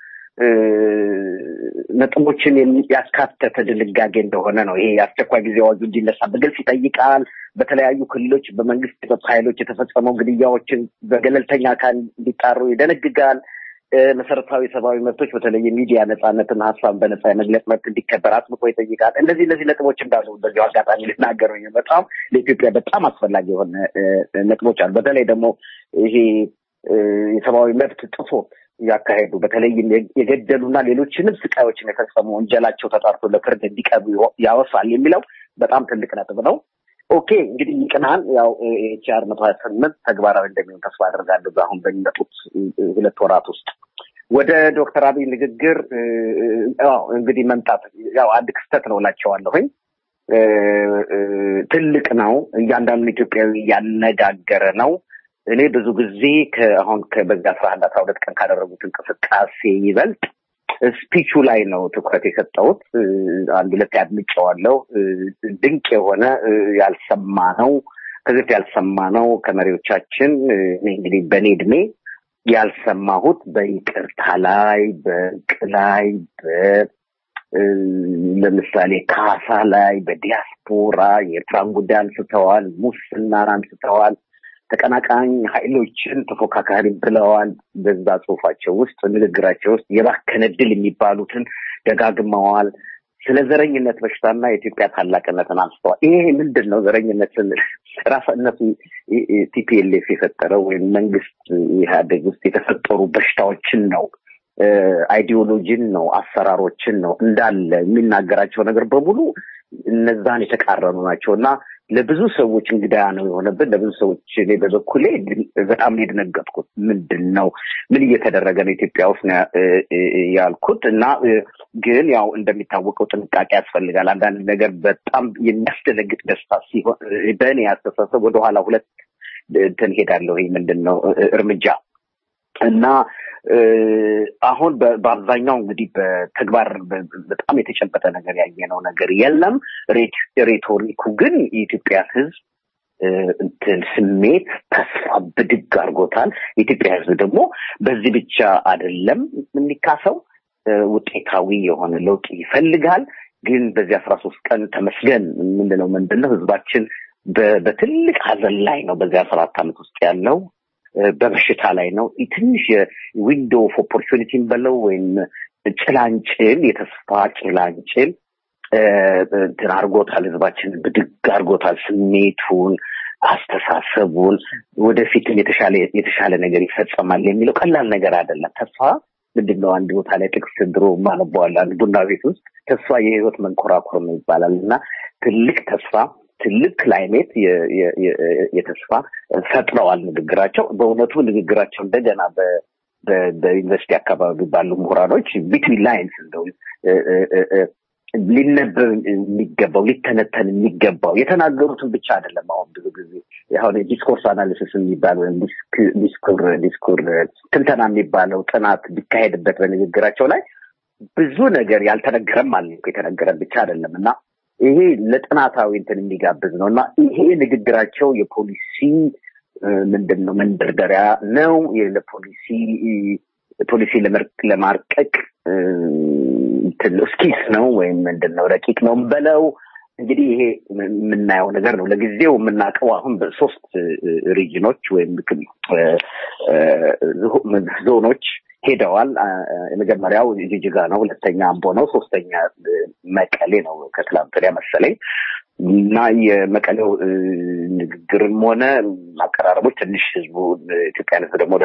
ነጥቦችን ያካተተ ድንጋጌ እንደሆነ ነው። ይሄ የአስቸኳይ ጊዜ አዋጁ እንዲነሳ በግልጽ ይጠይቃል። በተለያዩ ክልሎች በመንግስት የጸጥታ ኃይሎች የተፈጸመው ግድያዎችን በገለልተኛ አካል እንዲጣሩ ይደነግጋል። መሰረታዊ ሰብአዊ መብቶች በተለይ የሚዲያ ነጻነትና ሀሳብን በነጻ የመግለጽ መብት እንዲከበር አጥብቆ ይጠይቃል። እነዚህ እነዚህ ነጥቦች እንዳሉ በዚሁ አጋጣሚ ልናገሩ በጣም ለኢትዮጵያ በጣም አስፈላጊ የሆነ ነጥቦች አሉ። በተለይ ደግሞ ይሄ የሰብአዊ መብት ጥፎት ያካሄዱ በተለይም የገደሉና ሌሎችንም ስቃዮችን የፈጸሙ ወንጀላቸው ተጣርቶ ለፍርድ እንዲቀርቡ ያወሳል የሚለው በጣም ትልቅ ነጥብ ነው። ኦኬ እንግዲህ ይቅናል። ያው ኤችአር መቶ ሀያ ስምንት ተግባራዊ እንደሚሆን ተስፋ አደርጋለሁ አሁን በሚመጡት ሁለት ወራት ውስጥ። ወደ ዶክተር አብይ ንግግር እንግዲህ መምጣት ያው አንድ ክስተት ነው እላቸዋለሁኝ። ትልቅ ነው። እያንዳንዱ ኢትዮጵያዊ ያነጋገረ ነው። እኔ ብዙ ጊዜ አሁን በዚህ አስራ አንድ አስራ ሁለት ቀን ካደረጉት እንቅስቃሴ ይበልጥ ስፒቹ ላይ ነው ትኩረት የሰጠሁት። አንድ ሁለት ያድምጨዋለሁ። ድንቅ የሆነ ያልሰማ ነው ከዚህ ያልሰማ ነው ከመሪዎቻችን እኔ እንግዲህ በእኔ እድሜ ያልሰማሁት በይቅርታ ላይ በእርቅ ላይ ለምሳሌ ካሳ ላይ በዲያስፖራ የኤርትራን ጉዳይ አንስተዋል፣ ሙስናን አንስተዋል፣ ተቀናቃኝ ኃይሎችን ተፎካካሪ ብለዋል። በዛ ጽሁፋቸው ውስጥ ንግግራቸው ውስጥ የባከነ ድል የሚባሉትን ደጋግመዋል። ስለ ዘረኝነት በሽታና የኢትዮጵያ ታላቅነትን አንስተዋል። ይሄ ምንድን ነው? ዘረኝነት ስንል ራሳ እነሱ ቲፒኤልኤፍ የፈጠረው ወይም መንግስት ኢህአዴግ ውስጥ የተፈጠሩ በሽታዎችን ነው አይዲዮሎጂን ነው አሰራሮችን ነው እንዳለ የሚናገራቸው ነገር በሙሉ እነዛን የተቃረኑ ናቸው እና ለብዙ ሰዎች እንግዳ ነው የሆነብን። ለብዙ ሰዎች እኔ በበኩሌ በጣም ነው የደነገጥኩት። ምንድን ነው ምን እየተደረገ ነው ኢትዮጵያ ውስጥ ነው ያልኩት እና ግን ያው እንደሚታወቀው ጥንቃቄ ያስፈልጋል። አንዳንድ ነገር በጣም የሚያስደነግጥ ደስታ ሲሆን በእኔ አስተሳሰብ ወደኋላ ሁለት እንትን ሄዳለሁ። ይህ ምንድን ነው እርምጃ እና አሁን በአብዛኛው እንግዲህ በተግባር በጣም የተጨበጠ ነገር ያየነው ነገር የለም። ሬቶሪኩ ግን የኢትዮጵያ ሕዝብ እንትን ስሜት ተስፋ ብድግ አድርጎታል። የኢትዮጵያ ሕዝብ ደግሞ በዚህ ብቻ አይደለም የሚካሰው ውጤታዊ የሆነ ለውጥ ይፈልጋል። ግን በዚህ አስራ ሶስት ቀን ተመስገን የምንለው ምንድን ነው? ሕዝባችን በትልቅ ሀዘን ላይ ነው በዚህ አስራ አራት ዓመት ውስጥ ያለው በበሽታ ላይ ነው። ትንሽ ዊንዶ ኦፍ ኦፖርቹኒቲን በለው ወይም ጭላንጭል የተስፋ ጭላንጭል እንትን አርጎታል። ህዝባችን ብድግ አርጎታል። ስሜቱን፣ አስተሳሰቡን ወደፊትም የተሻለ የተሻለ ነገር ይፈጸማል የሚለው ቀላል ነገር አይደለም። ተስፋ ምንድን ነው? አንድ ቦታ ላይ ጥቅስ ድሮ ማነበዋል አንድ ቡና ቤት ውስጥ ተስፋ የህይወት መንኮራኩር ነው ይባላል እና ትልቅ ተስፋ ትልቅ ክላይሜት የተስፋ ፈጥረዋል ንግግራቸው። በእውነቱ ንግግራቸው እንደገና በዩኒቨርሲቲ አካባቢ ባሉ ምሁራኖች ቢትዊን ላይንስ እንደው ሊነበብ የሚገባው ሊተነተን የሚገባው የተናገሩትን ብቻ አይደለም። አሁን ብዙ ጊዜ አሁን ዲስኮርስ አናሊሲስ የሚባል ወይም ዲስኩር ዲስኩር ትንተና የሚባለው ጥናት ቢካሄድበት በንግግራቸው ላይ ብዙ ነገር ያልተነገረም አለ የተነገረም ብቻ አይደለም እና ይሄ ለጥናታዊ እንትን የሚጋብዝ ነው እና ይሄ ንግግራቸው የፖሊሲ ምንድን ነው መንደርደሪያ ነው። ለፖሊሲ ፖሊሲ ለማርቀቅ ስኪስ ነው ወይም ምንድን ነው ረቂቅ ነው በለው እንግዲህ ይሄ የምናየው ነገር ነው። ለጊዜው የምናውቀው አሁን በሶስት ሪጅኖች ወይም ዞኖች ሄደዋል። የመጀመሪያው ጅጅጋ ነው፣ ሁለተኛ አምቦ ነው፣ ሶስተኛ መቀሌ ነው ከትላንት ወዲያ መሰለኝ እና የመቀሌው ንግግርም ሆነ አቀራረቦች ትንሽ ህዝቡ ኢትዮጵያን ህዝብ ደግሞ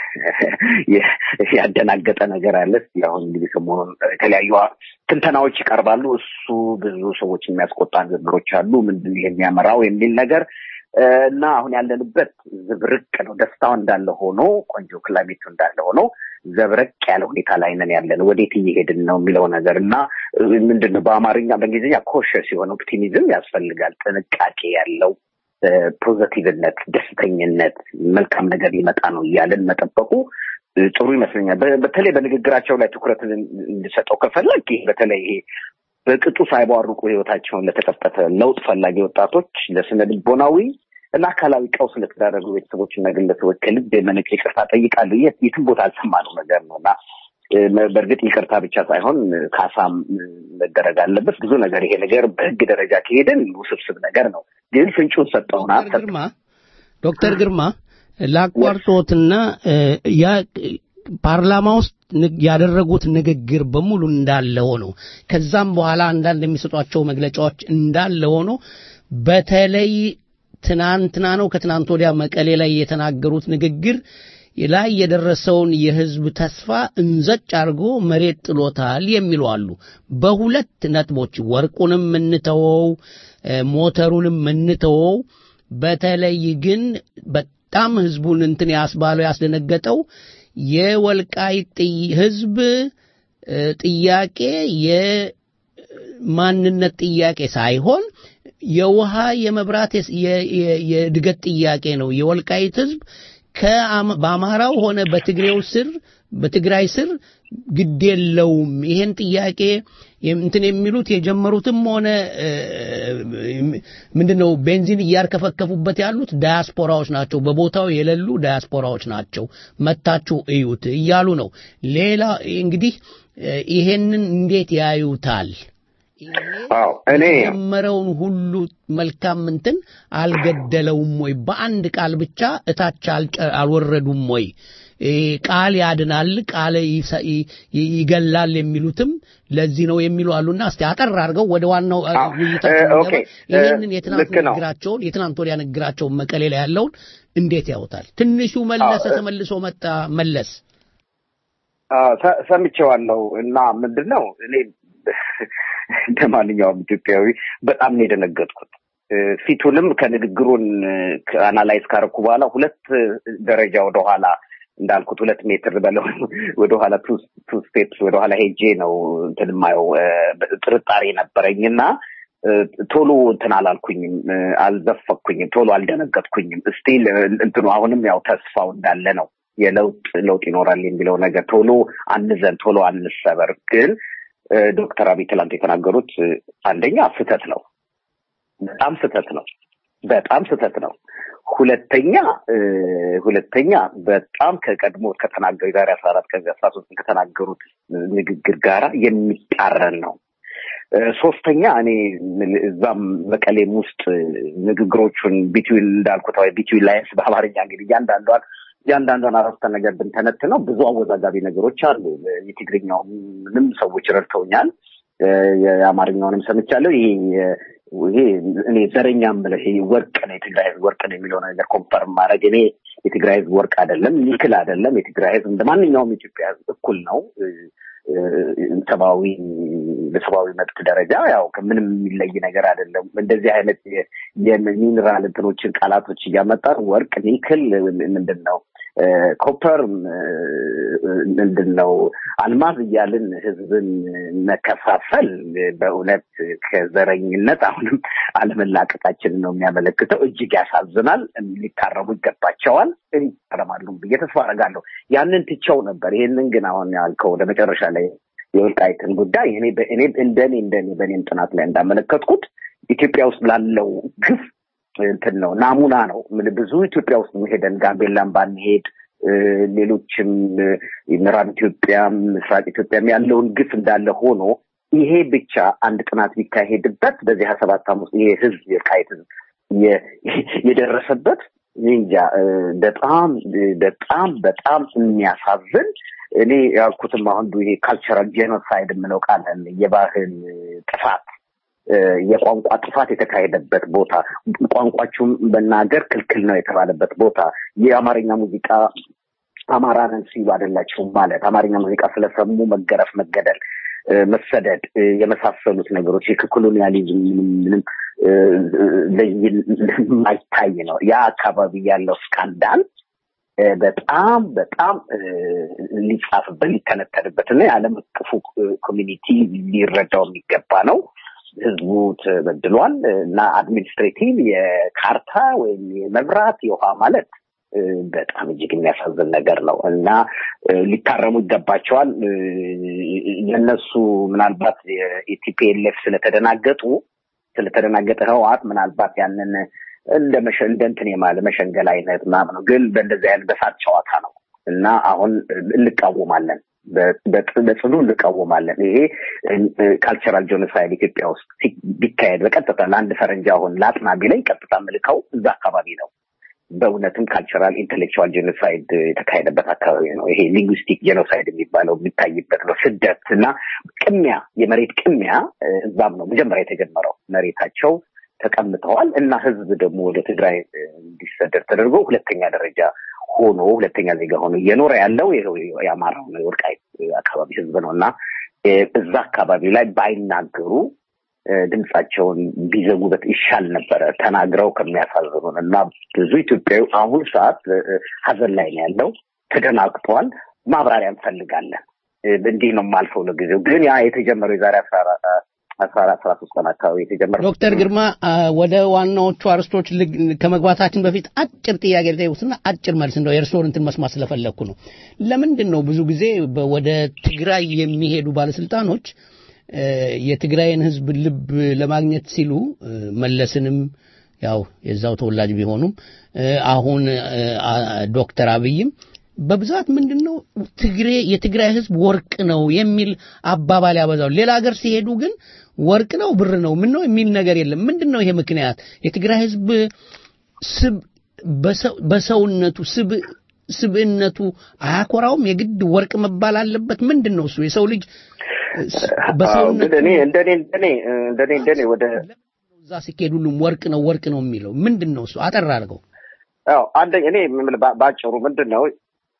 ያደናገጠ ነገር አለ። አሁን እንግዲህ ሰሞኑን የተለያዩ ትንተናዎች ይቀርባሉ። እሱ ብዙ ሰዎች የሚያስቆጣ ንግግሮች አሉ። ምንድን ይሄ የሚያመራው የሚል ነገር እና አሁን ያለንበት ዝብርቅ ነው። ደስታው እንዳለ ሆኖ ቆንጆ ክላሜቱ እንዳለ ሆኖ ዘብረቅ ያለ ሁኔታ ላይ ነን ያለን። ወዴት እየሄድን ነው የሚለው ነገር እና ምንድን ነው በአማርኛ በእንግሊዝኛ ኮሸስ የሆነ ኦፕቲሚዝም ያስፈልጋል። ጥንቃቄ ያለው ፖዘቲቭነት፣ ደስተኝነት፣ መልካም ነገር ሊመጣ ነው እያለን መጠበቁ ጥሩ ይመስለኛል። በተለይ በንግግራቸው ላይ ትኩረትን እንድሰጠው ከፈለግ ይህ በተለይ ይሄ በቅጡ ሳይቧርቁ ህይወታቸውን ለተቀጠፈ ለውጥ ፈላጊ ወጣቶች ለስነ ልቦናዊ እና አካላዊ ቀውስ ለተዳረጉ ቤተሰቦችና ግለሰቦች ከልብ የመነጨ ይቅርታ ጠይቃለሁ። የትም ቦታ አልሰማነው ነገር ነው እና በእርግጥ ይቅርታ ብቻ ሳይሆን ካሳም መደረግ አለበት። ብዙ ነገር ይሄ ነገር በህግ ደረጃ ከሄድን ውስብስብ ነገር ነው። ግን ፍንጩን ሰጠውና ግርማ ዶክተር ግርማ ላቋርጦትና ያ ፓርላማ ውስጥ ንግ- ያደረጉት ንግግር በሙሉ እንዳለ ሆኖ ከዛም በኋላ አንዳንድ የሚሰጧቸው መግለጫዎች እንዳለ ሆኖ በተለይ ትናንትና ነው ከትናንት ወዲያ መቀሌ ላይ የተናገሩት ንግግር ላይ የደረሰውን የህዝብ ተስፋ እንዘጭ አድርጎ መሬት ጥሎታል የሚሉ አሉ። በሁለት ነጥቦች ወርቁንም እንተወው፣ እ፣ ሞተሩንም እንተወው። በተለይ ግን በጣም ህዝቡን እንትን ያስባለው ያስደነገጠው የወልቃይት ጥይ- ህዝብ እ፣ ጥያቄ የማንነት ጥያቄ ሳይሆን የውሃ የመብራት የስ- የ- የ- የእድገት ጥያቄ ነው። የወልቃይት ህዝብ ከአማ- በአማራው ሆነ በትግሬው ስር በትግራይ ስር ግድ የለውም። ይሄን ጥያቄ የም- እንትን የሚሉት የጀመሩትም ሆነ እ፣ ምንድነው ቤንዚን እያርከፈከፉበት ያሉት ዳያስፖራዎች ናቸው። በቦታው የሌሉ ዳያስፖራዎች ናቸው። መታችሁ እዩት እያሉ ነው። ሌላ እንግዲህ እ፣ ይሄንን እንዴት ያዩታል? አዎ እኔ የጀመረውን ሁሉ መልካም እንትን አልገደለውም ወይ? በአንድ ቃል ብቻ እታች አልጨ- አልወረዱም ወይ? እ፣ ቃል ያድናል፣ ቃል ይሰ- ይ- ይ- ይገላል የሚሉትም ለዚህ ነው የሚሉ አሉና እስቲ አጠር አድርገው ወደ ዋናው እ፣ አዎ፣ ውይይታችን እ፣ ኦኬ፣ እንገባ። ይህንን እ፣ የትናንት ልክ ነው። ንግግራቸውን የትናንት ወዲያ ንግግራቸውን መቀሌ ላይ ያለውን እንዴት ያውታል? ትንሹ መለሰ አዎ፣ እ፣ ተመልሶ መጣ መለስ አዎ፣ ሰ- ሰምቼዋለሁ እና ምንድን ነው እኔ እንደ ማንኛውም ኢትዮጵያዊ በጣም ነው የደነገጥኩት። እ፣ ፊቱንም ከንግግሩን አናላይዝ ካረኩ በኋላ ሁለት ደረጃ ወደኋላ እንዳልኩት ሁለት ሜትር በለው ወደኋላ ቱ ስቴፕስ ወደኋላ ሄጄ ነው እንትን የማየው እ፣ ጥርጣሬ ነበረኝና እ፣ ቶሎ እንትን አላልኩኝም፣ እ፣ አልዘፈኩኝም፣ ቶሎ አልደነገጥኩኝም። ስቲል እንትኑ አሁንም ያው ተስፋው እንዳለ ነው። የለውጥ ለውጥ ይኖራል የሚለው ነገር ቶሎ አንዘን፣ ቶሎ አንሰበር። ግን እ፣ ዶክተር አብይ ትላንት የተናገሩት እ፣ አንደኛ ስህተት ነው፣ በጣም ስህተት ነው፣ በጣም ስህተት ነው። ሁለተኛ እ፣ ሁለተኛ በጣም ከቀድሞ ከተናገሩ የዛሬ አስራ አራት ከዚህ አስራ ሶስት ከተናገሩት ንግግር ጋራ የሚቃረን ነው። እ፣ ሶስተኛ እኔ ምን- እዛም መቀሌም ውስጥ ንግግሮቹን ቢትዊን እንዳልኩት ወይ ቢትዊን ላይንስ በአማርኛ እንግዲህ እያንዳንዷን እያንዳንዷን አረፍተ ነገር ብንተነትነው ብዙ አወዛጋቢ ነገሮች አሉ። የትግርኛውንም ሰዎች ረድተውኛል። እ፣ የአማርኛውንም ሰምቻለሁ። ይሄ ይሄ እኔ ዘረኛ የምልህ ይሄ ወርቅ ነው የትግራይ ህዝብ ወርቅ ነው የሚለው ነገር ኮንፈርም ማድረግ እኔ የትግራይ ህዝብ ወርቅ አይደለም፣ ኒክል አይደለም። የትግራይ ህዝብ እንደ ማንኛውም የኢትዮጵያ ህዝብ እኩል ነው። እ፣ እ፣ ሰብአዊ በሰብአዊ መብት ደረጃ ያው ከምንም የሚለይ ነገር አይደለም። እንደዚህ አይነት የ- የሚኒራል እንትኖችን ቃላቶች እያመጣን ወርቅ፣ ኒክል ምንድን ነው እ፣ ኮፐር እ፣ ምንድን ነው አልማዝ እያልን ህዝብን መከፋፈል በእውነት ከዘረኝነት አሁንም አለመላቀቃችንን ነው የሚያመለክተው። እጅግ ያሳዝናል። ሊታረሙ ይገባቸዋል። ይታረማሉ ብዬ ተስፋ አደርጋለሁ። ያንን ትቸው ነበር። ይሄንን ግን አሁን ያልከው ወደ መጨረሻ ላይ የወልቃይትን ጉዳይ እኔ በእኔ እንደኔ እንደኔ በእኔም ጥናት ላይ እንዳመለከትኩት ኢትዮጵያ ውስጥ ላለው ግፍ እንትን ነው ናሙና ነው። ምን ብዙ ኢትዮጵያ ውስጥ ሄደን ጋምቤላን ባንሄድ እ፣ ሌሎችም እ፣ ምዕራብ ኢትዮጵያም ምስራቅ ኢትዮጵያም ያለውን ግፍ እንዳለ ሆኖ ይሄ ብቻ አንድ ጥናት ቢካሄድበት በዚህ ሀያ ሰባት ዓመት ውስጥ ይሄ ህዝብ የወልቃይት ህዝብ የ- የደረሰበት እኔ እንጃ እ፣ በጣም በጣም በጣም የሚያሳዝን እኔ ያልኩትም አሁን ይሄ ካልቸራል ጄኖሳይድ የምለው ቃል አለ። የባህል ጥፋት እ፣ የቋንቋ ጥፋት የተካሄደበት ቦታ፣ ቋንቋችሁም መናገር ክልክል ነው የተባለበት ቦታ፣ የአማርኛ ሙዚቃ አማራ ነን ሲሉ አይደላቸውም ማለት አማርኛ ሙዚቃ ስለሰሙ መገረፍ፣ መገደል፣ እ፣ መሰደድ እ፣ የመሳሰሉት ነገሮች የኮሎኒያሊዝም ምንም ምንም እ፣ ለይ- የማይታይ ነው። ያ አካባቢ ያለው ስካንዳል እ፣ በጣም በጣም እ፣ ሊጻፍበት ሊተነተንበት እና የዓለም አቀፉ ኮሚኒቲ ሊረዳው የሚገባ ነው። ህዝቡ ተበድሏል እና አድሚኒስትሬቲቭ የካርታ ወይም የመብራት የውሃ ማለት እ፣ በጣም እጅግ የሚያሳዝን ነገር ነው እና እ፣ ሊታረሙ ይገባቸዋል። እ፣ የእነሱ ምናልባት የኢቲፒኤልኤፍ ስለተደናገጡ ስለተደናገጠ ህወሓት ምናልባት ያንን እንደ መሸ እንደ እንትን የማለ መሸንገል አይነት ምናምን ነው። ግን በእንደዚህ አይነት በሳት ጨዋታ ነው እና አሁን እንቃወማለን በ- በጥ- በጽኑ እንቃወማለን። ይሄ ካልቸራል ጆኖሳይድ ኢትዮጵያ ውስጥ ሲ- ቢካሄድ በቀጥታ ለአንድ ፈረንጅ አሁን ለአጥና ቢለኝ ቀጥታ ምልከው እዛ አካባቢ ነው። በእውነትም ካልቸራል ኢንቴሌክቹዋል ጄኖሳይድ የተካሄደበት አካባቢ ነው። ይሄ ሊንጉስቲክ ጄኖሳይድ የሚባለው የሚታይበት ነው። ስደት እና ቅሚያ፣ የመሬት ቅሚያ እ፣ እዛም ነው መጀመሪያ የተጀመረው። መሬታቸው ተቀምጠዋል እና ህዝብ ደግሞ ወደ ትግራይ እ፣ እንዲሰደድ ተደርጎ ሁለተኛ ደረጃ ሆኖ ሁለተኛ ዜጋ ሆኖ እየኖረ ያለው ይኸው የአማራው ነው የወልቃይት አካባቢ ህዝብ ነው እና እ፣ እዛ አካባቢ ላይ ባይናገሩ እ፣ ድምጻቸውን ቢዘጉበት ይሻል ነበረ። ተናግረው ከሚያሳዝኑን እና ብዙ ኢትዮጵያዊ አሁን ሰዓት እ፣ እ፣ ሀዘን ላይ ነው ያለው። ተደናግጧል። ማብራሪያ እንፈልጋለን። እ፣ እንዲህ ነው የማልፈው ለጊዜው ግን ያ የተጀመረው የዛሬ አስራ አራ- አስራ አራት አስራ ሶስት ቀን አካባቢ የተጀመረው ዶክተር ግርማ አ፣ ወደ ዋናዎቹ አርስቶች ልግ- ከመግባታችን በፊት አጭር ጥያቄ ልጠይቁትና አጭር መልስ እንደው የእርስዎን እንትን መስማት ስለፈለግኩ ነው። ለምንድን ነው ብዙ ጊዜ በ- ወደ ትግራይ የሚሄዱ ባለስልጣኖች እ፣ የትግራይን ህዝብ ልብ ለማግኘት ሲሉ እ፣ መለስንም ያው የዛው ተወላጅ ቢሆኑም እ፣ አሁን እ፣ አ- ዶክተር አብይም በብዛት ምንድን ነው ትግሬ የትግራይ ህዝብ ወርቅ ነው የሚል አባባል ያበዛሉ። ሌላ ሀገር ሲሄዱ ግን ወርቅ ነው ብር ነው ምን ነው የሚል ነገር የለም። ምንድን ነው ይሄ ምክንያት? የትግራይ ህዝብ ስብ በሰው- በሰውነቱ ስብ ስብዕነቱ አያኮራውም? የግድ ወርቅ መባል አለበት? ምንድን ነው እሱ የሰው ልጅ ስ- አዎ፣ በሰውነቱ ግን እኔ እንደኔ እንደኔ እንደኔ እንደኔ ወደ እዛ ሲኬድ ሁሉም ወርቅ ነው ወርቅ ነው የሚለው ምንድን ነው እሱ? አጠር አድርገው። አዎ አንደኛ እኔ የምልህ በ- በአጭሩ ምንድን ነው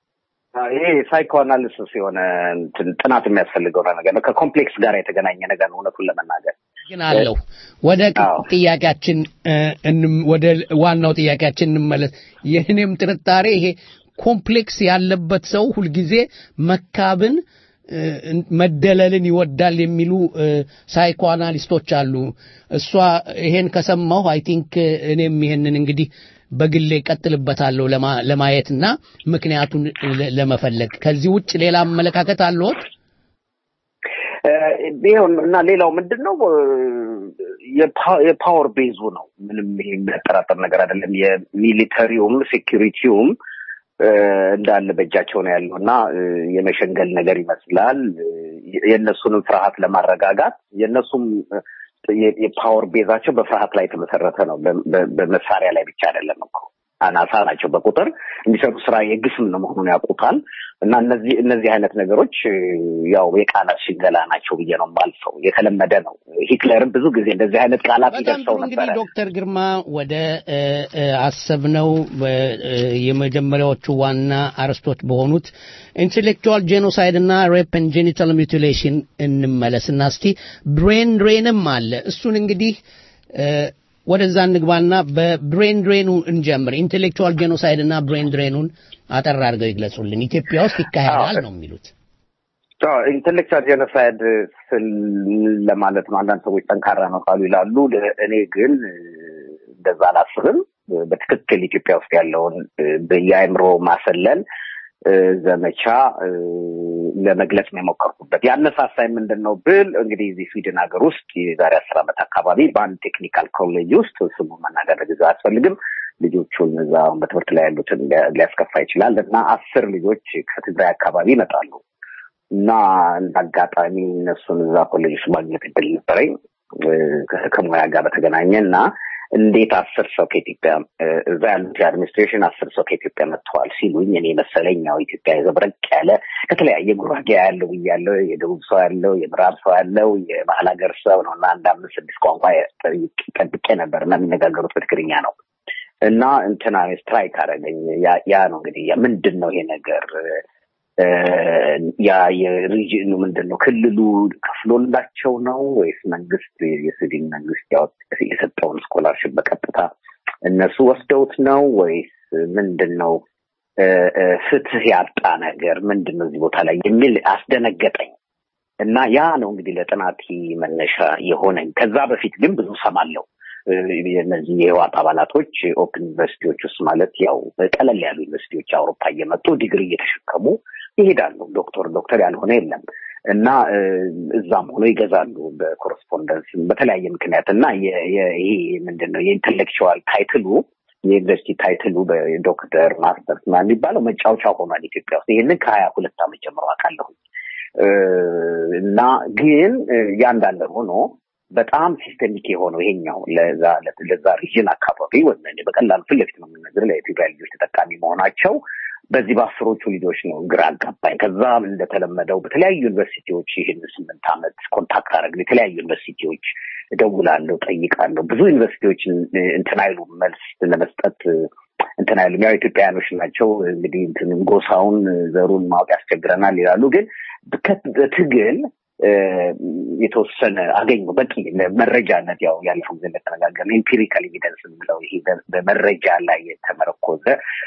ይሄ ሳይኮ አናሊሲስ የሆነ እንትን ጥናት የሚያስፈልገው ነገር ነው። ከኮምፕሌክስ ጋር የተገናኘ ነገር ነው እውነቱን ለመናገር ግን አለው ወደ ቅ- ጥያቄያችን እ፣ እንም- ወደ ዋናው ጥያቄያችን እንመለስ። የእኔም ጥርጣሬ ይሄ ኮምፕሌክስ ያለበት ሰው ሁልጊዜ መካብን እ፣ መደለልን ይወዳል የሚሉ እ፣ ሳይኮ አናሊስቶች አሉ። እሷ ይሄን ከሰማሁ አይ ቲንክ እኔም ይሄንን እንግዲህ በግሌ ቀጥልበታለሁ ለማ- ለማየትና ምክንያቱን ለ- ለመፈለግ ከዚህ ውጭ ሌላ አመለካከት አለዎት? እ፣ ይኸው እና ሌላው ምንድን ነው እ፣ የፓ- የፓወር ቤዙ ነው። ምንም ይሄ የሚያጠራጥር ነገር አይደለም። የሚሊተሪውም ሴኪሪቲውም እ፣ እንዳለ በእጃቸው ነው ያለው እና እ፣ የመሸንገል ነገር ይመስላል። እ፣ የእነሱንም ፍርሃት ለማረጋጋት የእነሱም እ፣ የ- የፓወር ቤዛቸው በፍርሃት ላይ የተመሰረተ ነው። በ- በ- በመሳሪያ ላይ ብቻ አይደለም እኮ አናሳ ናቸው በቁጥር የሚሰሩ ስራ የግፍም ነው መሆኑን ያውቁታል። እና እነዚህ እነዚህ አይነት ነገሮች እ፣ ያው የቃላት ሽንገላ ናቸው ብዬ ነው የማልፈው። የተለመደ ነው። ሂትለርም ብዙ ጊዜ እንደዚህ አይነት ቃላት በጣም ይደርሰው ጥሩ እንግዲህ ነበረ። ዶክተር ግርማ ወደ እ፣ እ፣ አሰብነው በ- እ፣ የመጀመሪያዎቹ ዋና አርዕስቶች በሆኑት ኢንቴሌክቹዋል ጄኖሳይድ እና ሬፕ ኤንድ ጄኒታል ሚውቲሌሽን እንመለስና እስቲ ብሬን ድሬንም አለ እሱን እንግዲህ እ፣ ወደዛ እንግባና በብሬን ድሬኑ እንጀምር። ኢንቴሌክቹዋል ጄኖሳይድ እና ብሬን ድሬኑን አጠር አድርገው ይግለጹልን። ኢትዮጵያ ውስጥ ይካሄዳል ነው የሚሉት። ኢንቴሌክቹዋል ጄኖሳይድ ስል ለማለት ነው። አንዳንድ ሰዎች ጠንካራ ነው ካሉ ይላሉ። እኔ ግን እ፣ እንደዛ አላስብም። በትክክል ኢትዮጵያ ውስጥ ያለውን እ፣ የአእምሮ ማሰለል እ፣ ዘመቻ እ፣ ለመግለጽ ነው የሞከርኩበት። ያነሳሳኝ ምንድን ነው ብል እንግዲህ እዚህ ስዊድን ሀገር ውስጥ የዛሬ አስር ዓመት አካባቢ በአንድ ቴክኒካል ኮሌጅ ውስጥ ስሙ መናገር ለጊዜው አያስፈልግም ልጆቹን እዛ አሁን በትምህርት ላይ ያሉትን ሊያ- ሊያስከፋ ይችላል እና አስር ልጆች ከትግራይ አካባቢ ይመጣሉ እና እንደ አጋጣሚ እነሱን እዛ ኮሌጅ ውስጥ ማግኘት እድል ነበረኝ እ፣ ከ- ከሙያ ጋር በተገናኘ እና እንዴት አስር ሰው ከኢትዮጵያ እ፣ እዛ ያሉት የአድሚኒስትሬሽን አስር ሰው ከኢትዮጵያ መጥተዋል ሲሉኝ እኔ መሰለኝ ያው ኢትዮጵያ የዘብረቅ ያለ ከተለያየ ጉራጌ ያለው ብያለው የደቡብ ሰው ያለው የምዕራብ ሰው ያለው የመሀል ሀገር ሰው ነው እና አንድ አምስት ስድስት ቋንቋ ጠብቄ ነበር እና የሚነጋገሩት በትግርኛ ነው እና እንትና ስትራይክ አደረገኝ። ያ ያ ነው እንግዲህ ያ ምንድን ነው ይሄ ነገር እ፣ ያ የሪጅኑ ምንድን ነው ክልሉ ከፍሎላቸው ነው ወይስ መንግስት የስዊድን መንግስት ያወጥ- የሰጠውን ስኮላርሽፕ በቀጥታ እነሱ ወስደውት ነው ወይስ ምንድን ነው እ፣ እ፣ ፍትህ ያጣ ነገር ምንድን ነው እዚህ ቦታ ላይ የሚል አስደነገጠኝ። እና ያ ነው እንግዲህ ለጥናት መነሻ የሆነኝ። ከዛ በፊት ግን ብዙ ሰማለሁ። እ፣ የእነዚህ የህዋት አባላቶች ኦፕን ዩኒቨርሲቲዎች ውስጥ ማለት ያው ቀለል ያሉ ዩኒቨርሲቲዎች አውሮፓ እየመጡ ዲግሪ እየተሸከሙ ይሄዳሉ። ዶክተር ዶክተር ያልሆነ የለም እና እ፣ እዛም ሆኖ ይገዛሉ በኮረስፖንደንስ በተለያየ ምክንያት እና የ- የ- ይሄ ምንድን ነው የኢንተሌክቹዋል ታይትሉ የዩኒቨርሲቲ ታይትሉ በዶክተር ማስተርስ ምናምን የሚባለው መጫወቻ ሆኗል ኢትዮጵያ ውስጥ። ይህንን ከሀያ ሁለት ዓመት ጀምሮ አውቃለሁ። እ፣ እና ግን እ፣ ያ እንዳለ ሆኖ በጣም ሲስተሚክ የሆነው ይሄኛው ለዛ ለዛ ሪጅን አካባቢ ወይም እኔ በቀላሉ ፊት ለፊት ነው የምነግርህ ለኢትዮጵያ ልጆች ተጠቃሚ መሆናቸው በዚህ በአስሮቹ ልጆች ነው ግራ አጋባኝ። ከዛ እንደተለመደው በተለያዩ ዩኒቨርሲቲዎች ይህን ስምንት ዓመት ኮንታክት አደረግን። የተለያዩ ዩኒቨርሲቲዎች እደውላለሁ፣ ጠይቃለሁ። ብዙ ዩኒቨርሲቲዎች እንትን አይሉም መልስ ለመስጠት እንትን አይሉም። ያው ኢትዮጵያውያኖች ናቸው እንግዲህ እንትን ጎሳውን ዘሩን ማወቅ ያስቸግረናል ይላሉ። ግን በትግል የተወሰነ አገኙ በቂ መረጃነት ያው ያለፈው ጊዜ እንደተነጋገርን ኤምፒሪካል ኤቪደንስ የምለው ይሄ በመረጃ ላይ የተመረኮዘ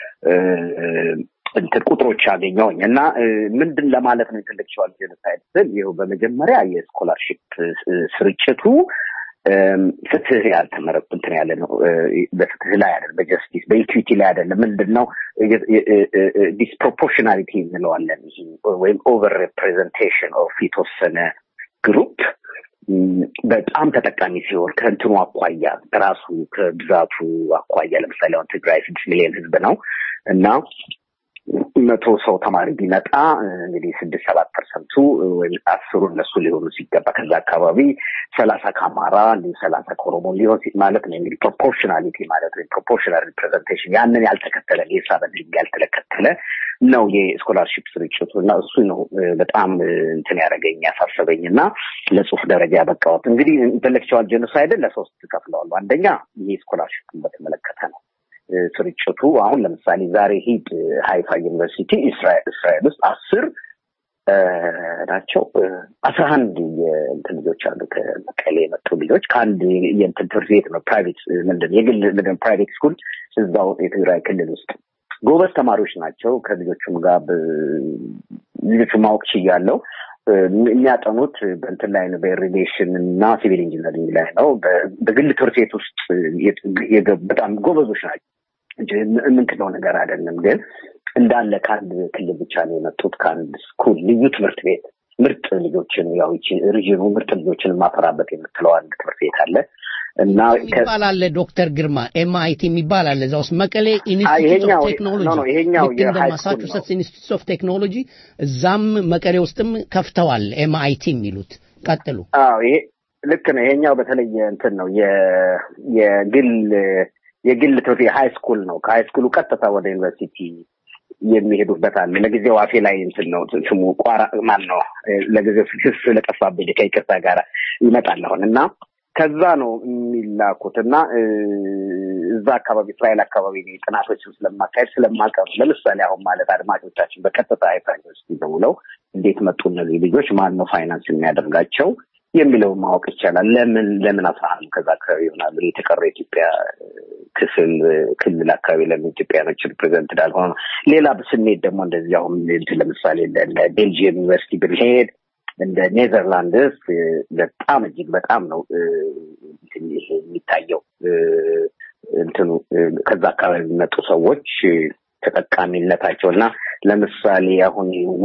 እንትን ቁጥሮች አገኘሁኝ እና ምንድን ለማለት ነው ኢንተሌክቹዋል ጄኖሳይድ ስል ይኸው በመጀመሪያ የስኮላርሽፕ ስርጭቱ ፍትህ ያልተመረጡ እንትን ያለ ነው። በፍትህ ላይ አይደለም፣ በጀስቲስ በኢኩዊቲ ላይ አይደለም። ምንድን ነው ዲስፕሮፖርሽናሊቲ እንለዋለን። ይሄ ወይም ኦቨር ሬፕሬዘንቴሽን ኦፍ የተወሰነ ግሩፕ በጣም ተጠቃሚ ሲሆን ከእንትኑ አኳያ ራሱ ከብዛቱ አኳያ ለምሳሌ አሁን ትግራይ ስድስት ሚሊዮን ህዝብ ነው እና መቶ ሰው ተማሪ ቢመጣ እንግዲህ ስድስት ሰባት ፐርሰንቱ ወይም አስሩ እነሱ ሊሆኑ ሲገባ ከዛ አካባቢ ሰላሳ ከአማራ እንዲሁ ሰላሳ ከኦሮሞ ሊሆን ማለት ነው። እንግዲህ ፕሮፖርሽናሊቲ ማለት ነው። ፕሮፖርሽናል ሪፕሬዘንቴሽን ያንን ያልተከተለ የሂሳብን ህግ ያልተከተለ ነው የስኮላርሽፕ ስርጭቱ እና እሱ ነው በጣም እንትን ያደረገኝ ያሳሰበኝ እና ለጽሁፍ ደረጃ ያበቃሁት። እንግዲህ ኢንተሌክቹዋል ጄኖሳይድን ለሶስት ከፍለዋሉ። አንደኛ ይሄ ስኮላርሽፕን በተመለከተ ነው። ስርጭቱ አሁን ለምሳሌ ዛሬ ሂድ ሃይፋ ዩኒቨርሲቲ እስራኤል ውስጥ አስር ናቸው አስራ አንድ የእንትን ልጆች አሉ ከመቀሌ የመጡ ልጆች ከአንድ የእንትን ትምህርት ቤት ነው ፕራይቬት ምንድን የግል ምንድን ፕራይቬት ስኩል እዛው የትግራይ ክልል ውስጥ ጎበዝ ተማሪዎች ናቸው። ከልጆቹም ጋር ልጆቹ ማወቅ ችያለው። የሚያጠኑት በእንትን ላይ ነው በኢሪጌሽን እና ሲቪል ኢንጂነሪንግ ላይ ነው። በግል ትምህርት ቤት ውስጥ በጣም ጎበዞች ናቸው እንጂ የምንክለው ነገር አይደለም። ግን እንዳለ ከአንድ ክልል ብቻ ነው የመጡት ከአንድ ስኩል ልዩ ትምህርት ቤት ምርጥ ልጆችን ያው ይቺ ሪጅኑ ምርጥ ልጆችን ማፈራበት የምትለው አንድ ትምህርት ቤት አለ እና የሚባል አለ ዶክተር ግርማ ኤምአይቲ የሚባል አለ እዛ ውስጥ መቀሌ ኢንስቲትዩት ኦፍ ቴክኖሎጂ ይሄኛው ልክ እንደ ማሳቹሴትስ ኢንስቲትዩት ኦፍ ቴክኖሎጂ እዛም መቀሌ ውስጥም ከፍተዋል ኤምአይቲ የሚሉት ቀጥሉ አዎ ይሄ ልክ ነው ይሄኛው በተለየ እንትን ነው የግል የግል ትምህርት የሃይ ስኩል ነው ከሃይ ስኩሉ ቀጥታ ወደ ዩኒቨርሲቲ የሚሄዱበት አለ ለጊዜው አፌ ላይ እንትን ነው ስሙ ቋራ ማን ነው ለጊዜው ስስ ለጠፋብኝ ከይቅርታ ጋር ይመጣል አሁን እና ከዛ ነው የሚላኩት እና እዛ አካባቢ እስራኤል አካባቢ ጥናቶችን ስለማካሄድ ስለማቀሩ ለምሳሌ አሁን ማለት አድማጮቻችን በቀጥታ አይታ ዩኒቨርሲቲ ደውለው እንዴት መጡ እነዚህ ልጆች ማን ነው ፋይናንስ የሚያደርጋቸው የሚለውን ማወቅ ይቻላል። ለምን ለምን አስራ አንዱ ከዛ አካባቢ ይሆናሉ? የተቀረው የኢትዮጵያ ክፍል ክልል አካባቢ ለምን ኢትዮጵያኖች ሪፕሬዘንት እንዳልሆነ ነው። ሌላ ስሜት ደግሞ እንደዚህ አሁን ለምሳሌ እንደ ቤልጅየም ዩኒቨርሲቲ ብንሄድ እንደ ኔዘርላንድስ በጣም እጅግ በጣም ነው የሚታየው እንትኑ ከዛ አካባቢ የሚመጡ ሰዎች ተጠቃሚነታቸው እና ለምሳሌ አሁን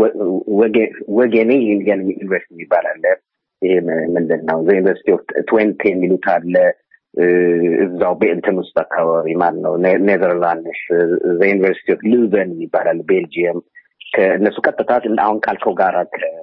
ወጌኔ ዩኒቨርሲቲ የሚባል አለ። ይሄ ምንድን ነው ዩኒቨርሲቲ ኦፍ ትዌንቲ የሚሉት አለ። እዛው በእንትን ውስጥ አካባቢ ማን ነው ኔዘርላንድስ ዩኒቨርሲቲ ኦፍ ሉዘን ይባላል ቤልጅየም ከእነሱ ቀጥታ አሁን ካልከው ጋራ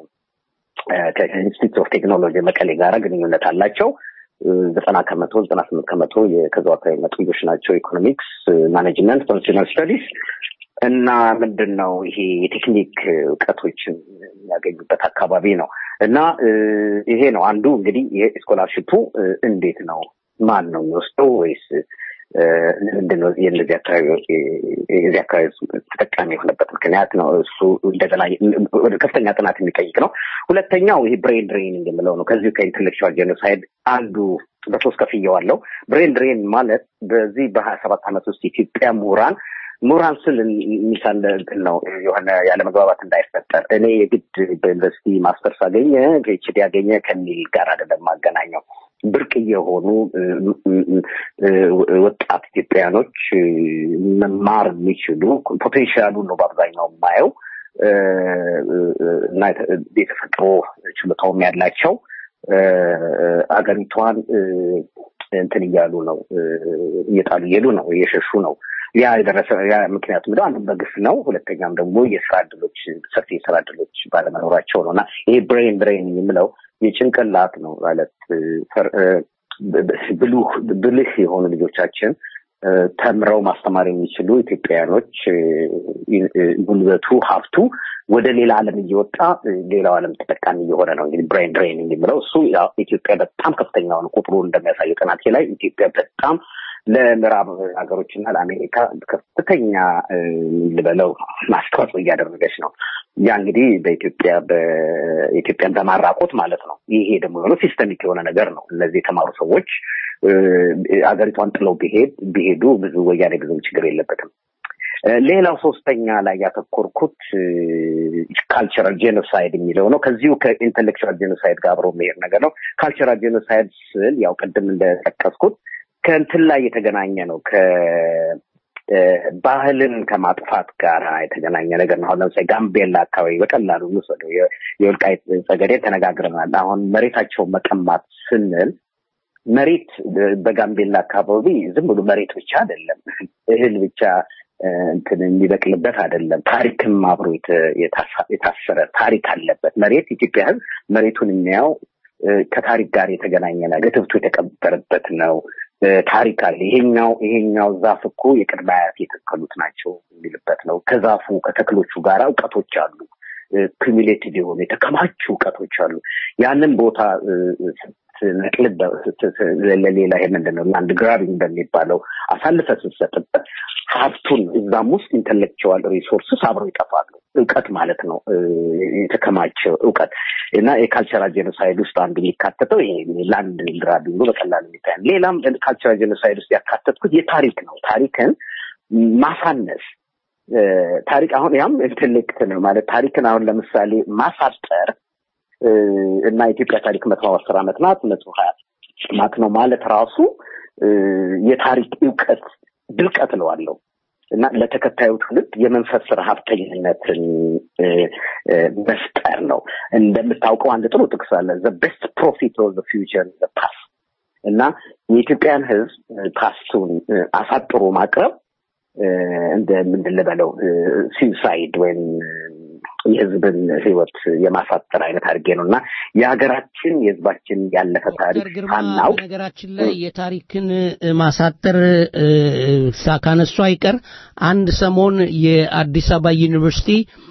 ከኢንስቲትዩት ኦፍ ቴክኖሎጂ መቀሌ ጋራ ግንኙነት አላቸው። ዘጠና ከመቶ ዘጠና ስምንት ከመቶ ከዛው አካባቢ መጡ ልጆች ናቸው። ኢኮኖሚክስ፣ ማኔጅመንት፣ ኮንሱመር ስተዲስ እና ምንድን ነው ይሄ የቴክኒክ እውቀቶችን የሚያገኙበት አካባቢ ነው እና ይሄ ነው አንዱ እንግዲህ የስኮላርሽፑ እንዴት ነው ማን ነው የሚወስደው ወይስ ምንድን ነው የእነዚህ አካባቢ የዚህ አካባቢ ተጠቃሚ የሆነበት ምክንያት ነው። እሱ እንደገና ወደ ከፍተኛ ጥናት የሚጠይቅ ነው። ሁለተኛው ይሄ ብሬን ድሬኒንግ የምለው ነው። ከዚሁ ከኢንቴሌክቹዋል ጄኖሳይድ አንዱ በሶስት ከፍየዋለሁ። ብሬን ድሬን ማለት በዚህ በሀያ ሰባት ዓመት ውስጥ ኢትዮጵያ ምሁራን ምሁራን ስል ሚሳል እንትን ነው የሆነ ያለመግባባት እንዳይፈጠር እኔ የግድ በዩኒቨርሲቲ ማስተርስ አገኘ ፒኤችዲ ያገኘ ከሚል ጋር አይደለም ማገናኘው ብርቅ የሆኑ ወጣት ኢትዮጵያኖች መማር የሚችሉ ፖቴንሻሉን ነው በአብዛኛው የማየው እና የተፈጥሮ ችሎታውም ያላቸው አገሪቷን እንትን እያሉ ነው እየጣሉ እየሄዱ ነው እየሸሹ ነው ያ የደረሰ ያ ምክንያቱ ምንድን አንዱ በግፍ ነው ሁለተኛም ደግሞ የስራ እድሎች ሰፊ የስራ እድሎች ባለመኖራቸው ነው እና ይሄ ብሬን ብሬን የምለው የጭንቅላት ነው ማለት ብልህ የሆኑ ልጆቻችን ተምረው ማስተማር የሚችሉ ኢትዮጵያውያኖች ጉልበቱ ሀብቱ ወደ ሌላ ዓለም እየወጣ ሌላው ዓለም ተጠቃሚ እየሆነ ነው። እንግዲህ ብሬን ድሬኒንግ የሚለው እሱ ኢትዮጵያ በጣም ከፍተኛውን ቁጥሩ እንደሚያሳየው ጥናቴ ላይ ኢትዮጵያ በጣም ለምዕራብ ሀገሮችና ለአሜሪካ ከፍተኛ ልበለው ማስተዋጽኦ እያደረገች ነው። ያ እንግዲህ በኢትዮጵያ በኢትዮጵያን በማራቆት ማለት ነው። ይሄ ደግሞ የሆነ ሲስተሚክ የሆነ ነገር ነው። እነዚህ የተማሩ ሰዎች አገሪቷን ጥለው ቢሄድ ቢሄዱ ብዙ ወያኔ ብዙም ችግር የለበትም። ሌላው ሶስተኛ ላይ ያተኮርኩት ካልቸራል ጄኖሳይድ የሚለው ነው። ከዚሁ ከኢንቴሌክቹዋል ጄኖሳይድ ጋር አብሮ የሚሄድ ነገር ነው። ካልቸራል ጄኖሳይድ ስል ያው ቅድም እንደጠቀስኩት ከእንትን ላይ የተገናኘ ነው ባህልን ከማጥፋት ጋር የተገናኘ ነገር ነው። አሁን ለምሳሌ ጋምቤላ አካባቢ በቀላሉ እንውሰደው። የወልቃይት ጸገዴን ተነጋግረናል። አሁን መሬታቸውን መቀማት ስንል መሬት በጋምቤላ አካባቢ ዝም ብሎ መሬት ብቻ አይደለም፣ እህል ብቻ እንትን የሚበቅልበት አይደለም። ታሪክም አብሮ የታሰረ ታሪክ አለበት። መሬት ኢትዮጵያ ሕዝብ መሬቱን የሚያው ከታሪክ ጋር የተገናኘ ነገር ትብቱ የተቀበረበት ነው። ታሪክ አለ። ይሄኛው ይሄኛው ዛፍ እኮ የቅድመ አያት የተከሉት ናቸው የሚልበት ነው። ከዛፉ ከተክሎቹ ጋር እውቀቶች አሉ። ኩሚሌቲቭ የሆኑ የተከማቹ እውቀቶች አሉ። ያንን ቦታ ስትነቅል ለሌላ ይሄ ምንድን ነው ላንድ ግራቢንግ በሚባለው አሳልፈ ስትሰጥበት ሀብቱን እዛም ውስጥ ኢንተሌክቹዋል ሪሶርስስ አብረው ይጠፋሉ። እውቀት ማለት ነው የተከማቸ እውቀት እና የካልቸራል ጄኖሳይድ ውስጥ አንዱ የሚካተተው ይሄ ላንድ ግራቢንግ በቀላሉ የሚታይ ሌላም ካልቸራል ጄኖሳይድ ውስጥ ያካተትኩት የታሪክ ነው። ታሪክን ማሳነስ ታሪክ አሁን ያም ኢንቴሌክት ነው ማለት ታሪክን አሁን ለምሳሌ ማሳጠር እና የኢትዮጵያ ታሪክ መቶ አስር ዓመት ናት መቶ ሀያ ናት ነው ማለት ራሱ የታሪክ እውቀት ድርቀት ነው አለው እና ለተከታዩ ትውልድ የመንፈስ ረሀብተኝነትን መፍጠር ነው። እንደምታውቀው አንድ ጥሩ ጥቅስ አለ ዘ ቤስት ፕሮፊት ኦፍ ዘ ፊውቸር ዘ ፓስት እና የኢትዮጵያን ሕዝብ ፓስቱን አሳጥሮ ማቅረብ እንደ ምንድን ልበለው ሲዩሳይድ ወይም የህዝብን ህይወት የማሳጠር አይነት አድርጌ ነው እና የሀገራችን የህዝባችን ያለፈ ታሪክ ሳናውቅ ነገራችን ላይ የታሪክን ማሳጠር ካነሱ አይቀር አንድ ሰሞን የአዲስ አበባ ዩኒቨርሲቲ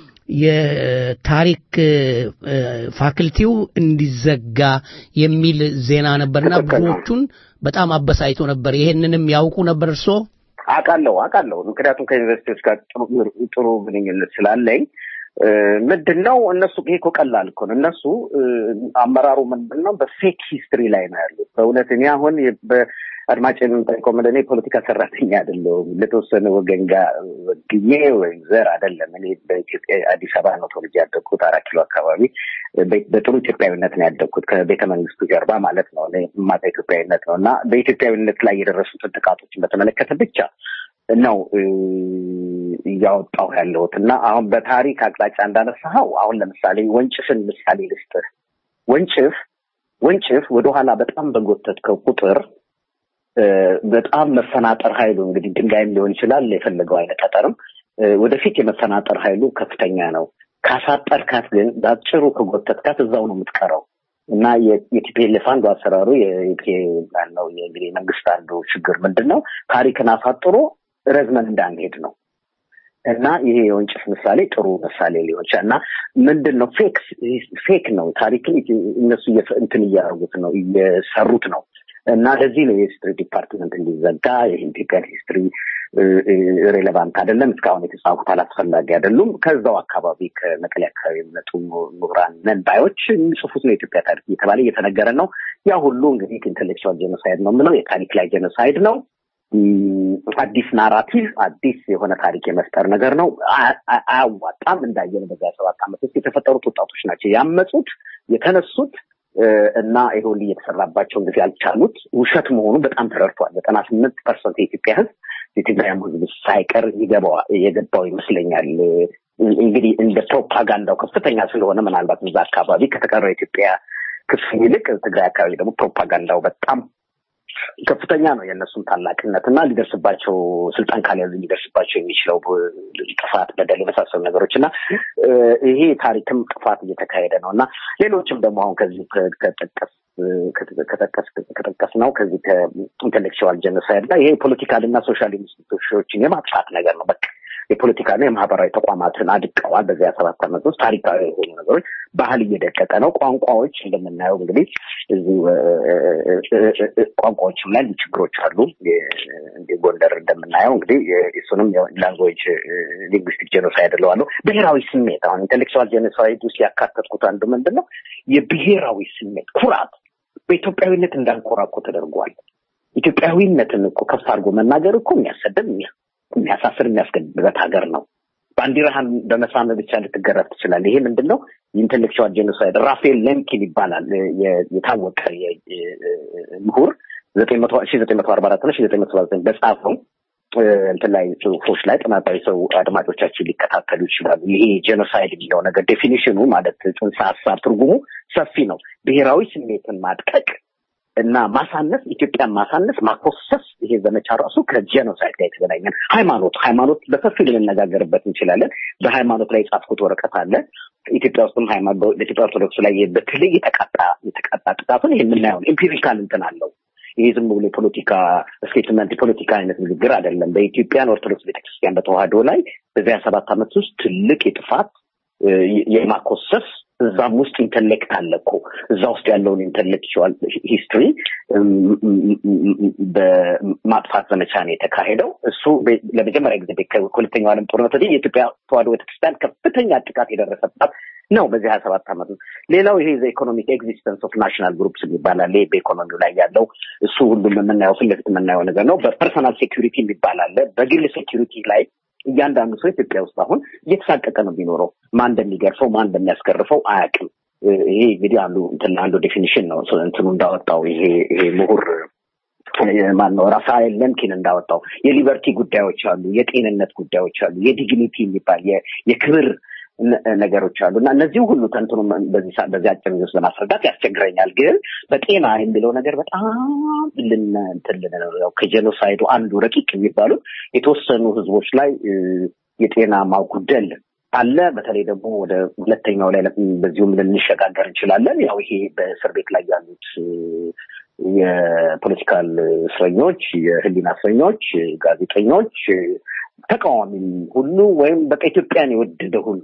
የታሪክ ፋክልቲው እንዲዘጋ የሚል ዜና ነበርና ብዙዎቹን በጣም አበሳይቶ ነበር። ይሄንንም ያውቁ ነበር እርስዎ? አውቃለሁ አውቃለሁ። ምክንያቱም ከዩኒቨርሲቲዎች ጋር ጥሩ ግንኙነት ስላለኝ ምንድን ነው እነሱ ይሄ እኮ ቀላል እኮ ነው። እነሱ አመራሩ ምንድን ነው በፌክ ሂስትሪ ላይ ነው ያሉት። በእውነት እኔ አሁን አድማጭ የምንጠይቀው ምንድን ነው የፖለቲካ ሰራተኛ አይደለሁም። ለተወሰነ ወገን ጋር ወግኜ ወይም ዘር አይደለም። እኔ በኢትዮጵያ አዲስ አበባ ነው ተወልጄ ያደግኩት፣ አራት ኪሎ አካባቢ በጥሩ ኢትዮጵያዊነት ነው ያደግኩት፣ ከቤተ መንግስቱ ጀርባ ማለት ነው። ማታ ኢትዮጵያዊነት ነው እና በኢትዮጵያዊነት ላይ የደረሱትን ጥቃቶችን በተመለከተ ብቻ ነው እያወጣሁ ያለሁት እና አሁን በታሪክ አቅጣጫ እንዳነሳኸው አሁን ለምሳሌ ወንጭፍን ምሳሌ ልስጥህ። ወንጭፍ ወንጭፍ ወደኋላ በጣም በጎተትከው ቁጥር በጣም መፈናጠር ኃይሉ እንግዲህ ድንጋይም ሊሆን ይችላል የፈለገው አይነት ጠጠርም ወደፊት የመፈናጠር ኃይሉ ከፍተኛ ነው። ካሳጠርካት ግን በአጭሩ ከጎተትካት እዛው ነው የምትቀረው እና የቲፒኤልኤፍ አንዱ አሰራሩ ነው የእንግዲህ መንግስት አንዱ ችግር ምንድን ነው ታሪክን አሳጥሮ ረዝመን እንዳንሄድ ነው እና ይሄ የወንጭፍ ምሳሌ ጥሩ ምሳሌ ሊሆን ይችላል እና ምንድን ነው ፌክ ፌክ ነው ታሪክን እነሱ እንትን እያደረጉት ነው እየሰሩት ነው እና ለዚህ ነው የሂስትሪ ዲፓርትመንት እንዲዘጋ የኢትዮጵያን ሂስትሪ ሬሌቫንት አይደለም፣ እስካሁን የተጻፉት አላስፈላጊ አይደሉም። ከዛው አካባቢ ከመቀሌ አካባቢ የሚመጡ ምሁራን ነን ባዮች የሚጽፉት ነው የኢትዮጵያ ታሪክ እየተባለ እየተነገረ ነው። ያ ሁሉ እንግዲህ ኢንቴሌክቹዋል ጄኖሳይድ ነው የምለው የታሪክ ላይ ጄኖሳይድ ነው። አዲስ ናራቲቭ አዲስ የሆነ ታሪክ የመፍጠር ነገር ነው። አያዋጣም። እንዳየን በዚያ ሰባት ዓመት ውስጥ የተፈጠሩት ወጣቶች ናቸው ያመጹት የተነሱት እና ይሄ ሁሉ እየተሰራባቸው ጊዜ ያልቻሉት ውሸት መሆኑ በጣም ተረድቷል። ዘጠና ስምንት ፐርሰንት የኢትዮጵያ ሕዝብ የትግራይም ሕዝብ ሳይቀር ይገባዋ የገባው ይመስለኛል። እንግዲህ እንደ ፕሮፓጋንዳው ከፍተኛ ስለሆነ ምናልባት እዛ አካባቢ ከተቀረው የኢትዮጵያ ክፍል ይልቅ ትግራይ አካባቢ ደግሞ ፕሮፓጋንዳው በጣም ከፍተኛ ነው የእነሱም ታላቅነት እና ሊደርስባቸው ስልጣን ካልያዙ ሊደርስባቸው የሚችለው ጥፋት፣ በደል የመሳሰሉ ነገሮች እና ይሄ ታሪክም ጥፋት እየተካሄደ ነው እና ሌሎችም ደግሞ አሁን ከዚህ ከጠቀስ ከጠቀስ ነው ከዚህ ከኢንቴሌክቹዋል ጀኖሳይድ ላይ ይሄ ፖለቲካል እና ሶሻል ኢንስቲቱሽኖችን የማጥፋት ነገር ነው። በቃ የፖለቲካና የማህበራዊ ተቋማትን አድቀዋል። በዚያ ሰባት ዓመት ውስጥ ታሪካዊ የሆኑ ነገሮች ባህል እየደቀቀ ነው። ቋንቋዎች እንደምናየው እንግዲህ እዚህ ቋንቋዎችም ላይ ችግሮች አሉ። እንደ ጎንደር እንደምናየው እንግዲህ እሱንም ላንጉዌጅ ሊንጉስቲክ ጄኖሳይድ እለዋለሁ። ብሔራዊ ስሜት አሁን ኢንቴሌክቹዋል ጄኖሳይድ ውስጥ ያካተትኩት አንዱ ምንድን ነው የብሔራዊ ስሜት ኩራት፣ በኢትዮጵያዊነት እንዳንኮራ እኮ ተደርጓል። ኢትዮጵያዊነትን እኮ ከፍ አድርጎ መናገር እኮ የሚያሰድብ የሚያሳስር የሚያስገድበት ሀገር ነው። ባንዲራህን በመሳም ብቻ ልትገረፍ ትችላለህ። ይሄ ምንድን ነው? የኢንቴሌክቹዋል ጄኖሳይድ ራፌል ሌምኪን ይባላል የታወቀ ምሁር ዘጠኝ መቶ ሺ ዘጠኝ መቶ አርባ አራት እና ሺ ዘጠኝ መቶ ሰባ ዘጠኝ በጻፈው እንትን ላይ ጽሁፎች ላይ ጥናታዊ ሰው አድማጮቻችን ሊከታተሉ ይችላሉ። ይሄ ጄኖሳይድ የሚለው ነገር ዴፊኒሽኑ ማለት ጽንሰ ሀሳብ ትርጉሙ ሰፊ ነው። ብሔራዊ ስሜትን ማድቀቅ እና ማሳነስ፣ ኢትዮጵያን ማሳነስ፣ ማኮሰስ ይሄ ዘመቻ ራሱ ከጄኖሳይድ ጋር የተገናኘ ሃይማኖት ሃይማኖት በሰፊው ልንነጋገርበት እንችላለን። በሃይማኖት ላይ የጻፍኩት ወረቀት አለ። ኢትዮጵያ ውስጥም በኢትዮጵያ ኦርቶዶክስ ላይ በተለይ የተቃጣ የተቃጣ ጥቃቱን ይህ የምናየው ኤምፒሪካል እንትን አለው። ይሄ ዝም ብሎ የፖለቲካ ስቴትመንት የፖለቲካ አይነት ንግግር አይደለም። በኢትዮጵያን ኦርቶዶክስ ቤተክርስቲያን በተዋህዶ ላይ በዚያ ሰባት ዓመት ውስጥ ትልቅ የጥፋት የማኮሰስ እዛም ውስጥ ኢንተሌክት አለ እኮ እዛ ውስጥ ያለውን ኢንተሌክቹዋል ሂስትሪ በማጥፋት ዘመቻ ነው የተካሄደው። እሱ ለመጀመሪያ ጊዜ ከሁለተኛው ዓለም ጦርነት ወዲህ የኢትዮጵያ ተዋህዶ ቤተክርስቲያን ከፍተኛ ጥቃት የደረሰባት ነው በዚህ ሀያ ሰባት ዓመት ነው። ሌላው ይሄ ኢኮኖሚክ ኤግዚስተንስ ኦፍ ናሽናል ግሩፕስ ይባላል። ይሄ በኢኮኖሚው ላይ ያለው እሱ ሁሉም የምናየው ፊት ለፊት የምናየው ነገር ነው። በፐርሰናል ሴኪሪቲ የሚባል አለ። በግል ሴኪሪቲ ላይ እያንዳንዱ ሰው ኢትዮጵያ ውስጥ አሁን እየተሳቀቀ ነው የሚኖረው። ማን እንደሚገርፈው ማን እንደሚያስገርፈው አያውቅም። ይሄ እንግዲህ አንዱ እንትን አንዱ ዴፊኒሽን ነው እንትኑ እንዳወጣው ይሄ ይሄ ምሁር ማን ነው ራፋኤል ለምኪን እንዳወጣው የሊበርቲ ጉዳዮች አሉ፣ የጤንነት ጉዳዮች አሉ፣ የዲግኒቲ የሚባል የክብር ነገሮች አሉ እና እነዚህ ሁሉ ተንትኑ በዚህ በዚህ አጭር ጊዜ ውስጥ ለማስረዳት ያስቸግረኛል። ግን በጤና የሚለው ነገር በጣም ልንትልን ነው። ከጄኖሳይዱ አንዱ ረቂቅ የሚባሉት የተወሰኑ ህዝቦች ላይ የጤና ማጉደል አለ። በተለይ ደግሞ ወደ ሁለተኛው ላይ በዚሁም ልንሸጋገር እንችላለን። ያው ይሄ በእስር ቤት ላይ ያሉት የፖለቲካል እስረኞች፣ የህሊና እስረኞች፣ ጋዜጠኞች፣ ተቃዋሚም ሁሉ ወይም በቃ ኢትዮጵያን የወደደ ሁሉ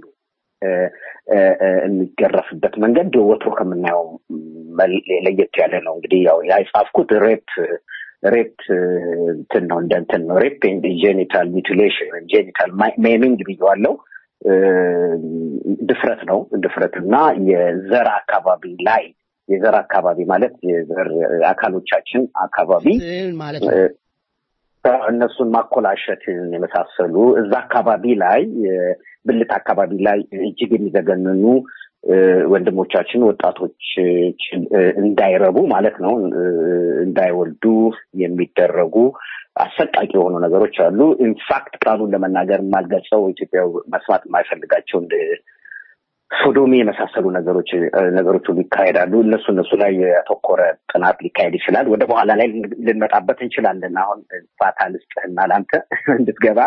የሚገረፍበት መንገድ ወትሮ ከምናየው ለየት ያለ ነው። እንግዲህ ያው የጻፍኩት ሬፕ ሬፕ እንትን ነው እንደ እንትን ነው ሬፕ ጄኒታል ሚቲሌሽን ጄኒታል ሜሚንግ ብየዋለው። ድፍረት ነው ድፍረት እና የዘር አካባቢ ላይ የዘር አካባቢ ማለት የዘር አካሎቻችን አካባቢ ማለት እነሱን ማኮላሸትን የመሳሰሉ እዛ አካባቢ ላይ ብልት አካባቢ ላይ እጅግ የሚዘገንኑ ወንድሞቻችን ወጣቶች እንዳይረቡ ማለት ነው እንዳይወልዱ የሚደረጉ አሰቃቂ የሆኑ ነገሮች አሉ። ኢንፋክት ቃሉን ለመናገር የማልገልጸው ኢትዮጵያ መስማት የማይፈልጋቸው እንደ ሶዶሚ የመሳሰሉ ነገሮች ነገሮች ሁሉ ይካሄዳሉ። እነሱ እነሱ ላይ ያተኮረ ጥናት ሊካሄድ ይችላል። ወደ በኋላ ላይ ልንመጣበት እንችላለን። አሁን ፋታ ልስጥህና ለአንተ እንድትገባ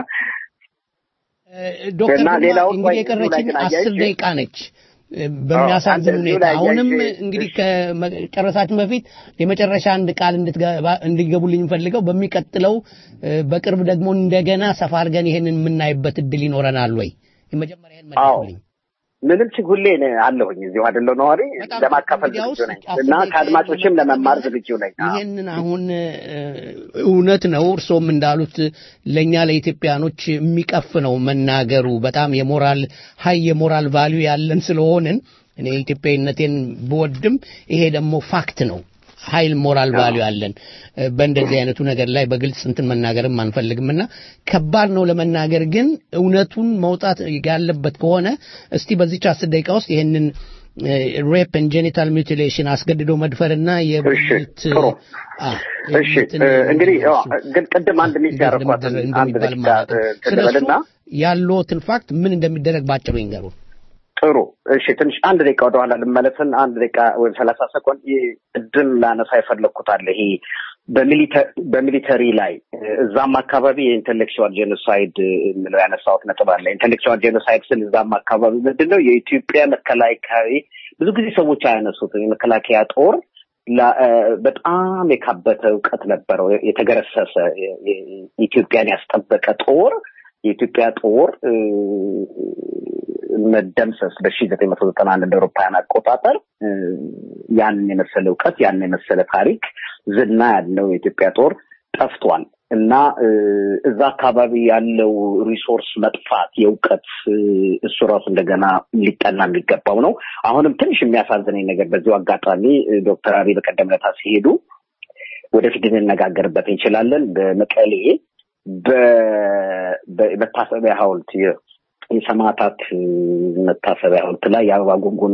ዶክተር እንግዲህ የቀረችኝ አስር ደቂቃ ነች። በሚያሳዝን ሁኔታ አሁንም እንግዲህ ከጨረሳችን በፊት የመጨረሻ አንድ ቃል እንዲገቡልኝ ፈልገው በሚቀጥለው በቅርብ ደግሞ እንደገና ሰፋ አድርገን ይሄንን የምናይበት እድል ይኖረናል ወይ? የመጀመሪያ ይህን መልሱልኝ። ምንም ችግር ሁሌ አለሁኝ እዚሁ አይደለሁ ነዋሪ ለማካፈል ዝግጁ ነኝ እና ከአድማጮችም ለመማር ዝግጁ ነኝ። ይህንን አሁን እውነት ነው እርሶም እንዳሉት ለእኛ ለኢትዮጵያኖች የሚቀፍ ነው መናገሩ። በጣም የሞራል ሀይ የሞራል ቫሊዩ ያለን ስለሆንን እኔ ኢትዮጵያዊነቴን ብወድም ይሄ ደግሞ ፋክት ነው። ኃይል ሞራል ቫሊዩ አለን። በእንደዚህ አይነቱ ነገር ላይ በግልጽ እንትን መናገርም አንፈልግምና ከባድ ነው ለመናገር። ግን እውነቱን መውጣት ያለበት ከሆነ እስቲ በዚች አስር ደቂቃ ውስጥ ይህንን ሬፕ ን ጄኒታል ሚውቲሌሽን አስገድዶ መድፈርና የብልት እሺ እንግዲህ ግን ቅድም አንድ ሚስ ያረኳት አንድ ደቂቃ ትልበልና ያለዎትን ፋክት ምን እንደሚደረግ ባጭሩ ይንገሩን። ጥሩ እሺ፣ ትንሽ አንድ ደቂቃ ወደኋላ ልመለስን። አንድ ደቂቃ ወይም ሰላሳ ሰኮንድ ቅድም ላነሳ የፈለግኩት አለ። ይሄ በሚሊተሪ ላይ እዛም አካባቢ የኢንቴሌክቹዋል ጄኖሳይድ የምለው ያነሳሁት ነጥብ አለ። ኢንቴሌክቹዋል ጄኖሳይድ ስል እዛም አካባቢ ምንድን ነው የኢትዮጵያ መከላከያ ብዙ ጊዜ ሰዎች አያነሱትም። የመከላከያ ጦር በጣም የካበተ እውቀት ነበረው። የተገረሰሰ ኢትዮጵያን ያስጠበቀ ጦር የኢትዮጵያ ጦር መደምሰስ በሺ ዘጠኝ መቶ ዘጠና አንድ እንደ አውሮፓውያን አቆጣጠር ያንን የመሰለ እውቀት ያንን የመሰለ ታሪክ ዝና ያለው የኢትዮጵያ ጦር ጠፍቷል እና እዛ አካባቢ ያለው ሪሶርስ መጥፋት የእውቀት እሱ ራሱ እንደገና ሊጠና የሚገባው ነው። አሁንም ትንሽ የሚያሳዝነኝ ነገር በዚሁ አጋጣሚ ዶክተር አብይ በቀደም ዕለት ሲሄዱ ወደፊት እንነጋገርበት እንችላለን። በመቀሌ በመታሰቢያ ሐውልት የሰማዕታት መታሰቢያ ሐውልት ላይ የአበባ ጉንጉን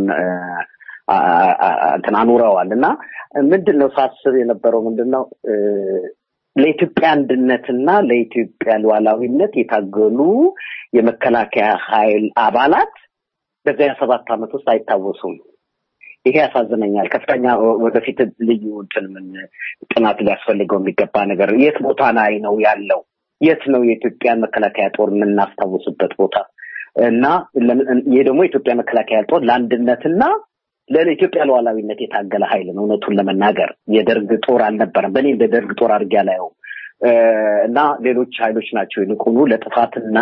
እንትን አኑረዋል እና ምንድን ነው ሳስብ የነበረው ምንድን ነው ለኢትዮጵያ አንድነትና ለኢትዮጵያ ሉዓላዊነት የታገሉ የመከላከያ ኃይል አባላት በዚያ ሰባት ዓመት ውስጥ አይታወሱም። ይሄ ያሳዝነኛል። ከፍተኛ ወደፊት ልዩ እንትን ምን ጥናት ሊያስፈልገው የሚገባ ነገር የት ቦታ ላይ ነው ያለው? የት ነው የኢትዮጵያን መከላከያ ጦር የምናስታውስበት ቦታ? እና ይህ ደግሞ የኢትዮጵያ መከላከያ ጦር ለአንድነትና ለኢትዮጵያ ሉዓላዊነት የታገለ ኃይል ነው። እውነቱን ለመናገር የደርግ ጦር አልነበረም። በእኔ እንደ ደርግ ጦር አድርጌ አላየውም። እና ሌሎች ኃይሎች ናቸው ይልቁኑ ለጥፋትና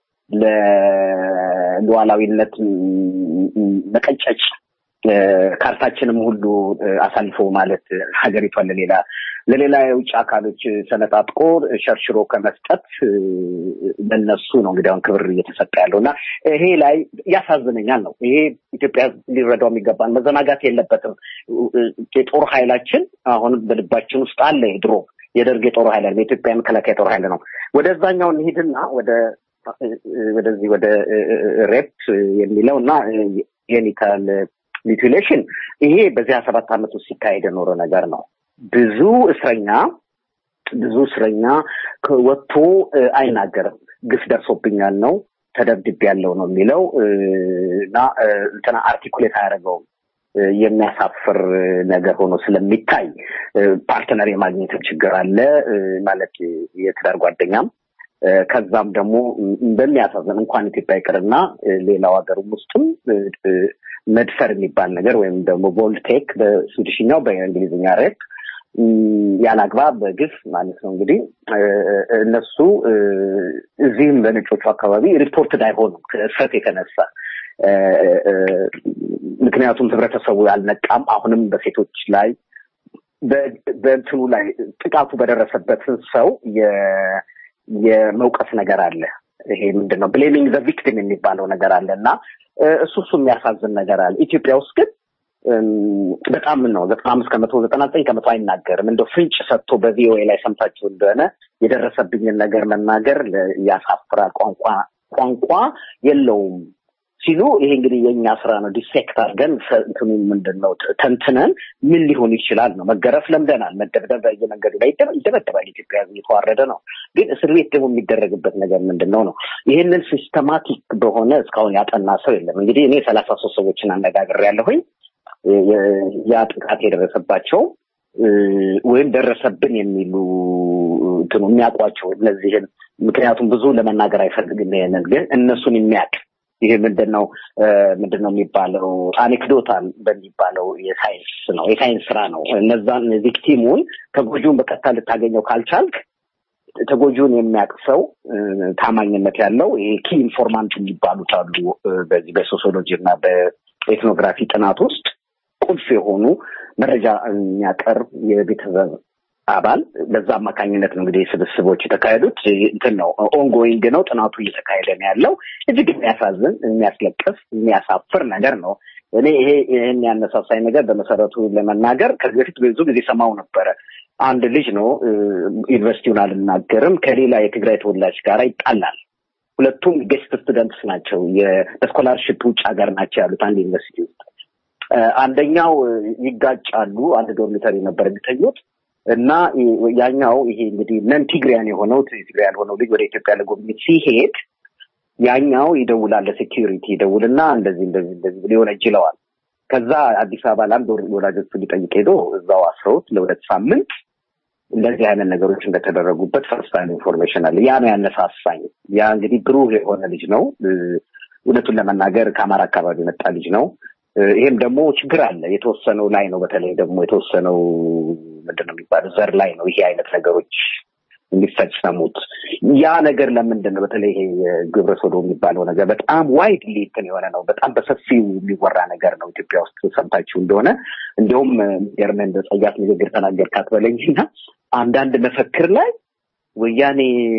ለሉዓላዊነት መቀጨጭ ካርታችንም ሁሉ አሳልፎ ማለት ሀገሪቷን ለሌላ ለሌላ የውጭ አካሎች ሰነጣጥቆ ሸርሽሮ ከመስጠት ለነሱ ነው እንግዲህ አሁን ክብር እየተሰጠ ያለው እና ይሄ ላይ ያሳዝነኛል ነው። ይሄ ኢትዮጵያ ሊረዳው የሚገባን መዘናጋት የለበትም። የጦር ኃይላችን አሁንም በልባችን ውስጥ አለ። ድሮ የደርግ የጦር ኃይል አለ፣ የኢትዮጵያ መከላከያ የጦር ኃይል ነው። ወደዛኛው እንሂድና ወደ ወደዚህ ወደ ሬፕ የሚለው እና ጄኒታል ሚቲሌሽን ይሄ በዚያ ሰባት ዓመት ውስጥ ሲካሄድ የኖረ ነገር ነው። ብዙ እስረኛ ብዙ እስረኛ ወጥቶ አይናገርም። ግፍ ደርሶብኛል ነው ተደብድቤ ያለው ነው የሚለው እና እንትና አርቲኩሌት አያደርገውም። የሚያሳፍር ነገር ሆኖ ስለሚታይ ፓርትነር የማግኘትም ችግር አለ ማለት የትዳር ጓደኛም ከዛም ደግሞ በሚያሳዝን እንኳን ኢትዮጵያ ይቅርና ሌላው ሀገርም ውስጥም መድፈር የሚባል ነገር ወይም ደግሞ ቮልቴክ በስዊድሽኛው በእንግሊዝኛ ሬፕ ያለ አግባብ በግፍ ማለት ነው እንግዲህ እነሱ እዚህም በነጮቹ አካባቢ ሪፖርትድ አይሆኑም ከእፍረት የተነሳ ምክንያቱም ህብረተሰቡ ያልነቃም አሁንም በሴቶች ላይ በእንትኑ ላይ ጥቃቱ በደረሰበት ሰው የመውቀስ ነገር አለ። ይሄ ምንድን ነው ብሌሚንግ ዘ ቪክቲም የሚባለው ነገር አለ እና እሱ እሱ የሚያሳዝን ነገር አለ። ኢትዮጵያ ውስጥ ግን በጣም ነው ዘጠና አምስት ከመቶ ዘጠና ዘጠኝ ከመቶ አይናገርም። እንደው ፍንጭ ሰጥቶ በቪኦኤ ላይ ሰምታችሁ እንደሆነ የደረሰብኝን ነገር መናገር ያሳፍራል። ቋንቋ ቋንቋ የለውም ሲሉ ይሄ እንግዲህ የእኛ ስራ ነው። ዲሴክት አድርገን እንትኑ ምንድን ነው ተንትነን ምን ሊሆን ይችላል ነው። መገረፍ ለምደናል። መደብደብ በየመንገዱ ላይ ይደበደባል። ኢትዮጵያ እየተዋረደ ነው። ግን እስር ቤት ደግሞ የሚደረግበት ነገር ምንድን ነው ነው። ይህንን ሲስተማቲክ በሆነ እስካሁን ያጠና ሰው የለም። እንግዲህ እኔ ሰላሳ ሶስት ሰዎችን አነጋግሬያለሁኝ ያ ጥቃት የደረሰባቸው ወይም ደረሰብን የሚሉ እንትኑ የሚያውቋቸው እነዚህን ምክንያቱም ብዙ ለመናገር አይፈልግም። ይሄንን ግን እነሱን የሚያውቅ ይሄ ምንድን ነው ምንድን ነው የሚባለው አኔክዶታል በሚባለው የሳይንስ ነው የሳይንስ ስራ ነው። እነዛን ቪክቲሙን ተጎጂውን በቀጥታ ልታገኘው ካልቻልክ ተጎጂውን የሚያውቅ ሰው ታማኝነት ያለው ይሄ ኪ ኢንፎርማንት የሚባሉት አሉ። በዚህ በሶሲዮሎጂ እና በኤትኖግራፊ ጥናት ውስጥ ቁልፍ የሆኑ መረጃ የሚያቀርብ የቤተሰብ አባል በዛ አማካኝነት ነው እንግዲህ ስብስቦች የተካሄዱት። እንትን ነው ኦንጎይንግ ነው ጥናቱ እየተካሄደ ነው ያለው። እጅግ የሚያሳዝን የሚያስለቅስ፣ የሚያሳፍር ነገር ነው። እኔ ይሄ ይህን ያነሳሳኝ ነገር በመሰረቱ ለመናገር ከዚህ በፊት ብዙ ጊዜ ሰማው ነበረ። አንድ ልጅ ነው ዩኒቨርሲቲውን አልናገርም ከሌላ የትግራይ ተወላጅ ጋር ይጣላል። ሁለቱም ጌስት ስቱደንትስ ናቸው። በስኮላርሽፕ ውጭ ሀገር ናቸው ያሉት አንድ ዩኒቨርሲቲ ውስጥ። አንደኛው ይጋጫሉ። አንድ ዶርሚተሪ ነበር የሚተኙት እና ያኛው ይሄ እንግዲህ ነን ቲግሪያን የሆነው ትግራይ ያልሆነው ልጅ ወደ ኢትዮጵያ ለጉብኝት ሲሄድ ያኛው ይደውላል ለሴኪሪቲ ይደውልና እንደዚህ እንደዚህ እንደዚህ ብሎ ይወነጅለዋል። ከዛ አዲስ አበባ ለአንድ ወላጆቹ ሊጠይቅ ሄዶ እዛው አስረውት ለሁለት ሳምንት እንደዚህ አይነት ነገሮች እንደተደረጉበት ፈርስት ታይም ኢንፎርሜሽን አለ። ያ ነው ያነሳሳኝ። ያ እንግዲህ ብሩህ የሆነ ልጅ ነው። እውነቱን ለመናገር ከአማራ አካባቢ የመጣ ልጅ ነው። ይሄም ደግሞ ችግር አለ። የተወሰነው ላይ ነው። በተለይ ደግሞ የተወሰነው ምንድን ነው የሚባለው ዘር ላይ ነው ይሄ አይነት ነገሮች የሚፈጸሙት። ያ ነገር ለምንድን ነው በተለይ ይሄ ግብረ ሶዶ የሚባለው ነገር በጣም ዋይድሊ እንትን የሆነ ነው። በጣም በሰፊው የሚወራ ነገር ነው ኢትዮጵያ ውስጥ ሰምታችሁ እንደሆነ እንዲሁም ገርመን እንደ ጸያፍ ንግግር ተናገርካት በለኝና አንዳንድ መፈክር ላይ ወያኔ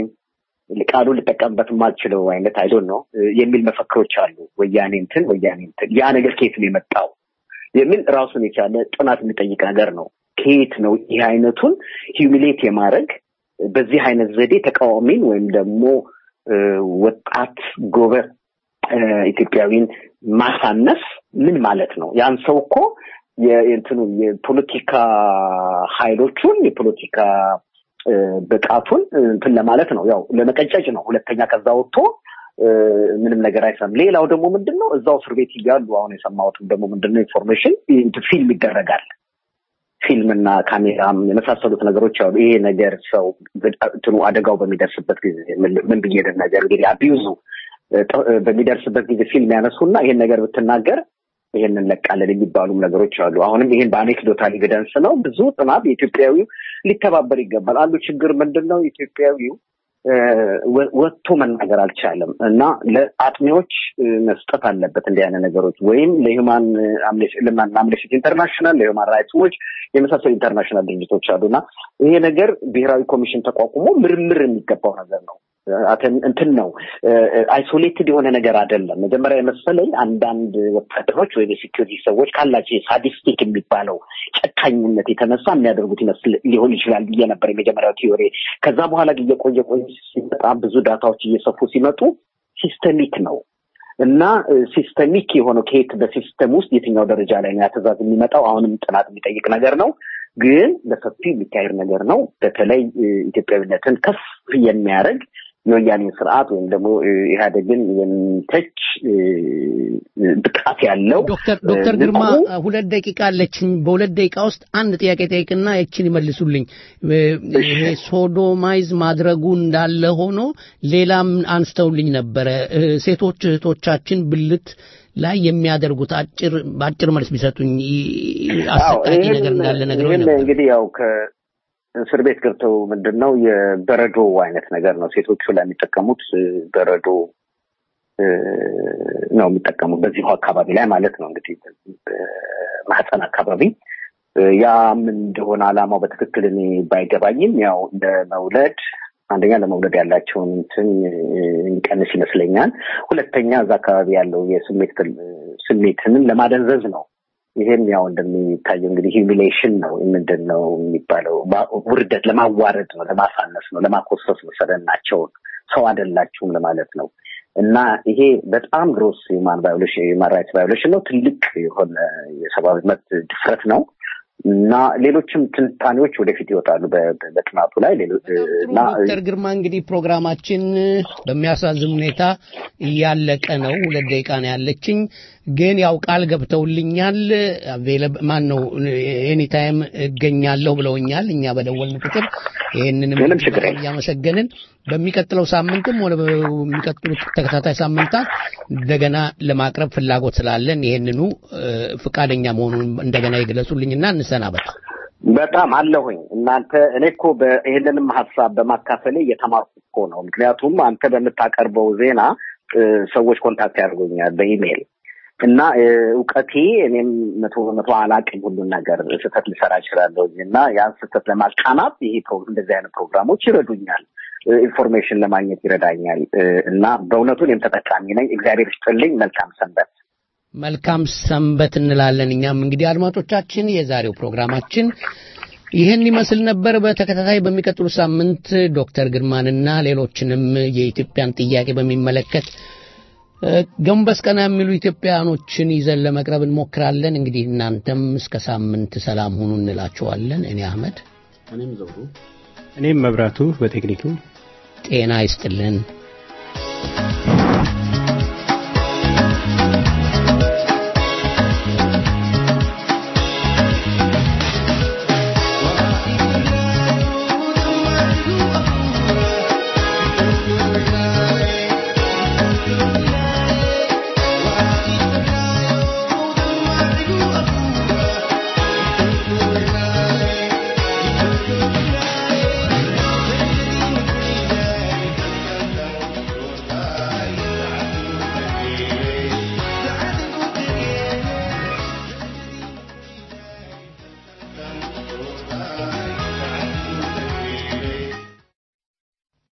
ቃሉ ልጠቀምበት የማልችለው አይነት አይዶን ነው የሚል መፈክሮች አሉ። ወያኔ እንትን ወያኔ እንትን ያ ነገር ከየት ነው የመጣው የሚል ራሱን የቻለ ጥናት የሚጠይቅ ነገር ነው። ከየት ነው ይህ አይነቱን ሂዩሚሌት የማድረግ በዚህ አይነት ዘዴ ተቃዋሚን ወይም ደግሞ ወጣት ጎበዝ ኢትዮጵያዊን ማሳነስ ምን ማለት ነው? ያን ሰው እኮ የእንትኑ የፖለቲካ ኃይሎቹን የፖለቲካ ብቃቱን እንትን ለማለት ነው፣ ያው ለመቀጨጭ ነው። ሁለተኛ ከዛ ወጥቶ ምንም ነገር አይሰማም። ሌላው ደግሞ ምንድን ነው እዛው እስር ቤት እያሉ አሁን የሰማሁትም ደግሞ ምንድን ነው ኢንፎርሜሽን ፊልም ይደረጋል ፊልምና ካሜራም የመሳሰሉት ነገሮች አሉ። ይሄ ነገር ሰው እንትኑ አደጋው በሚደርስበት ጊዜ ምን ብዬ ነገር እንግዲህ አቢዩዙ በሚደርስበት ጊዜ ፊልም ያነሱና ይሄን ነገር ብትናገር ይሄን እንለቃለን የሚባሉም ነገሮች አሉ። አሁንም ይሄን በአኔክዶታል ኤቪደንስ ነው። ብዙ ጥናት የኢትዮጵያዊው ሊተባበር ይገባል። አንዱ ችግር ምንድን ነው ኢትዮጵያዊው ወጥቶ መናገር አልቻለም እና ለአጥኚዎች መስጠት አለበት እንዲህ አይነት ነገሮች ወይም ለሂውማን አምነስቲ ኢንተርናሽናል ለሂውማን ራይትስ ዎች የመሳሰሉ ኢንተርናሽናል ድርጅቶች አሉ እና ይሄ ነገር ብሔራዊ ኮሚሽን ተቋቁሞ ምርምር የሚገባው ነገር ነው። እንትን ነው አይሶሌትድ የሆነ ነገር አይደለም። መጀመሪያ የመሰለኝ አንዳንድ ወታደሮች ወይም የሴኪሪቲ ሰዎች ካላቸው ሳዲስቲክ የሚባለው ጨካኝነት የተነሳ የሚያደርጉት ይመስል ሊሆን ይችላል ብዬ ነበር የመጀመሪያው ቲዮሪ። ከዛ በኋላ ግን እየቆየ ቆየ ሲመጣ ብዙ ዳታዎች እየሰፉ ሲመጡ ሲስተሚክ ነው እና ሲስተሚክ የሆነው ከየት በሲስተም ውስጥ የትኛው ደረጃ ላይ ነው ያትእዛዝ የሚመጣው አሁንም ጥናት የሚጠይቅ ነገር ነው። ግን በሰፊው የሚካሄድ ነገር ነው። በተለይ ኢትዮጵያዊነትን ከፍ የሚያደርግ የወያኔን ስርዓት ወይም ደግሞ ኢህአዴግን የሚተች ብቃት ያለው ዶክተር ዶክተር ግርማ ሁለት ደቂቃ አለችኝ። በሁለት ደቂቃ ውስጥ አንድ ጥያቄ ጠይቅና ይችን ይመልሱልኝ። ይሄ ሶዶማይዝ ማድረጉ እንዳለ ሆኖ ሌላም አንስተውልኝ ነበረ። ሴቶች እህቶቻችን ብልት ላይ የሚያደርጉት አጭር በአጭር መልስ ቢሰጡኝ አሰቃቂ ነገር እንዳለ ነገር ነበር። እንግዲህ ያው እስር ቤት ገብተው ምንድን ነው የበረዶ አይነት ነገር ነው ሴቶቹ ላይ የሚጠቀሙት በረዶ ነው የሚጠቀሙት በዚሁ አካባቢ ላይ ማለት ነው እንግዲህ ማህፀን አካባቢ ያ ምን እንደሆነ አላማው በትክክል እኔ ባይገባኝም ያው ለመውለድ አንደኛ ለመውለድ ያላቸውን እንትን የሚቀንስ ይመስለኛል። ሁለተኛ እዛ አካባቢ ያለው የስሜት ስሜትንም ለማደንዘዝ ነው። ይሄም ያው እንደሚታየው እንግዲህ ሂሚሌሽን ነው ምንድን ነው የሚባለው ውርደት ለማዋረድ ነው ለማሳነስ ነው ለማኮሰስ ነው ሰደናቸውን ሰው አይደላችሁም ለማለት ነው እና ይሄ በጣም ግሮስ ሂማን ቫዮሌሽን ሂማን ራይትስ ቫዮሌሽን ነው ትልቅ የሆነ የሰብአዊ መብት ድፍረት ነው እና ሌሎችም ትንታኔዎች ወደፊት ይወጣሉ በጥናቱ ላይ እና ዶክተር ግርማ እንግዲህ ፕሮግራማችን በሚያሳዝን ሁኔታ እያለቀ ነው። ሁለት ደቂቃ ነው ያለችኝ። ግን ያው ቃል ገብተውልኛል። ማን ነው ኤኒታይም እገኛለሁ ብለውኛል። እኛ በደወልን ቁጥር ይህንንም እያመሰገንን በሚቀጥለው ሳምንትም ወደ በሚቀጥሉት ተከታታይ ሳምንታት እንደገና ለማቅረብ ፍላጎት ስላለን ይህንኑ ፍቃደኛ መሆኑን እንደገና ይግለጹልኝና እንሰናበት። በጣም አለሁኝ እናንተ እኔ እኮ ይህንንም ሀሳብ በማካፈሌ እየተማርኩ እኮ ነው። ምክንያቱም አንተ በምታቀርበው ዜና ሰዎች ኮንታክት ያደርጉኛል በኢሜይል እና እውቀቴ እኔም መቶ በመቶ አላቅም ሁሉን ነገር ስህተት ልሰራ እችላለሁ እና ያን ስህተት ለማቃናት ይሄ እንደዚህ አይነት ፕሮግራሞች ይረዱኛል። ኢንፎርሜሽን ለማግኘት ይረዳኛል እና በእውነቱ እኔም ተጠቃሚ ነኝ። እግዚአብሔር ይስጥልኝ። መልካም ሰንበት። መልካም ሰንበት እንላለን። እኛም እንግዲህ አድማጮቻችን የዛሬው ፕሮግራማችን ይህን ይመስል ነበር። በተከታታይ በሚቀጥሉ ሳምንት ዶክተር ግርማንና ሌሎችንም የኢትዮጵያን ጥያቄ በሚመለከት ገንበስ ቀና የሚሉ ኢትዮጵያኖችን ይዘን ለመቅረብ እንሞክራለን። እንግዲህ እናንተም እስከ ሳምንት ሰላም ሁኑ እንላችኋለን። እኔ አህመድ፣ እኔም ዘውዱ፣ እኔም መብራቱ በቴክኒኩ ጤና ይስጥልን። ♪